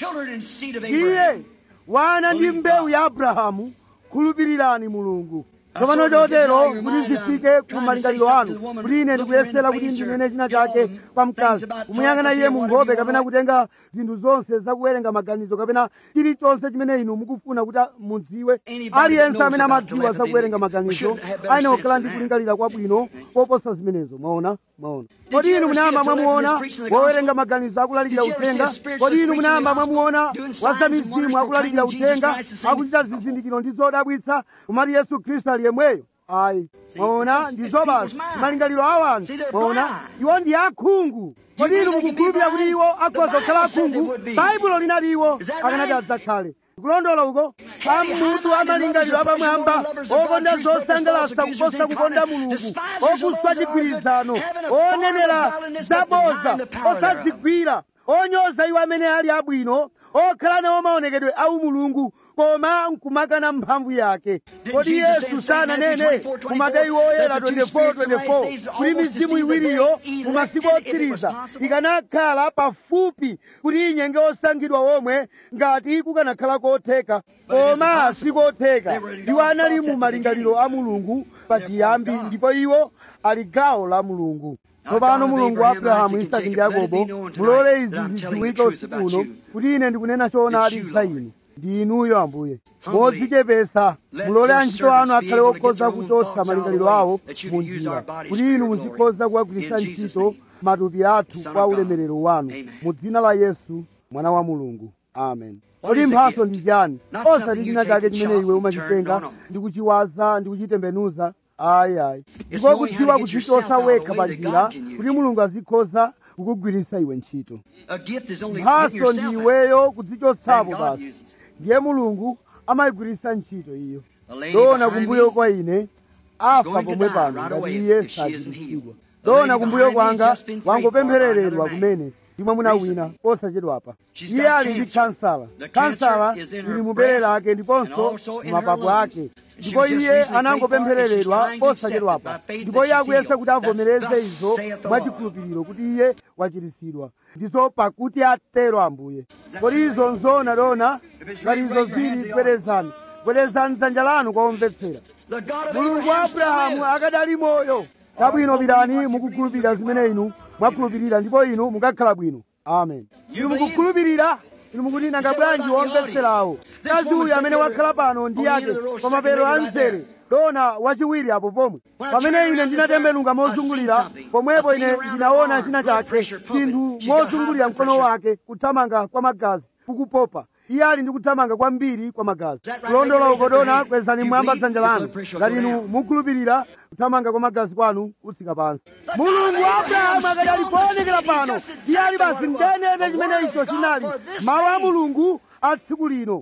[SPEAKER 2] iye wana ndi mbewu ya abrahamu khulupirirani mulungu tsopano chotero kuti zifike ku malingaliro anu kuti ine ndikuyesera kuti ndinene china chake kwa mkazi kumuyang'ana iye mu nkhope kapena kutenga zinthu zonse zakuwerenga maganizo kapena chilichonse chimene inu mukufuna kuti mudziwe aliyense amene amadziwa zakuwerenga maganizo aine kukhala ndi kulingalira kwabwino koposa zimenezo mwaona mwaona kodi inu munayamba mwamuona wowerenga maganizo akulalikira uthenga kodi inu munayamba mwamuona wazamizimu akulalikira uthenga akuchita zizindikiro ndi zodabwitsa kumati yesu khristu ali yemweyo ayi mwaona ndizobazo malingaliro a anthu mwaona iwo ndi akhungu kodi inu mukukhulupirira kuti iwo akhoza kukhala akhungu baibulo linati iwo akanati adzakhale kulondola uko amutu amalingaliro apamwamba okonda zosangalatsa kuposa kukonda mulungu okuswa chigwirizano onenera zaboza osadzigwira onyoza iwo amene ali abwino okhala nawo maonekedwe au mulungu koma nkumakana mphamvu yake kodi yesu sananene ku mateyu oyera 24:24 kuti mizimu iwiriyo mu masiku otsiriza ikanakhala pafupi kuti inyenge osankhidwa omwe ngati kukanakhala kotheka koma sikotheka iwo anali mu malingaliro a mulungu pachiyambi ndipo iwo ali gawo la mulungu tsopano mulungu wa abrahamu isaki ndi yakobo mulole izi zidziwike usiku uno kuti ine ndikunena choonadi za inu ndi inuyo ambuye modzichepesa mulole antchito anu akhale okhoza kuchotsa malingaliro awo mu njira kuti inu muzikhoza kuwagwiritsa ntchito matupi athu kwa ulemerero wanu mu dzina la yesu mwana wa mulungu amen kodi mphaso ndi chani osati china chake chimene iwe umachitenga ndi kuchiwaza ndi kuchitembenuza ayi ayi ndiko kudziwa kudzichotsa wekha pa njira kuti mulungu azikhoza kukugwiritsa iwe ntchito mphaso ndi iweyo kudzichotsapo basi ndiye mulungu amayigwiritsa ntchito iyo dona kumbuyo kwa ine afa pomwe pano ngati iye sachiritsidwa dona kumbuyo kwanga wangopemphereredwa kumene ndi mwamuna wina osachedwapa iye ali ndi kansala kansala ili mu bere lake ndiponso mapapu ake ndipo iye anangopemphereredwa osachedwapa ndipo iye akuyesa kuti avomereze izo mwachikhulupiriro kuti iye wachiritsidwa ndizo pakuti atero ambuye kodi izo nzona dona ngati izo zili bwerezani bwerezani dzanja lanu kwa omvetsera mulungu wa abrahamu akadali moyo chabwino pitani mukukhulupirira zimene inu mwakhulupirira ndipo inu mukakhala bwino amen inu mukukhulupirira inu mukuti nanga bwanji womvetserawo mkazi uyu amene wakhala pano ndi yake pa mapeto a mzere dona wachiwiri apo pomwe pamene ine ndinatembenuka mozungulira pomwepo ine ndinaona china chake chinthu mozungulira mkono wake kuthamanga kwa magazi kukupopa iye ali ndi kuthamanga kwambiri kwa magazi kulondola uko dona kwezani mwamba dzanja lanu ngati inu mukhulupirira kuthamanga kwa magazi kwanu kutsika pansi mulungu wa abrahamu akati ali poonekera pano iye ali basi ndenene chimene icho chinali mawu a mulungu a tsiku lino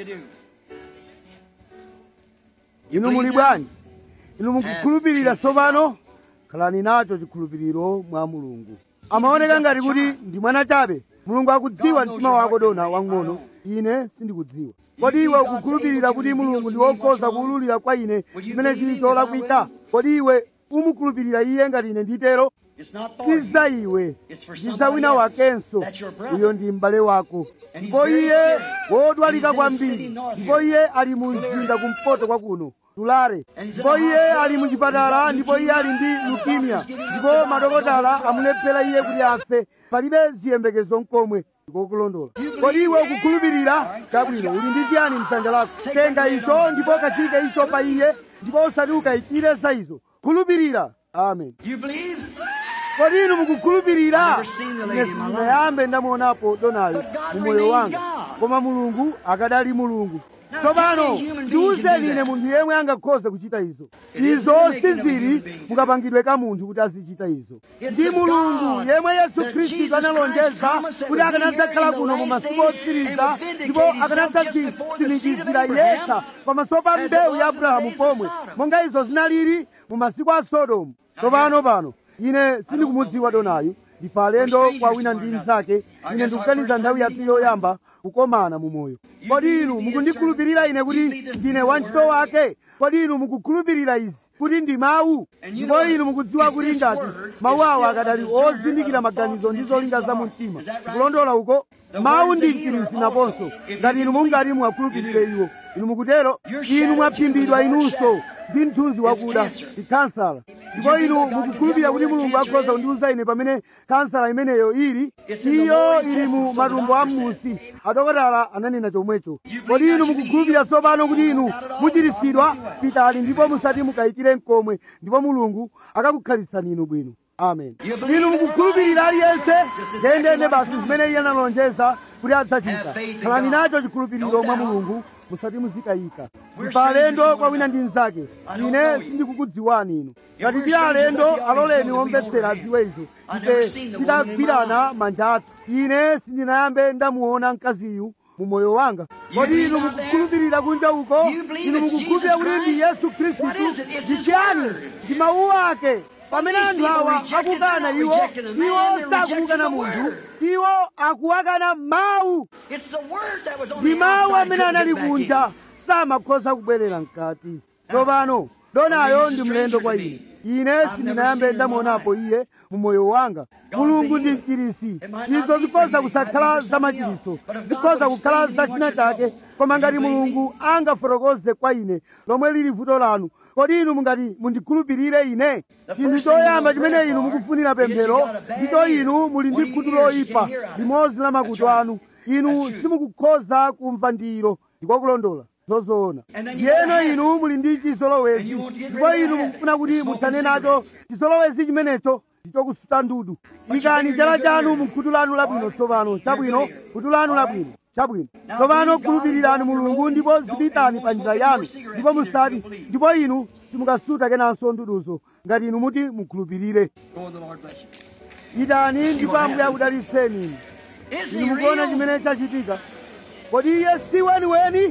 [SPEAKER 2] inu muli bwanji inu mukukhulupirira tsopano khalani nacho chikhulupiriro mwa mulungu amaoneka ngati kuti ndi mwana chabe mulungu akudziwa mtima wako dona wang'ono ine sindikudziwa kodi iwe ukukhulupirira kuti mulungu ndi wokhoza kuwululira kwa ine chimene chili cholakwika kodi iwe umukhulupirira iye ngati ine nditero si za iwe ndi za wina wakenso uyo ndi m'bale wako ndipo iye wodwalika kwambiri ndipo iye ali mu mzinda kumpoto kwa kuno tulare ndipo iye ali mu chipatala ndipo iye ali ndi lukimia ndipo madokotala amulephera iye kuti afe palibe ziyembekezo nkomwe ndikokulondola kodi iwe ukukhulupirira chabwino uli ndi chiyani mdzanja lako tenga icho ndipo kachike icho pa iye ndipo usati ukayitire za izo khulupirira amen kodi inu mukukhulupirira ine sindinayambe ndamuonapo donayo mu moyo wanga koma mulungu akadali mulungu tsopano ndiwuzeni ine munthu yemwe angakhoze kuchita izo izo sizili mukapangidwe ka munthu kuti azichita izo ndi mulungu yemwe yesu khristu analonjeza kuti akanadzakhala kuno mu masiku otsiriza ndipo akanadzatsimikizira yekha pamaso pa mbewu ya abrahamu pomwe monga izo zinalili mu masiku a sodomu tsopano pano ine sindikumudziwa donayu ndife alendo kwa wina ndi mnzake ine ndikuganiza nthawi yathu yoyamba kukomana mu moyo kodi inu mukundikhulupirira ine kuti ndine wantchito wake kodi inu mukukhulupirira izi kuti ndi mawu ndipo inu mukudziwa kuti ngati mawu awo akadali ozindikira maganizo ndi zolinga za mu mtima kulondola uko mawu ndi mchiritsi naponso ngati inu mungati muwakhulupirire iwo inu mukutero inu mwaphimbidwa inunso ndi mthunzi wakuda ndi kansala ndipo inu mukukhulupirira kuti mulungu akhoza kundiwuza ine pamene kansala imeneyo ili iyo ili mu matumbo a m'munsi adokotala ananena chomwecho kodi inu mukukhulupirira tsopano kuti inu muchiritsidwa pitani ndipo musati mukayikire mkomwe ndipo mulungu akakukhalisani inu bwino amen inu mukukhulupirira aliyense ndendende basi zimene iye analonjeza kuti adzachita khalani nacho chikhulupiriro mwa mulungu musati muzikayika ndife alendo kwa wina ndi mnzake ine sindikukudziwani inu ngati ndi alendo aloleni omvetsera adziwe izo ife tidagwirana manja athu ine sindinayambe ndamuona mkaziyu mu moyo wanga kodi inu mukukhulupirira kunja uko inu mukukhulupirira kuti ndi yesu khristu ndi chiyani ndi mawu ake pamene anthu awa akukana iwo iwo sakumukana munthu iwo akuwakana mawu
[SPEAKER 1] It's the word that was on
[SPEAKER 2] ndi
[SPEAKER 1] the
[SPEAKER 2] mawu
[SPEAKER 1] outside
[SPEAKER 2] amene
[SPEAKER 1] couldn't
[SPEAKER 2] anali
[SPEAKER 1] get back in.
[SPEAKER 2] kunja samakhoza kubwerera mkati tsopano donayo ndi mlendo kwa ine ine sindinayambe ndamuonapo iye mu moyo wanga mulungu ndi mchirisi izo zikhoza kusakhala zamachiriso zikhoza kukhala za china chake koma ngati mulungu angafotokoze kwa ine lomwe lili vuto lanu kodi inu mungati mundikhulupirire ine chinthu choyamba chimene inu mukufunira pemphero ndicho inu muli ndi khutu loyipa limodzi la makutu anu inu simukukhoza kumva ndiro ndikokulondola zozoona yeno inu muli ndi chizolowezi ndipo inu mukufuna kuti muthane nacho chizolowezi chimenecho ndichokusuta ndudu ikani chala chanu mu khutu lanu labwino tsopano chabwino khutu lanu labwino chabwino tsopano khulupirirani mulungu ndipo zipitani pa njira yanu ndipo musati ndipo inu simukasuta kenanso nduduzo ngati inu muti mukhulupirire
[SPEAKER 1] Go, the Lord bless you.
[SPEAKER 2] pitani ndipo ambuye akudalitseni inu
[SPEAKER 1] Is he
[SPEAKER 2] inu mukuona
[SPEAKER 1] real?
[SPEAKER 2] chimene chachitika kodi iye si weniweni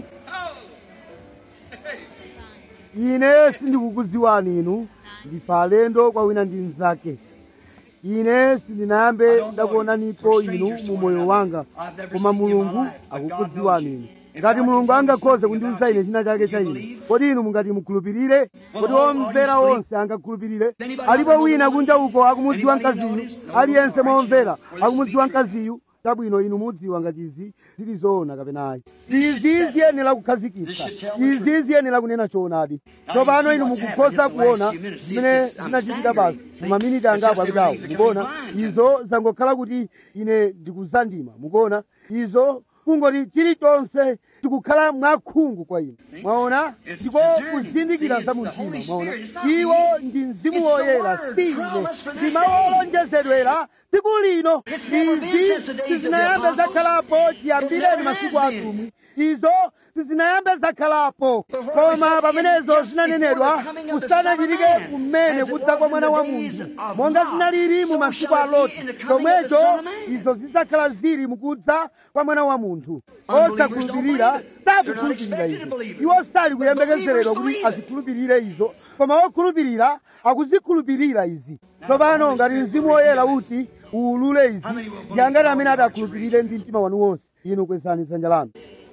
[SPEAKER 2] ine sindikukudziwani inu ndife alendo kwa wina ndi mnzake ine sindinayambe ndakuonanipo inu mu moyo wanga koma mulungu akukudziwani inu ngati mulungu angakhoze kundiwuza ine china chake cha ine kodi inu mungati mukhulupirire kodi omvera onse angakhulupirire alipo wina kunja uko akumudziwa mkaziyu aliyense momvera akumudziwa mkaziyu chabwino inu mudziwa ngati izi zili zoona kapena ayi izi ziyenera kukhazikitsa izi ziyenera kunena choonadi tsopano inu mukukhoza kuona zimene zinachitika basi mumaminiti angapo apitawo mukuona izo zangokhala kuti ine ndikuzandima mukuona izo kungoti chilichonse chikukhala mwakhungu kwa ine mwaona ndiko kuzindikira za mumtima mwaona iwo ndi mzimu woyera si ine ndi mawu owonjezedwera tsiku lino izi sizinayambe zakhalapo chiyambireni masiku atumwi izo sizinayambe zakhalapo koma pamenezo zinanenedwa kusanachitike kumene kudza kwa mwana wa munthu monga zinalili mu masiku a loti chomwecho izo zidzakhala zili mukudza kwa mwana wa munthu osakhulupirira sakukhulupirira izo iwo sali kuyembekezeredwa kuti azikhulupirire izo koma okhulupirira akuzikhulupirira izi tsopano ngati mzimu woyera uti uwulule izi ndi angati amene adakhulupirire ndi mtima wanu wonse inu kwezani dzanja lanu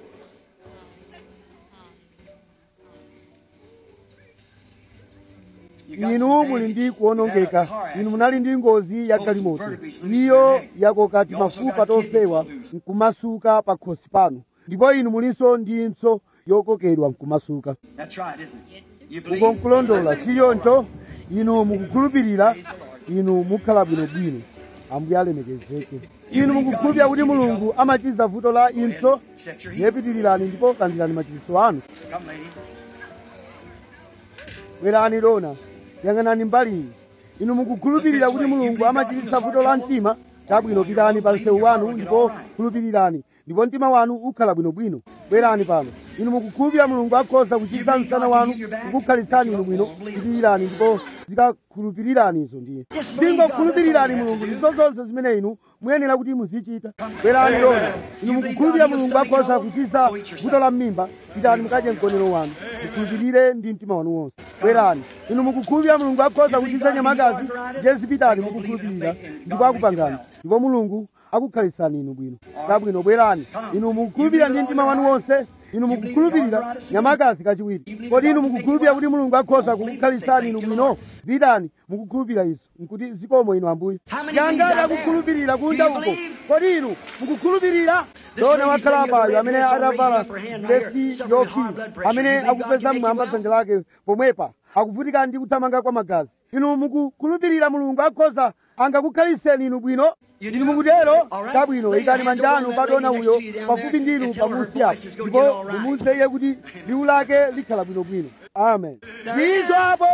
[SPEAKER 2] inu muli ndi kuwonongeka inu munali ndi ngozi ya galimoto iyo yakoka timafupa tofewa nkumasuka pa khosi panu ndipo inu mulinso ndi mpso yokokedwa nkumasuka
[SPEAKER 1] That's right, isn't it? You believe?
[SPEAKER 2] uko nkulondola chiyoncho inu mukukhulupirira inu mukhala bwinobwino ambuye alemekezeke inu mukukhulupirira kuti mulungu amachiza vuto la impso
[SPEAKER 1] Set your heel.
[SPEAKER 2] yepitirirani ndipo kandirani machiritso anu
[SPEAKER 1] Come, lady.
[SPEAKER 2] bwerani lona yang'anani mbali iyi inu mukukhulupirira kuti mulungu amachiritsa vuto la mtima chabwino pitani pa msewu wanu ndipo khulupirirani ndipo mtima wanu ukhala bwinobwino bwerani pano inu mukukhulupirira mulungu akhoza kuchiza msana wanu kukukhalitsani inu bwino pitirirani ndipo zikakhulupirirani izo ndiye zingokhulupirirani mulungu ndizo zonse zimene inu muyenera kuti muzichita bwerani lona inu mukukhulupirira mulungu akhoza kuchiza vuto la mmimba pitani mukadye mkonero wanu mukhulupirire ndi mtima wanu wonse bwerani inu mukukhulupirira mulungu akhoza kuchiza nyamakazi jezi pitani mukukhulupirira ndipo akupangani ndipo mulungu akukhalitsani inu bwino kabwino bwerani inu mukukhulupirira ndi mtima wanu wonse inu mukukhulupirira nyamakazi kachiwiri kodi inu mukukhulupirira kuti mulungu akhoza kukukhalisani inu bwino pitani mukukhulupirira izo nkuti zikomo inu ambuye yangati akukhulupirira kunja uko kodi inu mukukhulupirira dona wakhala apayo amene adavala vesi yofiira amene akupeza mmwamba dzanja lake pomwepa akuvutika ndi kuthamanga kwa magazi inu mukukhulupirira mulungu akhoza angakukhaliseni inu bwino inu mukutero chabwino ikani manja anu pa dona uyo pafupi ndinu pamusi apo ndipo mumuwuze iye kuti liwu lake likhala bwinobwino amen ndizo apo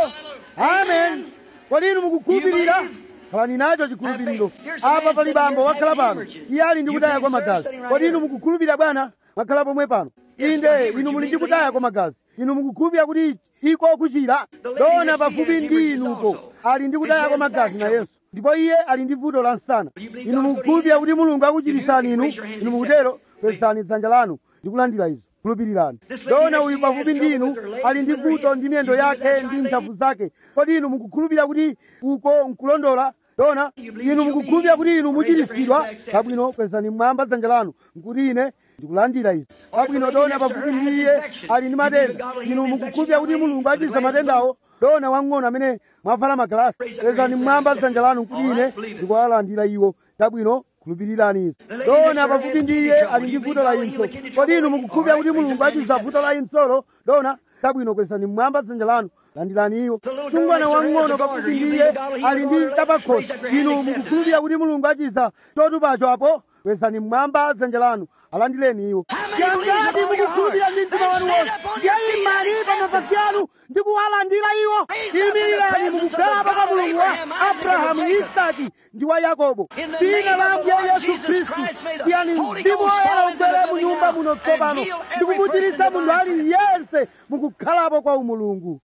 [SPEAKER 2] amen kodi inu mukukhulupirira khalani nacho chikhulupiriro apa pali bambo wakhala pano iye ali ndi kutaya kwa magazi kodi inu mukukhulupirira bwana mwakhala pomwe pano inde inu muli ndi kutaya kwa magazi inu mukukhulupirira kuti iko kuchira dona pafupi ndi inuko ali ndi kutaya kwa magazi na yesu ndipo iye ali ndi vuto la msana inu mukukhulupirira kuti mulungu akuchirisani inu inu mukutero pezani dzanja lanu ndikulandira izo khulupirirani dona uyu pafupi ndi inu ali ndi vuto ndi miyendo yake ndi ntchafu zake kodi inu mukukhulupirira kuti uko nkulondola dona inu mukukhulupirira kuti inu muchiritsidwa pabwino kwezani mmwamba dzanja lanu nkuti ine ndikulandira izi pabwino dona pafupi ndi iye ali ndi matenda inu mukukhulupirira kuti mulungu achiza matendawo dona wang'ono amene mwavala magalasi kwezani mmwamba dzanja lanu nkuti ine ndikuwalandira iwo chabwino khulupirirani izi dona pafupi ndi iye ali ndi vuto la inso kodi inu mukukhulupirira kuti mulungu achiza vuto la insolo dona chabwino kwezani mmwamba dzanja lanu landirani iwo msungwana wang'ono pafupi ndi iye ali ndi kapakhosi inu mukukhulupirira kuti mulungu achiza chotupacho apo kwezani mmwamba dzanja lanu alandireni iwo yangati mukukhulupirira ndi mtima wanu wonse ndiyayimani pa mapazi anu ndi kuwalandira iwo imirirani mukukhala pa mulungu wa abrahamu isaki ndi wa yakobo dzina la ambuye yesu khristu tiyani mzimu woyera ubwere mu nyumba muno tsopano ndikukuchiritsa munthu aliyense mukukhalapo kwa umulungu